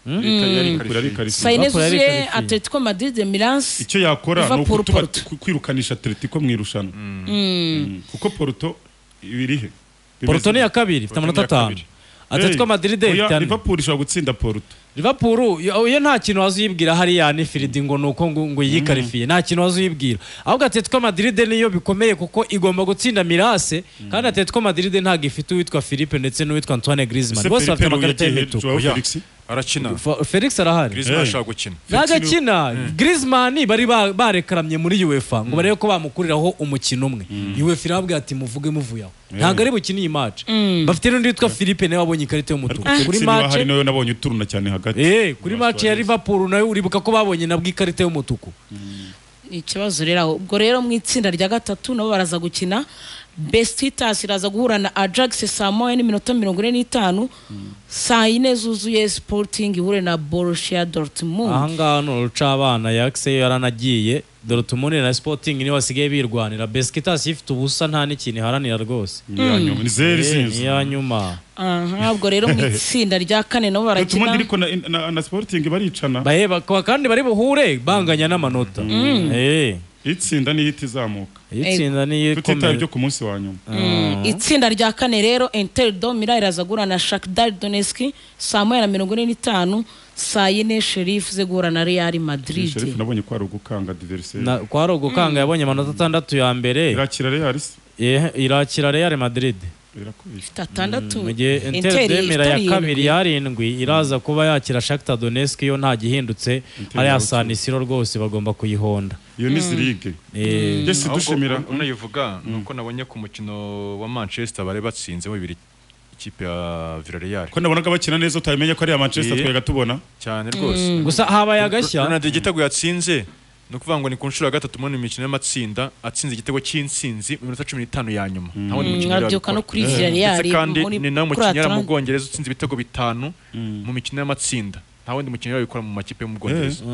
Liverpool yari qualifié. saa yine Liverpool yari zuzuye qualifiye. Atletico Madrid Milan icyo yakora ni Liverpool, ukutuba- Porto. ku- kwirukanisha Atletico mu irushanwa Mm. kuko Porto ibiri he Porto ni iya kabiri ifite Porto ni amanota iya atanu kabiri. atletico madrid oya itanu liverpool ishobora gutsinda porto liverpool yo yo nta kintu wazuyibwira hariya ni firidi ngo ni uko ngo ngo yikarifiye nta kintu wazuyibwira ahubwo atletico madrid niyo bikomeye kuko igomba gutsinda mirase kandi atletico madrid ntabwo ifite uwitwa philippe ndetse n'uwitwa antoine griezmann ese bose bafite peripero amakarita yagiye y'imituku hejuru Oya. felix arakina Fe- felix arahari Griezmann Eh. ashaka gukina ntagakina griezmann bari ba- barekaramye muri uefa ngo barebe ko bamukuriraho umukino umwe uefa irababwira ati muvuge muvuye aho ntabwo ari bukine iyi match bafite n'undi witwa philippe nawe wabonye ikarita y'umutuku kuri felix niba match ahari nawe nabonye uturuna cyane hagati Eh, kuri match ya liverpool nawe uribuka ko babonye nabwo ikarita y'umutuku ni ikibazo rero aho ubwo rero mu itsinda rya gatatu nabo baraza gukina besititas iraza guhura na ajax saa moya n'iminota mirongo ine n'itanu saa yine zuzuye sporting ihure na borushia dortmund ahangaha ni uruca abana yakise yaranagiye dore utumune na sporting niyo basigaye birwanira besikitasi ifite ubusa nta n'ikintu iharanira rwose Iyanyuma, ni zeri Eh, zinzi niyo nyuma aha ubwo rero mu itsinda rya kane nabo Dortmund barakina iriko na, na, na Sporting baricana baheba kuba kandi bari buhure banganya n'amanota Eh, itsinda niyo itizamuka iyo itsinda niyo tutitaye ikomeye byo ku munsi wa nyuma Mm, itsinda rya kane rero inter domira iraza guhura na shakdar donetsk saa moya na mirongo ine n'itanu saa yine sherifu ze guhura na real madrid Sheriff nabonye ko ari ugukanga diversaire Na- kwa rugukanga yabonye amanota atandatu ya mbere irakira Real se? eh, irakira real madrid irakubisha ifite atandatu mu gihe Inter inter demera ya ifite kabiri arindwi. yarindwi iraza kuba yakira shakta donetsk yo nta gihindutse hariya yaratsinze. sanisiro rwose bagomba kuyihonda iyo ni zirige Eh, Jesse dushimira Ahubwo unayivuga ni uko nabonye ku mukino wa manchester bari batsinze bibiri ikipe ya villarreal ko nabonaga bakina neza utamenye ko ari ya Manchester Eh. twega tubona cyane rwose gusa habaye agashya ronaldo igitego yatsinze ni ukuvuga ngo ni ku nshuro ya gatatu muri imikino y'amatsinda atsinze igitego cy'insinzi mu minota cumi n'itanu ya nyuma nta wundi mukinnyi wari nkabyuka no wabikora. kuri Villarreal ndetse kandi muri- ni nawe kuri mukinnyi yari mu Atlanta. bwongereza utsinze ibitego bitanu mu mikino y'amatsinda nta wundi mukinnyi wabikora mu makipe yo mu bwongereza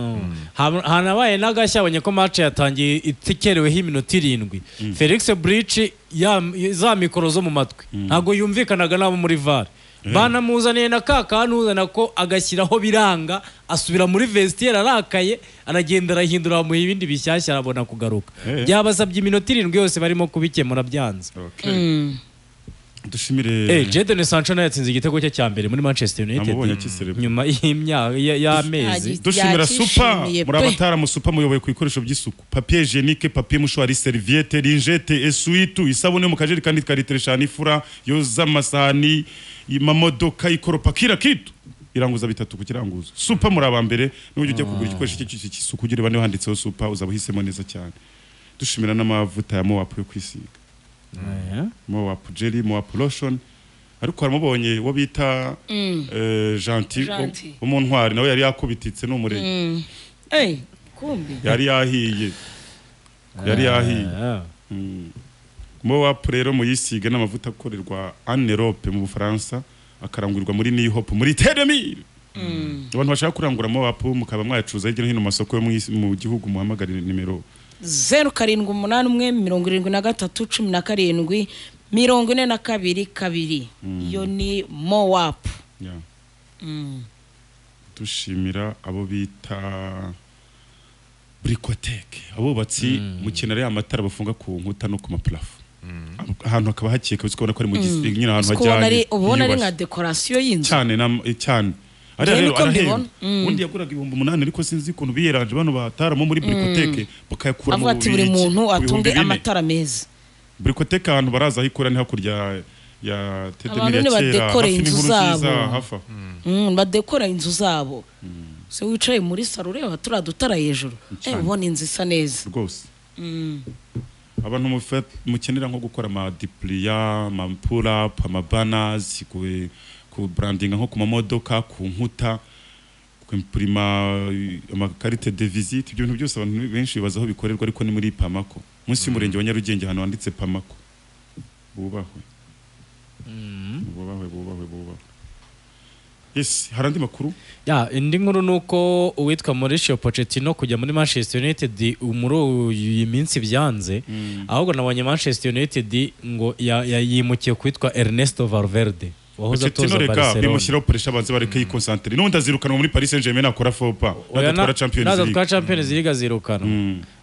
Ha- hanabaye n'agashya abonye ko match yatangiye itekereweho iminota irindwi felix brici za mikoro zo mu matwi ntabwo yumvikanaga n'abo muri var banamuzaniye na ka kantu uzana ko agashyiraho biranga asubira muri vestiaire arakaye aragenda arahindura bamuha ibindi bishyashya arabona kugaruka Eh. byabasabye iminota irindwi yose barimo kubikemura byanze Eh, dushimire Jadon Sancho nawe yatsinze igitego cye cya mbere muri Manchester United Namubonye akiserebwa. nyuma y'imya- y- y'amezi Agi- dushimira supa Yakishimiye muri pe. abatara mu supa muyoboye ku bikoresho by'isuku papier hygienique papier mushwari serviette ringette esuitu isabune yo mu kajerekani ka litiro eshanu ifura yoza amasahani amamodoka ikoropa kira kitu iranguza bitatu ku kiranguzo supa muri abambere n'uburyo ujya kugura igikoresho cy'icyo cy'icyo cy'isuku ugira bane handitseho supa uzaba uhisemo neza cyane dushimira n'amavuta ya mowapu yo kwisiga Eh, mowapu jeri mowapu lotion ariko haramubonye uwo bita eh, gentil wo- Gentil. wo mu ntwari nawe yari yakubititse ni umurenge Eh, kumbi yari yahiye yari yahiye eh. mowapu rero muyisiga n'amavuta akorerwa anerope mu bufaransa akarangurwa muri nihopu muri teremire abantu bashaka kurangura mowapu mukaba mwayacuruza hirya no hino mu masoko yo mu isi- mu gihugu muhamagare nimero zeru karindwi umunani umwe mirongo irindwi na gatatu cumi na karindwi mirongo ine na kabiri kabiri iyo ni mowapu Ya. dushimira abo bita burikoteke abubatsi mu kintu ariya amatara bafunga ku nkuta no ku maparafu ahantu hakaba hakeye kabisa ukabona ko ari mu gisi nyine ahantu hajyanye uba ubona ari hiyubashye. nka dekorasiyo y'inzu cyane na eh, cyane ariya Njye rero niko arahera mbibona. ubundi yaguraga ibihumbi umunani ariko sinzi ukuntu biyeranje bano bataramo muri burikoteke bakayakura mu avuga ati buri Bubiligi, muntu ku bihumbi atunge bine. amatara meza burikoteke ahantu baraza aho ikura ni hakurya ya Abantu tedemiri ni ya kera badekora hafi inzu n'inkuru nziza zabo. hafa Mm, badekora inzu zabo se wicaye muri saro ureba turiya dutara hejuru eh, ubona inzu isa neza rwose abantu mufa- mukenera nko gukora amadipuriya amapurapu amabanazi ku- ku burandinga nko ku mamodoka ku nkuta kwempurima amakarite de visite ibyo bintu byose abantu benshi bibaza aho bikorerwa ariko ni muri pamako munsi y'umurenge wa nyarugenge ahantu handitse pamako bubahwe bubahwe bubahwe bubahwe yes hari andi makuru Ya, indi nkuru ni uko uwitwa Mauricio Pochettino kujya muri Manchester United muri iyi minsi byanze ahubwo nabonye Manchester United ngo ya- ya- yimukiye kwitwa Ernesto Valverde wahoze Pochettino atoza reka Barcelona bimushyiraho puresha abanze bareke yikonsantere n'ubundi azirukanwa muri Paris Saint-Germain nakora fopa Oya, na- nadatwara Champions League nadatwara Champions League azirukana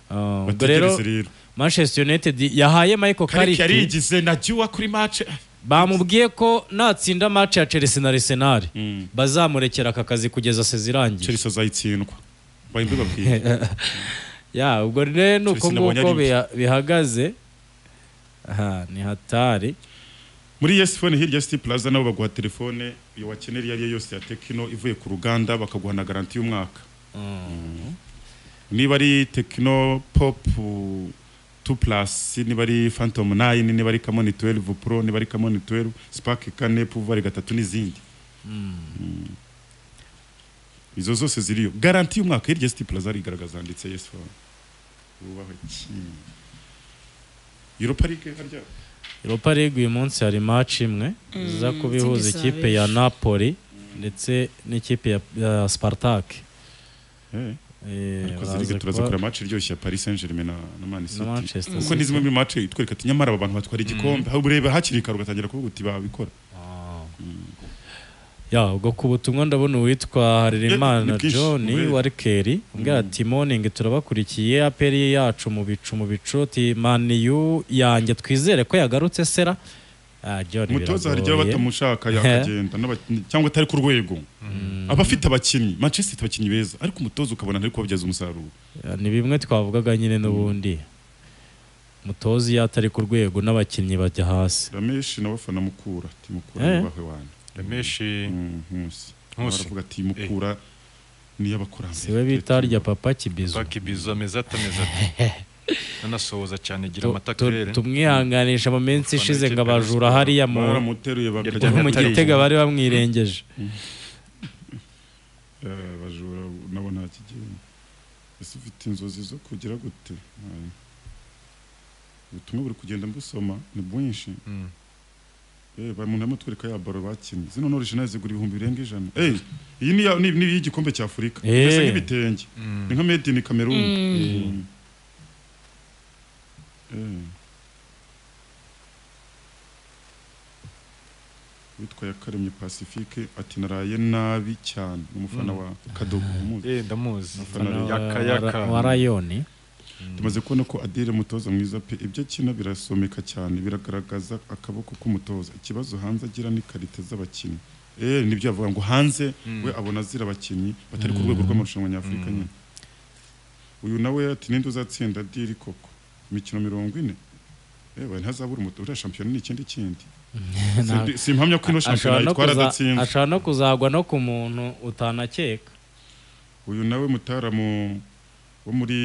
Ah, ubwo rero Bategereze rero. Manchester United yahaye Michael kariki Carrick yarigize najya iwa kuri match bamubwiye ko natsinda match ya Chelsea na Arsenal Mm. bazamurekera aka kazi kugeza seze irangiye Chelsea azayitsindwa bahimbe babwiye ya ubwo rero ni uko Chelsea nabonye nguko ari mbi. biha- bihagaze aha ni hatari muri yes phone hirya city plaza nabo baguha telefone iyo wakenera iyo ari yo yose ya tekino ivuye ku ruganda bakaguha na garanti y'umwaka Mm. niba ari tekino pop 2 plus niba ari phantom 9 niba ari camon 12 pro niba ari camon 12 spark kane pouvoir gatatu n'izindi Mm. izo zose ziriyo garanti y'umwaka hirya city plaza rigaragaza handitse yes phone wubahwe ki Europa League harya Europa League uyu munsi hari match imwe iza kuba ihuza izindi ikipe ya Napoli ndetse n'ikipe ya, ya Spartak eh Eh, ariko baza zirige turaza kuba- kureba match iryoshye ya Paris Saint-Germain na, na Man na City Manchester kuko City. ni zimwe muri match itwereka ati nyamara aba bantu batwara igikombe mm. ureba hakiri kare ugatangira kuvuga uti babikora ya ubwo ku butumwa ndabona uwitwa Ni Harerimana bwinshi, John ubere. Warkeri umbwira ati morning turabakurikiye aperi yacu mu bicu mu bicu ati maniyu yanjye twizere ko yagarutse sera Ah, John umutoza hari igihe aba biragoye. batamushaka yakagenda n'aba- cyangwa atari ku rwego aba afite abakinnyi Manchester City abakinnyi beza ariko umutoza ukabona ntari kubabyaza umusaruro Ya, ni bimwe twavugaga nyine n'ubundi umutoza iyo atari ku rwego n'abakinnyi bajya hasi Ramesh nawe afana mukura ati mukura Eh. ni bahe wanyu Rameshi Mm, Nkusi Nkusi. baravuga ati mukura niyo abakurambere siwe bita rya papa kibizo bakibiza mezata mezata nanasohoza cyane gira Tu- tu- amatakurere tumwihanganisha mu minsi Abafana ishize ngo b'ikipe ya abajura Rayon hariya mu baramuteruye Yarya mu Atari. gitega bari bamwirengeje Eh, bajura nabo nta kigenda ese ufite inzozi zo kugira gute Aye. ubutumwa buri kugenda mbusoma ni bwinshi Mm. Eh, ba- umuntu arimo atwereka ya baro bakinnye zino norishinaye zigura ibihumbi birenga ijana Eh, iyi ni iya- ni ni iy'igikombe cya afurika Eh. imeze nk'ibitenge ni nka made in cameroon Mm. Eh. witwa yakaremye pacifique ati naraye nabi cyane ni umufana wa kadogo umuzi Eh, ndamuzi Abafana Wa- yaka wa- yaka wa rayoni tumaze kubona ko adire mutoza mwiza pe ibyo akina birasomeka cyane biragaragaza akaboko k'umutoza ikibazo hanze agira ni karite z'abakinnyi eh nibyo yavuga ngo hanze we abona azira abakinnyi batari ku rwego rw'amarushanwa nyafurika nyine uyu nawe ati ninde uzatsinda diri koko imikino mirongo ine ewe ntazabura umutoza uriya shampiyona ni ikindi kindi Simbi- simpamya ko ino shampiyona ashobora no yitwara kuza- adatsinze ashobora no kuzagwa no ku muntu utanakeka uyu nawe mutaramu wo muri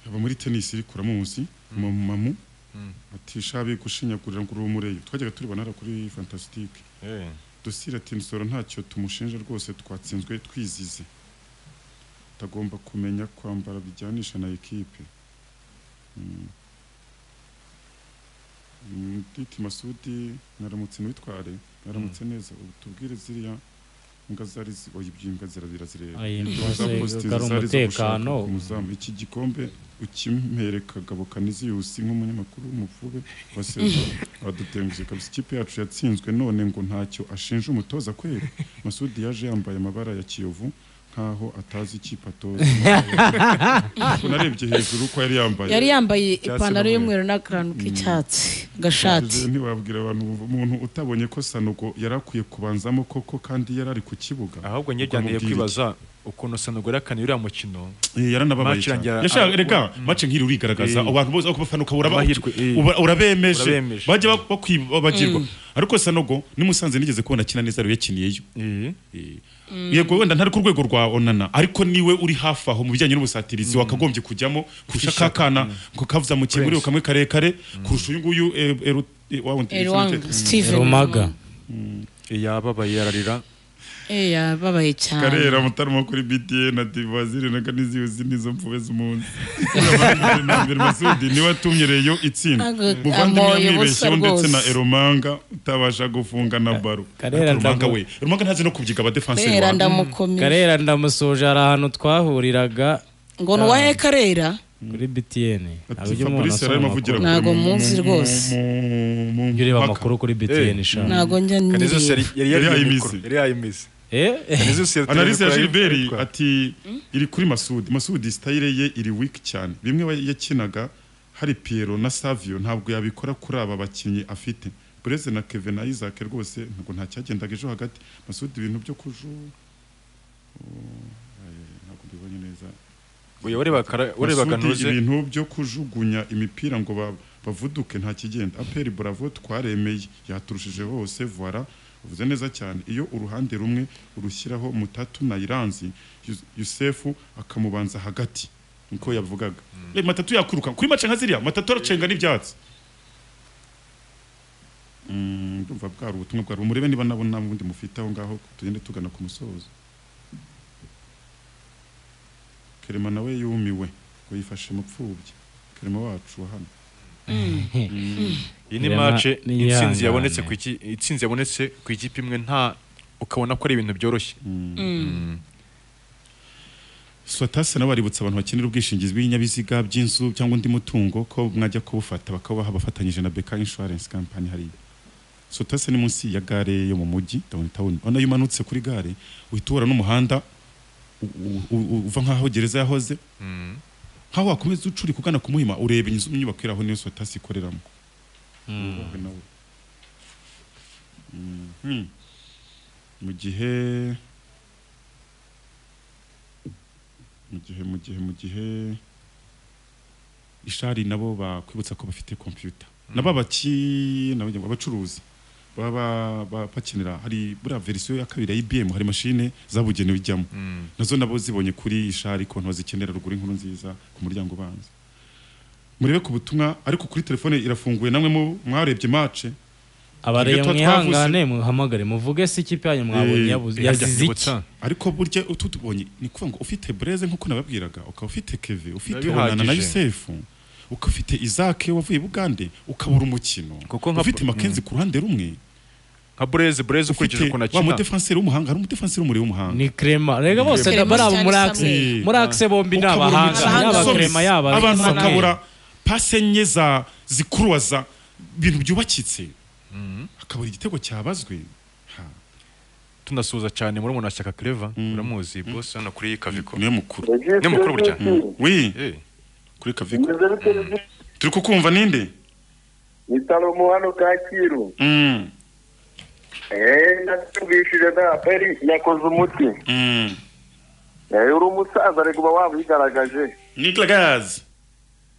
aba muri tenisi rikura muzi mamu ati shabi gushinyagurira ngo urumureyo twajyaga turibona hariya kuri fantastic Eh, dusira ati nsoro ntacyo tumushinja rwose twatsinzwe twizize utagomba kumenya kwambara bijyanisha na ekipe Mm. Mm, Diti Masudi naramutse nitware naramutse neza ubu tubwire ziriya imbwa zari zi- oya ibyo imbwa zirabira zireba Oya, Ibyo imbwa za ze- Faustin ari zari zo umutekano. gushaka ku muzamu. iki gikombe ukimpereka Kagabo Kaniziyusi nk'umunyamakuru w'umupfube wasezeye adutengushye kabisa ikipe yacu yatsinzwe none ngo ntacyo ashinja umutoza kwera Masudi yaje yambaye amabara ya Kiyovu nkaho atazi ikipe atoza narebye hejuru ko yari yambaye yari yambaye Icyatsi ipantaro n'umweru. y'umweru n'akantu k'icyatsi gashati Ntibabwira- ntiwabwira abantu umuntu utabonye ko Sanogo yari akwiye kubanzamo koko kandi yari ari ku kibuga ahubwo njye Ukamubwira byandiye iki? kwibaza ukuntu sanugura yakaniye uriya mukino Eh, yaranababaye Match cyane irangira- yashaka ah, reka match nk'iri urigaragaza Eh. abantu bose bakufana ukabura ba- Amahirwe, eh. uba- urabemeje Urabemeje. bajya bak- bakwi- babagirwa ariko sanogo nimusanze nigeze kubona akina neza ariwe yakiniyeyo Eh, Eh, yego wenda ntari ku rwego rwa onana ariko niwe uri hafi aho mu bijyanye n'ubusatirizi wakagombye kujyamo kurusha ka kana ngo kavuzamukiye muri uyu kamwe karekare kurusha uyu nguyu eh, Eru- eh, wa wundi- Erwang Steven rumaga yababaye yararira Eh, yababaye cyane karera mutarama kuri bda na divaziri na kaniziyuzi nizo mpuwe z'umunsi Uriya Manzeri na mbere masudi niwe watumye reyo itsinda Aga- muvandimwe amoye busa yamwibeshyeho ndetse na rwose. eromanga utabasha gufunga na baro Karera eromanga ndamu- we eromanga ntazi no kubyiga abadefenseri karera wabo ndamukomeye karera ndamusoje hari ahantu twahuriraga ngo ni uwahe karera kuri btn ati fabrice yararimo avugira amakuru kure Ntago mu- muzi mu- rwose. mu- mu- mu- Jya ureba mpaka. amakuru kuri btn ishaka ntabwo njya kanezose nireba yari- yari Yari yari yayimize. mikoro, yari yayimize eh kanezose yatereye analyse ya kuri- gilbert kuri- ati iri kuri masudi masudi sitayire ye iri wiki cyane bimwe wa- yakinaga hari Piero na Savio ntabwo yabikora kuri aba bakinnyi afite Bureze na Kevin na Isaac rwose ntabwo nta cyagendaga ejo hagati Masudi ibintu byo kuju ntabwo mbibonye neza Oya, warebaga- warebaga Masudi ntuze ibintu byo kujugunya imipira ngo ba- bavuduke nta kigenda aperi bravo twaremeye yaturushije hose voila uvuze neza cyane iyo uruhande rumwe urushyiraho mutatu na iranzi Yus- yusefu akamubanza hagati niko yavugaga Eh, matatu yakuruka kuri mace nka ziriya matatu aracenga n'ibyatsi Mm, ndumva bwari ubutumwa bwari umurebe niba nabona ubundi mufite aho ngaho tugende tugana ku musozo kerema nawe yumiwe ngo yifashe mu pfubyi kerema wacu wa hano iyi ni Rema match ni intsinzi yihangane. yabonetse ku iki intsinzi yabonetse ku ikipe imwe nta ukabona ko ari ibintu byoroshye swatasi nawe aributsa abantu bakenera ubwishingizi bw'ibinyabiziga by'inzu cyangwa undi mutungo ko mwajya kubufata bakabaha bafatanyije na beka insurance company hariya swatasi ni munsi ya gare yo mu mujyi downtown urabona iyo umanutse kuri gare uhita uhura n'umuhanda u- u- u- uva nk'aho gereza yahoze nk'aho wakomeza ucuri kugana ku muhima ureba inzu inyubako iri aho niyo swatasi ikoreramo Wubahwe nawe. Mhm. mu gihe mu gihe mu gihe mu gihe ishari nabo bakwibutsa ko bafite computer nabo abaki nabo njye ngo abacuruzi baba ba- ba- bakenera hari buriya verisiyo ya kabiri ya IBM hari mashine zabugenewe ijyamo nazo nabo zibonye kuri ishari ko ntibazikenera ruguru inkuru nziza ku muryango ubanza murebe ku butumwa ariko kuri telefone irafunguye namwe mu- mwarebye mace abareye Ibyo mwihangane muhamagare muvuge se ikipe yanyu mwabonye Eh, yabuze Harya yazize iki byibutsa, ariko burya utubonye ni ukuvuga ngo ufite bureze nk'uko nababwiraga ukaba ufite keve ufite Biba onana na bihagije. yusefu ukaba ufite izake wavuye i bugande ukabura umukino Kuko nka- ufite makenzi ku ruhande rumwe nka bureze bureze ukurikije ufite ukuntu wa akina mudefanseri w'umuhanga hari umudefanseri w'umuriro w'umuhanga ni krema rega bose Clement bari abo muri Samuel. akse Eh, muri akse bombi ni ukabura umukino. abahanga yaba Abahanga. krema yaba abantu Samuel. bakabura pase enye za zikuruwaza ibintu byubakitse akabura igitego cyabazwe Ha, tunasuhuza cyane muri umuntu ashyaka clever uramuzi boss hano kuri kaviko niwe mukuru ni mukuru burya wi Eh, kuri kaviko turi kukumva ninde ni salomo hano kacyiru Mm, eee natumvishije nta peri yakoze umuti mm. eee uri umusaza reka uba wabigaragaje niklagazi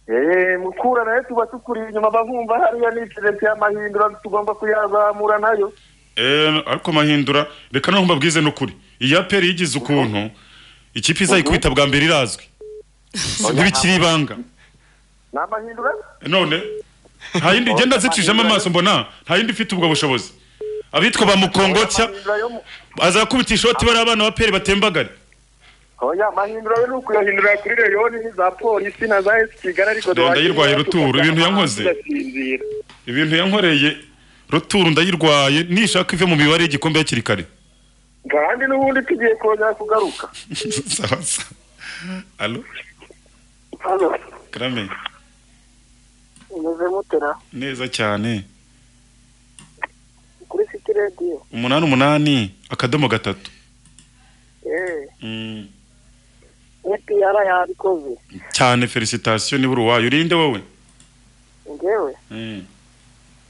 eee mukura nawe tuba tukuri inyuma bavumva hariya n'ikirere cy'amahindura tugomba kuyazamura nayo Eh, ariko mahindura reka noneho mbabwize n'ukuri iyi aperi yigize ukuntu ikipe izayikubita bwa mbere irazwi ntibikiri ibanga ni amahindura none nta yindi genda zicishamo amaso mbona nta yindi ifite ubwo bushobozi abitwa ba mukongotya Amahindura yo mu- azakubita ishoti bari abana ba peri batembagare oya amahindura yo ni ukuyahindura kuri reyoni za polisi na za esi kigali ariko Ndenda duhagije yirwaye ruturo, tukajya ibintu yankoze. tugasinzira. ibintu yankoreye ruturu ndayirwaye nishaka ive mu mibare y'igikombe hakiri kare kandi n'ubundi tugiye kongera kugaruka sawa sawa alo hano karame umeze mutera neza cyane kuri siti radiyo umunani umunani akadomo gatatu eee Mm. etiyara yabikoze cyane felicitasiyo nibura uwayo urinde wowe ngewe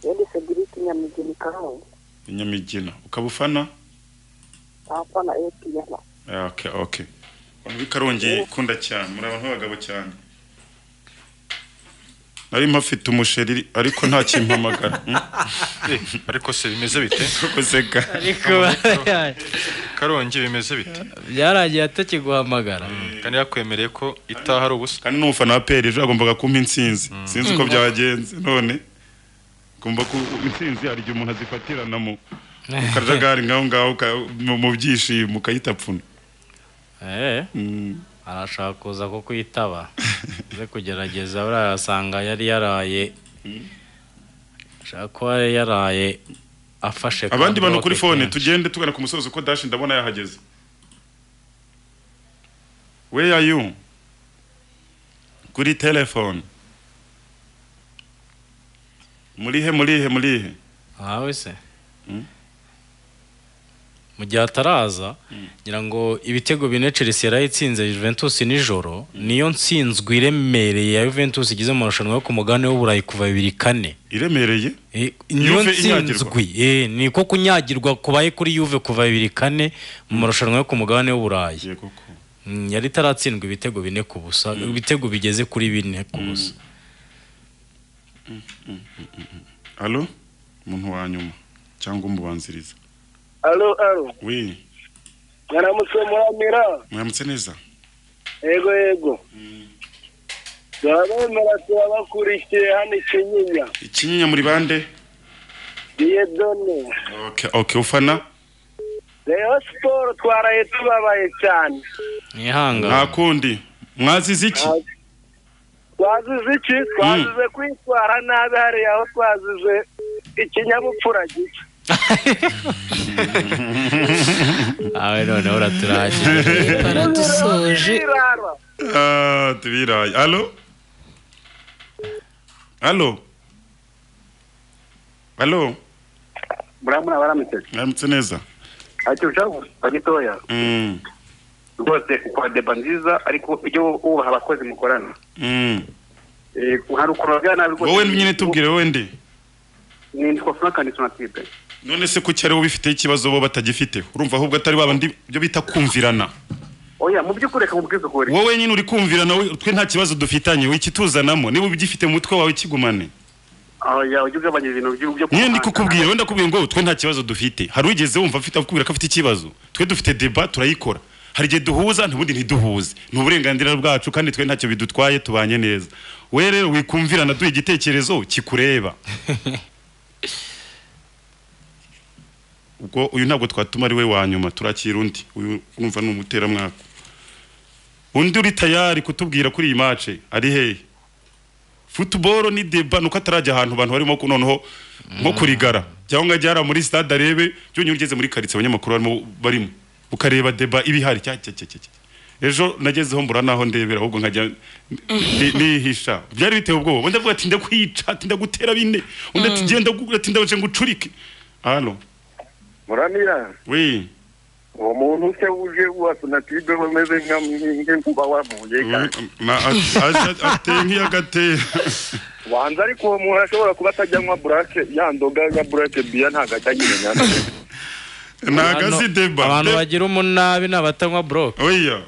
yandi segiriti nyamigeni karongi inyamigina ukaba ufana ahafana etiyara Ah, okay okay abantu b'i karongi ikunda cyane muri abantu b'abagabo cyane nari mpafite umusheri ariko nta kimpamagara eh, ariko se bimeze bite guseka ariko karongi bimeze bite byaragiye atakiguhamagara kandi yakwemereye ko itaha ari ubusa kandi n'umufana wa peri ejo yagombaga kumpa intsinzi sinzi uko byagenze none ngomba ku intsinzi hari igihe umuntu azifatiranamo mu kajagari ngaho ngaho ka- mu- mu byishimo ukayitapfuna Eh, Mm. arashaka kuza ko kwitaba ze kugerageza buriya asanga yari yaraye ashaka kuba yari yaraye afashe abandi ka bantu bloke kuri fone kenshi. tugende tugana ku musozo uko dashi ndabona yahageze where are you kuri telefone murihe murihe murihe ntawe se mu gihe ataraza ngira ngo ibitego bine Chelsea yari itsinze Juventus nijoro niyo ntsinzwe iremereye ya Juventus igeze mu marushanwa yo ku mugabane w'uburayi kuva bibiri kane iremereye Eh, niyo Juve inyagirwa. ntsinzwe eh, niko kunyagirwa kubaye kuri Juve kuva bibiri kane mu marushanwa yo ku mugabane w'uburayi Yego koko. Mm, yari itaratsindwa ibitego bine ku busa ibitego bigeze kuri bine ku busa alo umuntu wa nyuma cyangwa umubanziriza alo alo we mwaramutse muramira muramutse neza yego yego turabemera turabakurikiye hano ikinyinya ikinyinya muri bande niye done okay, okay ufana reyo siporo twaraye tubabaye cyane nta nihanga kundi mwazize iki twazize iki twazize kwitwara nabi hariya aho twazize ikinyabupfura gike awe noneho uraturangije baradusoje Birara. Ah, tubiraye alo alo alo muramuna baramutse muramutse neza ntacyo ushaka gusa gitoya Mm, rwose ukora deba nziza ariko ujye wubaha abakozi mukorana mm. Eh, hari ukuntu bavuga nabi rwose wowe nyine tubwire wowe ndi ni ndiko frank ni sonatide none se kuki aribo bifiteho ikibazo bo batagifite urumva ahubwo atari babandi byo bita kumvirana oya mu by'ukuri reka mubwisukure wowe nyine uri kumvirana we- twe nta kibazo dufitanye we ikituzanamo niba ugifite mu mutwe wawe kigumane oya ujye ugabanya ibintu byo byo niyo ndi kukubwira wenda kubwira ngo twe nta kibazo dufite hari ugeze wumva afite akubwira ko afite ikibazo twe dufite deba turayikora hari igihe duhuza ntubundi ntiduhuze ni uburenganzira bwacu kandi twe ntacyo bidutwaye tubanye neza we rero wikumvirana duha igitekerezo kikureba ubwo uyu ntabwo twatuma ari we wa nyuma turakira undi uyu urumva ni umuteramwaka undi uri tayari kutubwira kuri iyi mace ari hehe futuboro ni deba nuko atarajya ahantu abantu barimo ku- noneho nko kurigara cyangwa ngo ajye hariya muri stade arebe byonyine ugeze muri karitsiye abanyamakuru barimo barimo ukareba deba iba ihari cya cya cya cya cya. ejo nagezeho mbura naho ndebera ahubwo nkajya ni- nihisha byari biteye ubwoba undi avuga ati ndakwica ati ndagutera bine undi ati genda gu- ati ndaje ngucurike hano muramira we uwo muntu se uje wa sonatide umeze nk'inkuba wamuye Ma- at- at- ateye nk'iyagatera wanze ariko uwo muntu ashobora kuba atajya anywa burake yandoga ya burake biya ntabwo ajya ayimenyana ntago azi deba abantu De- bagira umunabi ni abatanywa boroke oya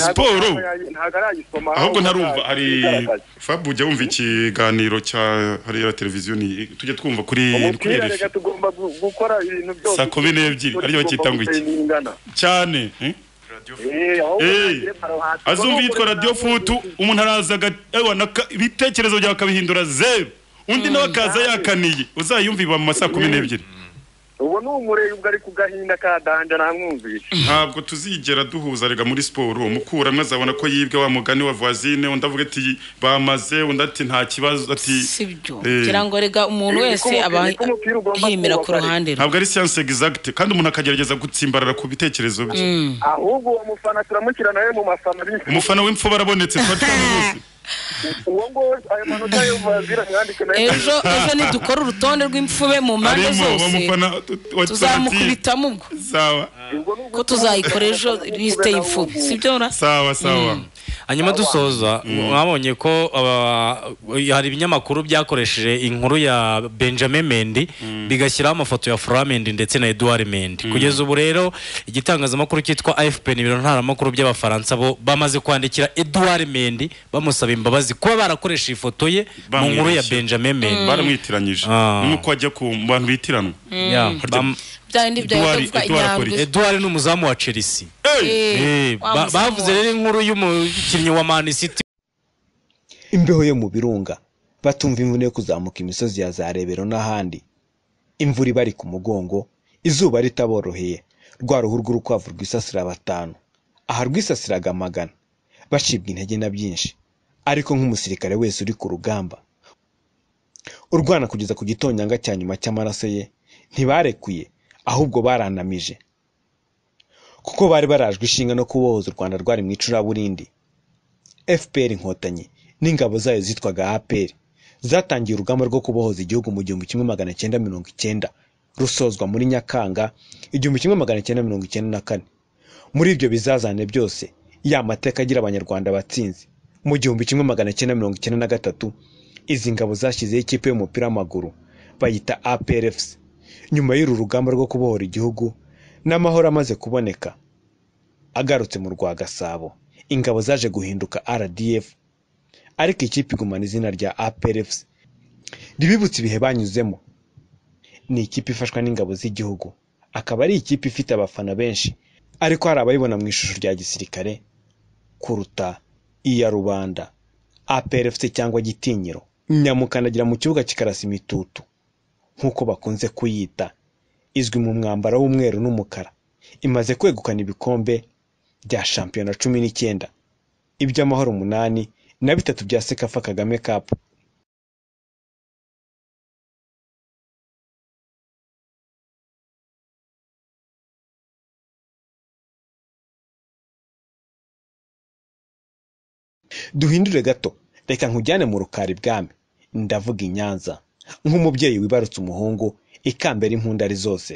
siporo ntabwo arayisoma ahubwo ntarumva hari Igaragaza. fabu ujya wumva ikiganiro cya hariya televiziyo ni tujya twumva kuri kuri umupira RFI. reka tugomba gu- gukora ibintu byose Saa kumi n'ebyiri, ariyo bakita ngo iki? cyane eh? Eh, azumva yitwa radiyo futu umuntu araza aga- ewa naka- ibitekerezo byawe akabihindura zeru undi nawe akaza yakaniye uzayumviba mu masaa kumi n'ebyiri ubu ni umurebwa ari ku gahinda ka danja namwumvisha ntabwo tuzigera duhuza rega muri siporo umukuramwe azabona ko yibwe wa mugani wa voisine undi avuga ati bamaze undi ati nta kibazo ati sibyo Eh. ngira ngo rega umuntu wese aba Niko umupira ugomba yimira ku kubaka. ruhande rwe ntabwo ari siyanse egizagite kandi umuntu akagerageza gutsimbarara ku bitekerezo bye ahubwo uwo mufana turamukirana we mu mafana bifu umufana w'imfu barabonetse twatwaye bose uwo nguwo ayo manota yo bazira mwandike nayo ejo ejo nidukora urutonde rw'imfube mu mpande harimo uwo zose mufana wa sonatire tuzamukubitamo ubwo sawa ko tuzayikora ejo lisite y'imfube sibyo ra sawa sawa hanyuma dusoza mwabonye ko aba- hari ibinyamakuru byakoresheje inkuru ya benjamin mendi bigashyiraho amafoto ya fura mendi ndetse na edouard mendi kugeza ubu rero igitangazamakuru cyitwa afp ni ibiro ntaramakuru by'abafaransa bo bamaze kwandikira edouard mendi bamusaba imbabazi kuba barakoresha ifoto ye mu nkuru ya Bamwibeshya. benjamin mendi baramwitiranyije Ah. nk'uko ajya ku bantu bitiranwa Yeah, bam- byandi bya Edouard- bivuga Edouard inyandwi Police. edouard ni umuzamu wa chelsea Eh, ba- bavuze rero inkuru y'umukinnyi wa man city imbeho yo mu birunga batumva imvune yo kuzamuka imisozi ya za rebero n'ahandi imvura ibari ku mugongo izuba ritaboroheye rwa ruhu rw'urukwavu rwisasira batanu aha rwisasiraga magana bacibwa intege na byinshi ariko nk'umusirikare wese uri ku rugamba urwana kugeza ku gitonyanga cya nyuma cy'amaraso ye ntibarekuye ahubwo baranamije kuko bari barajwe ishinga no kubohoza u rwanda rwari mu icuraburindi fpr inkotanyi n'ingabo zayo zitwaga apr zatangiye urugamba rwo kubohoza igihugu mu gihumbi kimwe magana cyenda mirongo icyenda rusozwa muri nyakanga igihumbi kimwe magana cyenda mirongo icyenda na kane muri ibyo bizazane byose ya mateka agira abanyarwanda batsinze mu gihumbi kimwe magana cyenda mirongo icyenda na gatatu izi ngabo zashyizeho ikipe y'umupira w'amaguru bayita APRFC nyuma y'uru rugamba rwo kubohora igihugu n'amahoro amaze kuboneka agarutse mu rwa gasabo ingabo zaje guhinduka rdf ariko ikipe igumana izina rya APRFC ribibutsa ibihe banyuzemo ni ikipe ifashwa n'ingabo z'igihugu akaba ari ikipe ifite abafana benshi ariko hari abayibona mu ishusho rya gisirikare kuruta iya rubanda APRFC cyangwa gitinyiro nyamukandagira mu kibuga kikarasa imitutu nk'uko bakunze kuyita izwi mu mwambaro w'umweru n'umukara imaze kwegukana ibikombe bya shampiyona cumi n'icyenda iby'amahoro umunani na bitatu bya sekafa kagame kapu duhindure gato reka nkujyane mu rukari bwami ndavuga i nyanza nk'umubyeyi wibarutse umuhungu ikambera impundu ari zose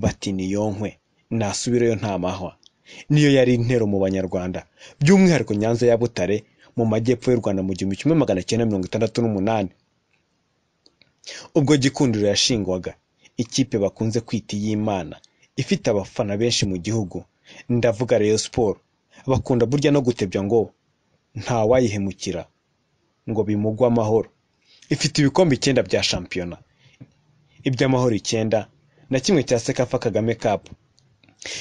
bati niyonkwe nasubireyo nta mahwa niyo yari intero mu banyarwanda by'umwihariko nyanza ya butare mu majyepfo y'u rwanda mu gihumbi kimwe magana cyenda mirongo itandatu n'umunani ubwo gikundiro yashingwaga ikipe bakunze kwita iy'imana ifite abafana benshi mu gihugu ndavuga Rayon siporo bakunda burya no gutebya ngo ntawayihemukira ngo bimugwe amahoro ifite ibikombe icyenda bya shampiyona iby'amahoro icyenda na kimwe cya sekafa kagame kapu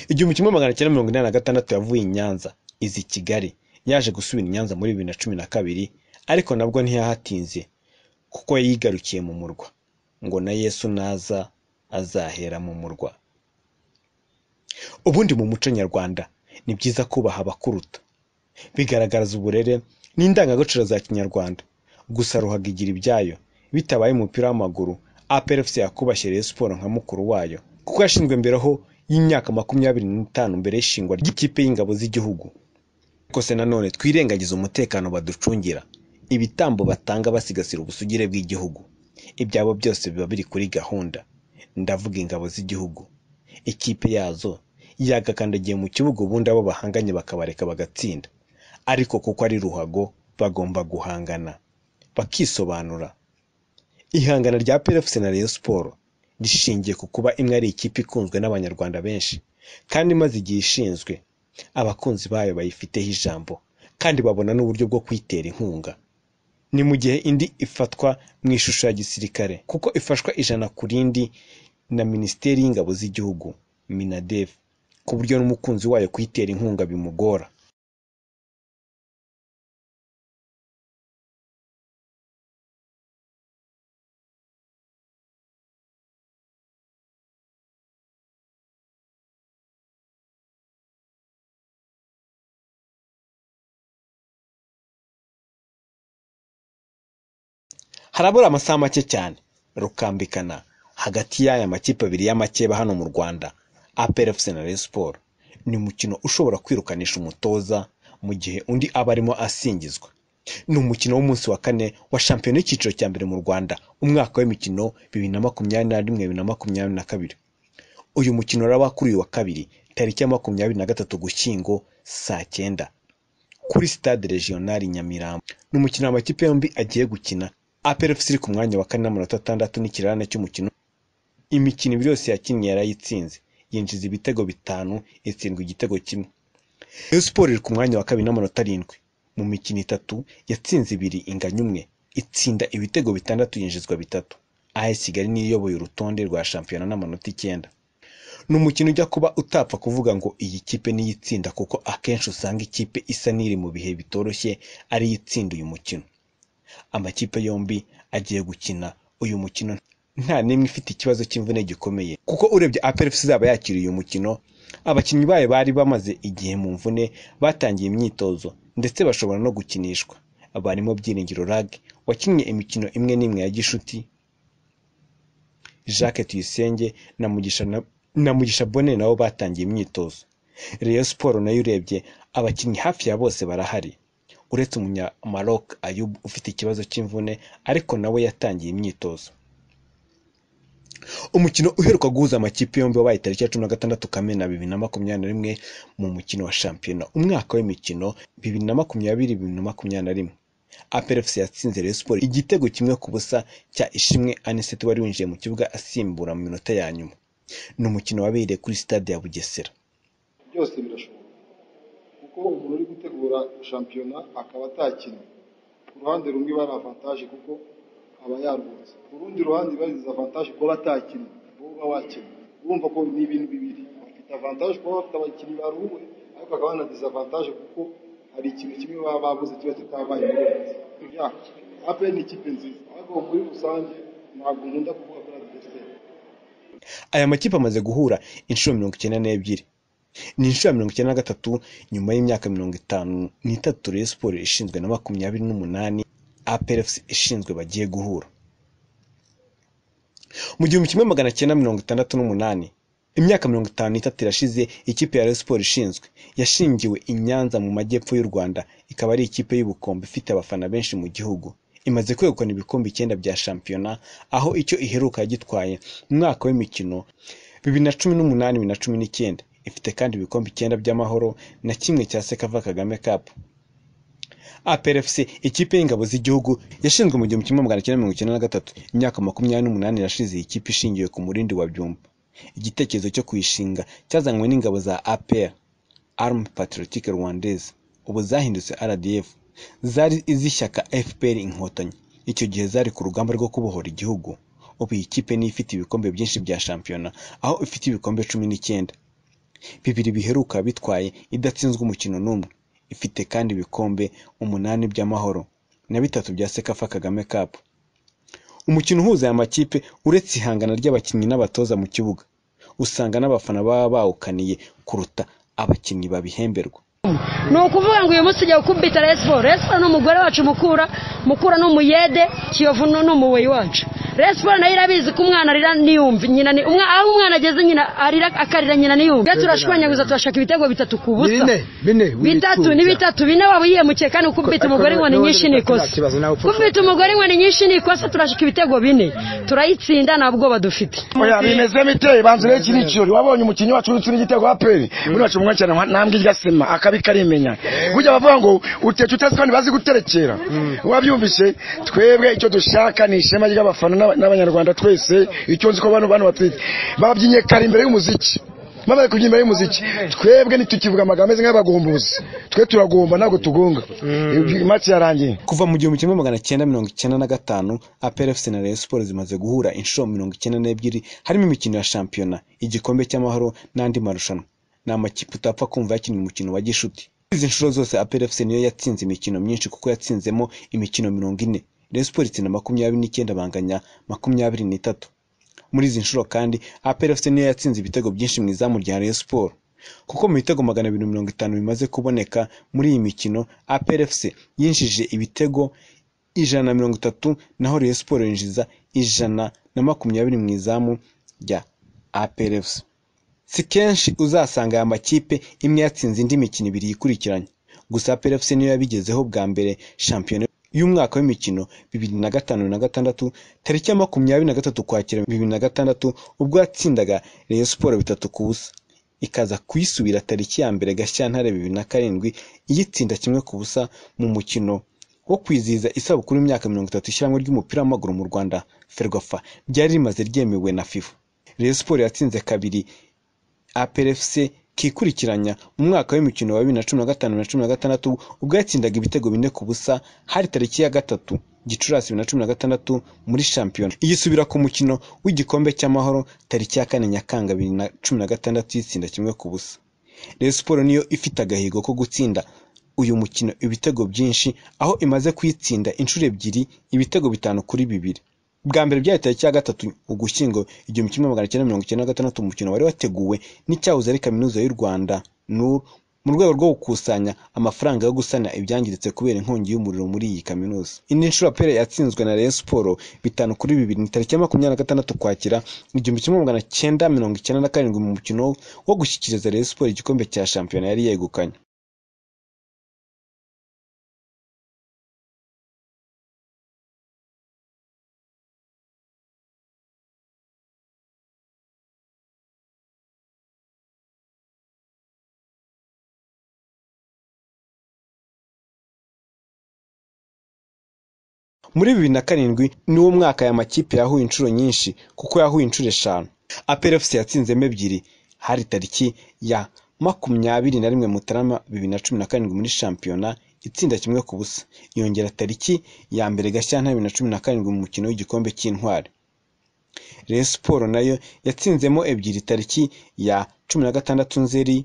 igihumbi kimwe magana cyenda mirongo inani na gatandatu yavuye i nyanza izi kigali yaje gusubira i nyanza muri bibiri na cumi na kabiri ariko nabwo ntiyahatinze kuko yigarukiye mu murwa ngo na yesu naza azahera mu murwa ubundi mu muco nyarwanda ni byiza kubaha abakuruta bigaragaza uburere n'indangagaciro za kinyarwanda gusa ruhaga igira ibyayo bitabaye umupira w'amaguru APRFC yakubashye Rayon siporo nka mukuru wayo kuko yashinzwe mberaho y'imyaka makumyabiri n'itanu mbere y'ishingwa ry'ikipe y'ingabo z'igihugu kose nanone twirengagiza umutekano baducungira ibitambo batanga basigasira ubusugire bw'igihugu ibyabo byose biba biri kuri gahunda ndavuga ingabo z'igihugu ikipe yazo yagakandagiye mu kibuga ubundi abo bahanganye bakabareka bagatsinda ariko kuko ari ruhago bagomba guhangana bakisobanura ihangana rya PFC na Rayon Sport rishingiye ku kuba imwe ari ikipe ikunzwe n'abanyarwanda benshi kandi imaze igihe ishinzwe abakunzi bayo bayifiteho ijambo kandi babona n'uburyo bwo kuyitera inkunga ni mu gihe indi ifatwa mu ishusho ya gisirikare kuko ifashwa ijana ku rindi na minisiteri y'ingabo z'igihugu minadev ku buryo n'umukunzi wayo kuyitera inkunga bimugora harabura amasaha make cyane rukambikana hagati y'aya makipe abiri y'amakeba hano mu rwanda APRFC na Rayon Sports ni umukino ushobora kwirukanisha umutoza mu gihe undi aba arimo asingizwa ni umukino w'umunsi wa kane wa shampiyona y'icyiciro cya mbere mu rwanda umwaka w'imikino bibiri na makumyabiri na rimwe bibiri na makumyabiri na kabiri uyu mukino uraba kuri uyu wa kabiri tariki ya makumyabiri na gatatu gushyingo saa cyenda kuri stade regional nyamirambo ni umukino amakipe yombi agiye gukina APRFC iri ku mwanya wa kane n'amanota atandatu n'ikirarane cy'umukino imikino ibiri yose yakinnye yarayitsinze yinjiza ibitego bitanu itsindwa igitego kimwe Rayon Sports iri ku mwanya wa kabiri n'amanota arindwi mu mikino itatu yatsinze ibiri inganya umwe itsinda ibitego bitandatu yinjizwa bitatu AS Kigali niyo iyoboye urutonde rwa shampiyona n'amanota icyenda ni umukino ujya kuba utapfa kuvuga ngo iyi kipe niyo itsinda kuko akenshi usanga ikipe isa n'iri mu bihe bitoroshye ariyo itsinda uyu mukino amakipe yombi agiye gukina uyu mukino nta n'imwe ifite ikibazo cy'imvune gikomeye kuko urebye APRFC izaba yakiriye uyu mukino abakinnyi bayo bari bamaze igihe mu mvune batangiye imyitozo ndetse bashobora no gukinishwa barimo Byiringiro Rag wakinnye imikino imwe n'imwe ya gishuti Jacques Tuyisenge na Mugisha na, na Mugisha Bonne nabo batangiye imyitozo Rayon Sports nayo urebye abakinnyi hafi ya bose barahari uretse umunyamaroc Ayub ufite ikibazo cy'imvune ariko nawe yatangiye imyitozo umukino uheruka guhuza amakipe yombi wabaye tariki ya cumi na gatandatu kamena bibiri na makumyabiri na rimwe mu mukino wa shampiyona umwaka w'imikino bibiri na makumyabiri bibiri na makumyabiri na rimwe APRFC yatsinze Rayon Sports igitego kimwe ku busa cya Ishimwe Anisete wari winjiye mu kibuga asimbura mu minota ya nyuma ni umukino wabereye kuri stade ya Bugesera byose birashoboka kuko umuntu uri gutegura shampiyona akaba atakina ku ruhande rumwe iba ari avantaje kuko aba yarwunze ku rundi ruhande iba ari avantaje kuba batakina wowe uba wakina urumva ko ni ibintu bibiri bafite avantaje kuba bafite abakinnyi baruwe ariko bakaba banadisavantaje kuko hari ikintu kimwe baba babuze kiba kitabaye ape ni ikipe nziza ariko muri rusange ntabwo nkunda kuvuga ko ari adversaire aya makipe amaze guhura inshuro mirongo icyenda n'ebyiri ni inshuro ya mirongo icyenda na gatatu nyuma y'imyaka mirongo itanu n'itatu Rayon Sports ishinzwe na makumyabiri n'umunani APRFC ishinzwe bagiye guhura mu gihumbi kimwe magana cyenda mirongo itandatu n'umunani imyaka mirongo itanu n'itatu irashize ikipe ya Rayon Sports ishinzwe yashingiwe i Nyanza mu majyepfo y'u Rwanda ikaba ari ikipe y'ubukombe ifite abafana benshi mu gihugu imaze kwegukana ibikombe icyenda bya shampiyona aho icyo iheruka yagitwaye mu mwaka w'imikino bibiri na cumi n'umunani bibiri na cumi n'icyenda ifite kandi ibikombe icyenda by'amahoro na kimwe cya sekava kagame cup APRFC ikipe y'ingabo z'igihugu yashinzwe mu gihumbi kimwe magana cyenda mirongo icyenda na gatatu imyaka makumyabiri n'umunani irashize iyi kipe ishingiwe ku murindi wa byumba igitekerezo cyo kuyishinga cyazanywe n'ingabo za APR Army Patriotique Rwandaise ubu zahindutse RDF zari iz'ishyaka FPR inkotanyi icyo gihe zari ku rugamba rwo kubohora igihugu ubu iyi kipe niyo ifite ibikombe byinshi bya shampiyona aho ifite ibikombe cumi n'icyenda bibiri biheruka bitwaye idatsinzwe umukino n'umwe ifite kandi ibikombe umunani by'amahoro na bitatu bya sekafa kagame cup umukino uhuza aya makipe uretse ihangana ry'abakinnyi n'abatoza mu kibuga usanga n'abafana baba bawukaniye kuruta abakinnyi babihemberwa ni ukuvuga ngo uyu munsi ugiye gukubita resiporo resiporo ni umugore wacu mukura mukura ni umuyede kiyovu ni umuweyi wacu resiporo nayo irabizi ko umwana arira niyumva nyina ni umwana aho umwana ageze nyina arira akarira nyina niyumva iyo turashwanyaguza turashaka ibitego bitatu ku busa bitatu ni bitatu bine waba yihemukiye kandi gukubita umugore inkoni nyinshi ni ikosa gukubita umugore inkoni nyinshi ni ikosa turashaka ibitego bine turayitsinda nta bwoba dufite oya bimeze bite banze rero iki ni ikirori wabonye umukinnyi wacu urutse n'igitego wa peri muri wacu mwa cyane ntambwe irya sema akabi karimenya burya bavuga ngo utetse utazi kandi bazi guterekera wabyumvise twebwe icyo dushaka ni ishema ry'abafana n'aba- n'abanyarwanda twese icyo nzi ko bano bano batwite babyinnye kare imbere y'umuziki bamaze kubyina imbere y'umuziki twebwe ntitukivuga amagambo ameze nk'abagombuzi twe turagomba ntabwo tugunga imatsi yarangiye kuva mu gihumbi kimwe magana cyenda mirongo icyenda na gatanu APRFC na Rayon Sports zimaze guhura inshuro mirongo icyenda n'ebyiri harimo imikino ya shampiyona igikombe cy'amahoro n'andi marushanwa ni amakipe utapfa kumva yakina umukino wa gishuti izi nshuro zose APRFC niyo yatsinze imikino myinshi kuko yatsinzemo imikino mirongo ine Rayon Sports itsinda makumyabiri n'icyenda banganya makumyabiri n'itatu muri izi nshuro kandi APRFC niyo yatsinze ibitego byinshi mu izamu rya Rayon Sports kuko mu bitego magana abiri mirongo itanu bimaze kuboneka muri iyi mikino APRFC yinjije ibitego ijana na mirongo itatu naho Rayon Sports yinjiza ijana na makumyabiri mu izamu rya APRFC si kenshi uzasanga aya makipe imwe yatsinze indi mikino ibiri yikurikiranye gusa APRFC niyo yabigezeho bwa mbere shampiyona y'umwaka w'imikino bibiri na gatanu na gatandatu tariki ya makumyabiri na gatatu ukwakira bibiri na gatandatu ubwo yatsindaga Rayon Sports bitatu ku busa ikaza kuyisubira tariki ya mbere Gashyantare bibiri na karindwi iyitsinda kimwe ku busa mu mukino wo kwizihiza isabukuru y'imyaka mirongo itatu ishyirahamwe ry'umupira w'amaguru mu Rwanda Ferwafa ryari rimaze ryemewe na FIFA Rayon Sports yatsinze kabiri APRFC kikurikiranya mu mwaka w'imikino wa bibiri na cumi na gatanu na cumi na gatandatu ubwo yatsindaga ibitego bine ku busa hari tariki ya gatatu Gicurasi bibiri na cumi na gatandatu muri shampiyona igisubira ku mukino w'igikombe cy'amahoro tariki ya kane Nyakanga bibiri na cumi na gatandatu y'itsinda kimwe ku busa Rayon Sports niyo ifite agahigo ko gutsinda uyu mukino ibitego byinshi aho imaze kuyitsinda inshuro ebyiri ibitego bitanu kuri bibiri bwa mbere byari tariki ya gatatu ugushyingo igihumbi kimwe magana cyenda mirongo icyenda na gatandatu umukino wari wateguwe n'icyahoze ari kaminuza y'u rwanda nur mu rwego rwo gukusanya amafaranga yo gusana ibyangiritse kubera inkongi y'umuriro muri iyi kaminuza indi nshuro apere yatsinzwe na Rayon Sports bitanu kuri bibiri ni tariki ya makumyabiri na gatandatu ukwakira igihumbi kimwe magana cyenda mirongo icyenda na karindwi mu mukino wo gushyikiriza Rayon Sports igikombe cya shampiyona yari yegukanye muri bibiri na karindwi niwo mwaka aya makipe yahuye inshuro nyinshi kuko yahuye inshuro eshanu aperefuse yatsinzemo ebyiri hari tariki ya makumyabiri na rimwe mutarama bibiri na cumi na karindwi muri shampiyona itsinda kimwe ku busa yongera tariki ya mbere gashyantare bibiri na cumi na karindwi mu mukino w'igikombe cy'intwari Rayon Sport nayo yatsinzemo ebyiri tariki ya cumi na gatandatu nzeri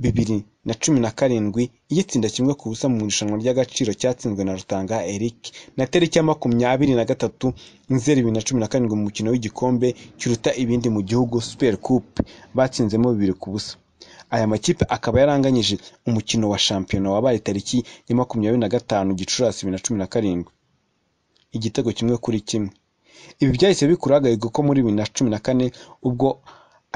bibiri na cumi na karindwi iyitsinda kimwe ku busa mu irushanwa ry'agaciro cyatsinzwe na Rutanga Eric na tariki ya makumyabiri na gatatu nzeri bibiri na cumi na karindwi mu mukino w'igikombe kiruta ibindi mu gihugu Super Cup batsinzemo bibiri ku busa aya makipe akaba yaranganyije umukino wa shampiyona wabaye tariki ya makumyabiri na gatanu gicurasi bibiri na cumi na karindwi igitego kimwe kuri kimwe ibi byahise bikura agahigo ko muri bibiri na cumi na kane ubwo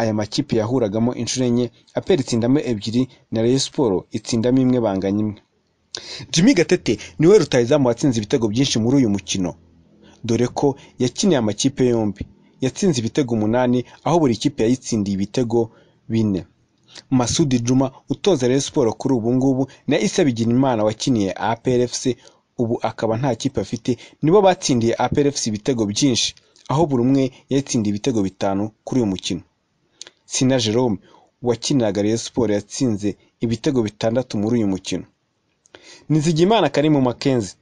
aya makipe yahuragamo inshuro enye aperi itsindamo ebyiri na Rayon Sport itsindamo imwe banganya imwe Jimmy Gatete niwe rutahizamu watsinze ibitego byinshi muri uyu mukino dore ko yakiniye amakipe yombi yatsinze ibitego umunani aho buri kipe yayitsindiye ibitego bine Masudi Juma utoza Rayon Sport kuri ubu ngubu na Issa Bigirimana wakiniye APRFC ubu akaba nta kipe afite nibo batsindiye APRFC ibitego byinshi aho buri umwe yatsindiye ibitego bitanu kuri uyu mukino Sina Jerome wakiniraga Rayon Sport yatsinze ibitego bitandatu muri uyu mukino Nizigimana Karimu Makenzi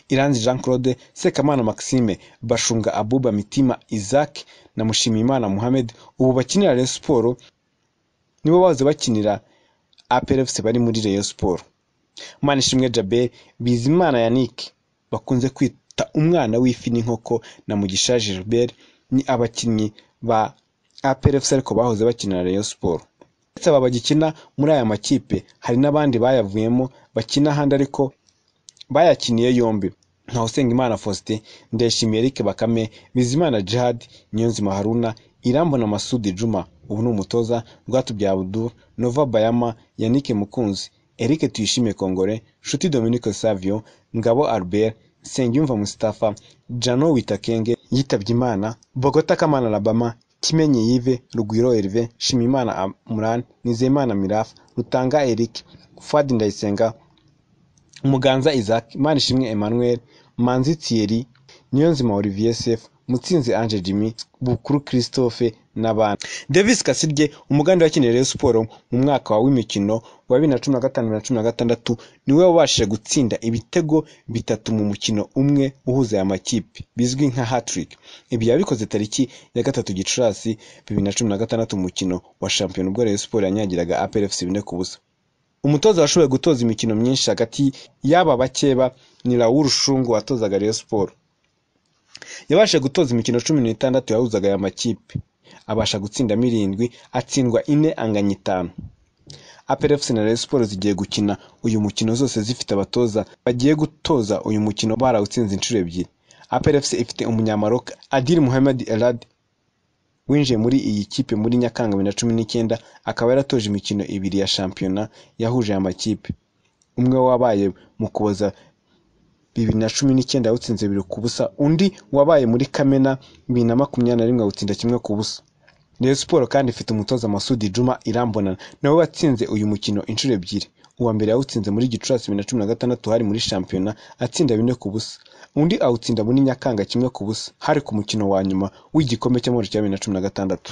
Iranzi Jean Claude Sekamana Maxime Bashunga Abuba Mitima Isaac na Mushimiyimana Mohamed ubu bakinira Rayon Sport nibo bahoze bakinira APRFC bari muri Rayon Sport Manishimwe Jabel Bizimana Yannick bakunze kwita umwana w'ifi n'inkoko na Mugisha Gilbert ni abakinnyi ba APRFC ariko bahoze bakinira Rayon Sport uretse aba bagikina muri aya makipe hari n'abandi bayavuyemo bakina ahandi ariko bayakiniye yombi nka Usengimana Faustin Ndayishimiye Eric Bakame Bizimana Jihad Niyonzima Haruna Irambona Masudi Juma ubu ni umutoza Rwatubyaye Abdul Nova Bayama Yannick Mukunzi Eric Tuyishimiye Kongore Nshuti Dominique Savio Ngabo Albert Nsengiyumva Mustafa Jano Witakenge yitabye Imana Bogota Kamana Labama Kimenyi Yves Rugwiro Herve Shimimana Amran Nizeyimana Mirafa Rutanga Eric Fuad Ndayisenga Muganza Isaac Manishimwe Emmanuel Manzi Thierry Niyonzima Olivier Sefu Mutsinzi Ange Jimmy Bukuru Christophe n'abandi Davis Kasirye umugambi wakinira Rayon Sports mu mwaka w'imikino wa bibiri na cumi na gatanu bibiri na cumi na gatandatu niwe wabashije gutsinda ibitego bitatu mu mukino umwe uhuza aya makipe bizwi nka hat-trick ibi yabikoze tariki ya gatatu gicurasi bibiri na cumi na gatandatu mu mukino wa shampiyona ubwo Rayon Sports yanyagiraga APR FC bine ku busa umutoza washoboye gutoza imikino myinshi hagati y'aba bakeba ni Raoul Rushungu watozaga Rayon Sports yabashije gutoza imikino cumi n'itandatu yahuzaga aya makipe abasha gutsindamo irindwi atsindwa ine anganya itanu APRFC na Rayon Sports zigiye gukina uyu mukino zose zifite abatoza bagiye gutoza uyu mukino barawutsinze inshuro ebyiri APRFC ifite umunyamaroka Adil Mohamed Elad winjiye muri iyi kipe muri Nyakanga bibiri na cumi n'icyenda akaba yaratoje imikino ibiri ya shampiyona yahuje aya makipe umwe wabaye mu kuboza bibiri na cumi n'icyenda yawutsinze bibiri ku busa undi wabaye muri kamena bibiri na makumyabiri na rimwe awutsinda kimwe ku busa Rayon Sport kandi ifite umutoza Masudi Juma Irambona nawe watsinze uyu mukino inshuro ebyiri uwa mbere yawutsinze muri Gicurasi bibiri na cumi na gatandatu hari muri shampiyona atsinda bine ku busa undi awutsinda muri Nyakanga kimwe ku busa hari ku mukino wa nyuma w'igikombe cy'amahoro cya bibiri na cumi na gatandatu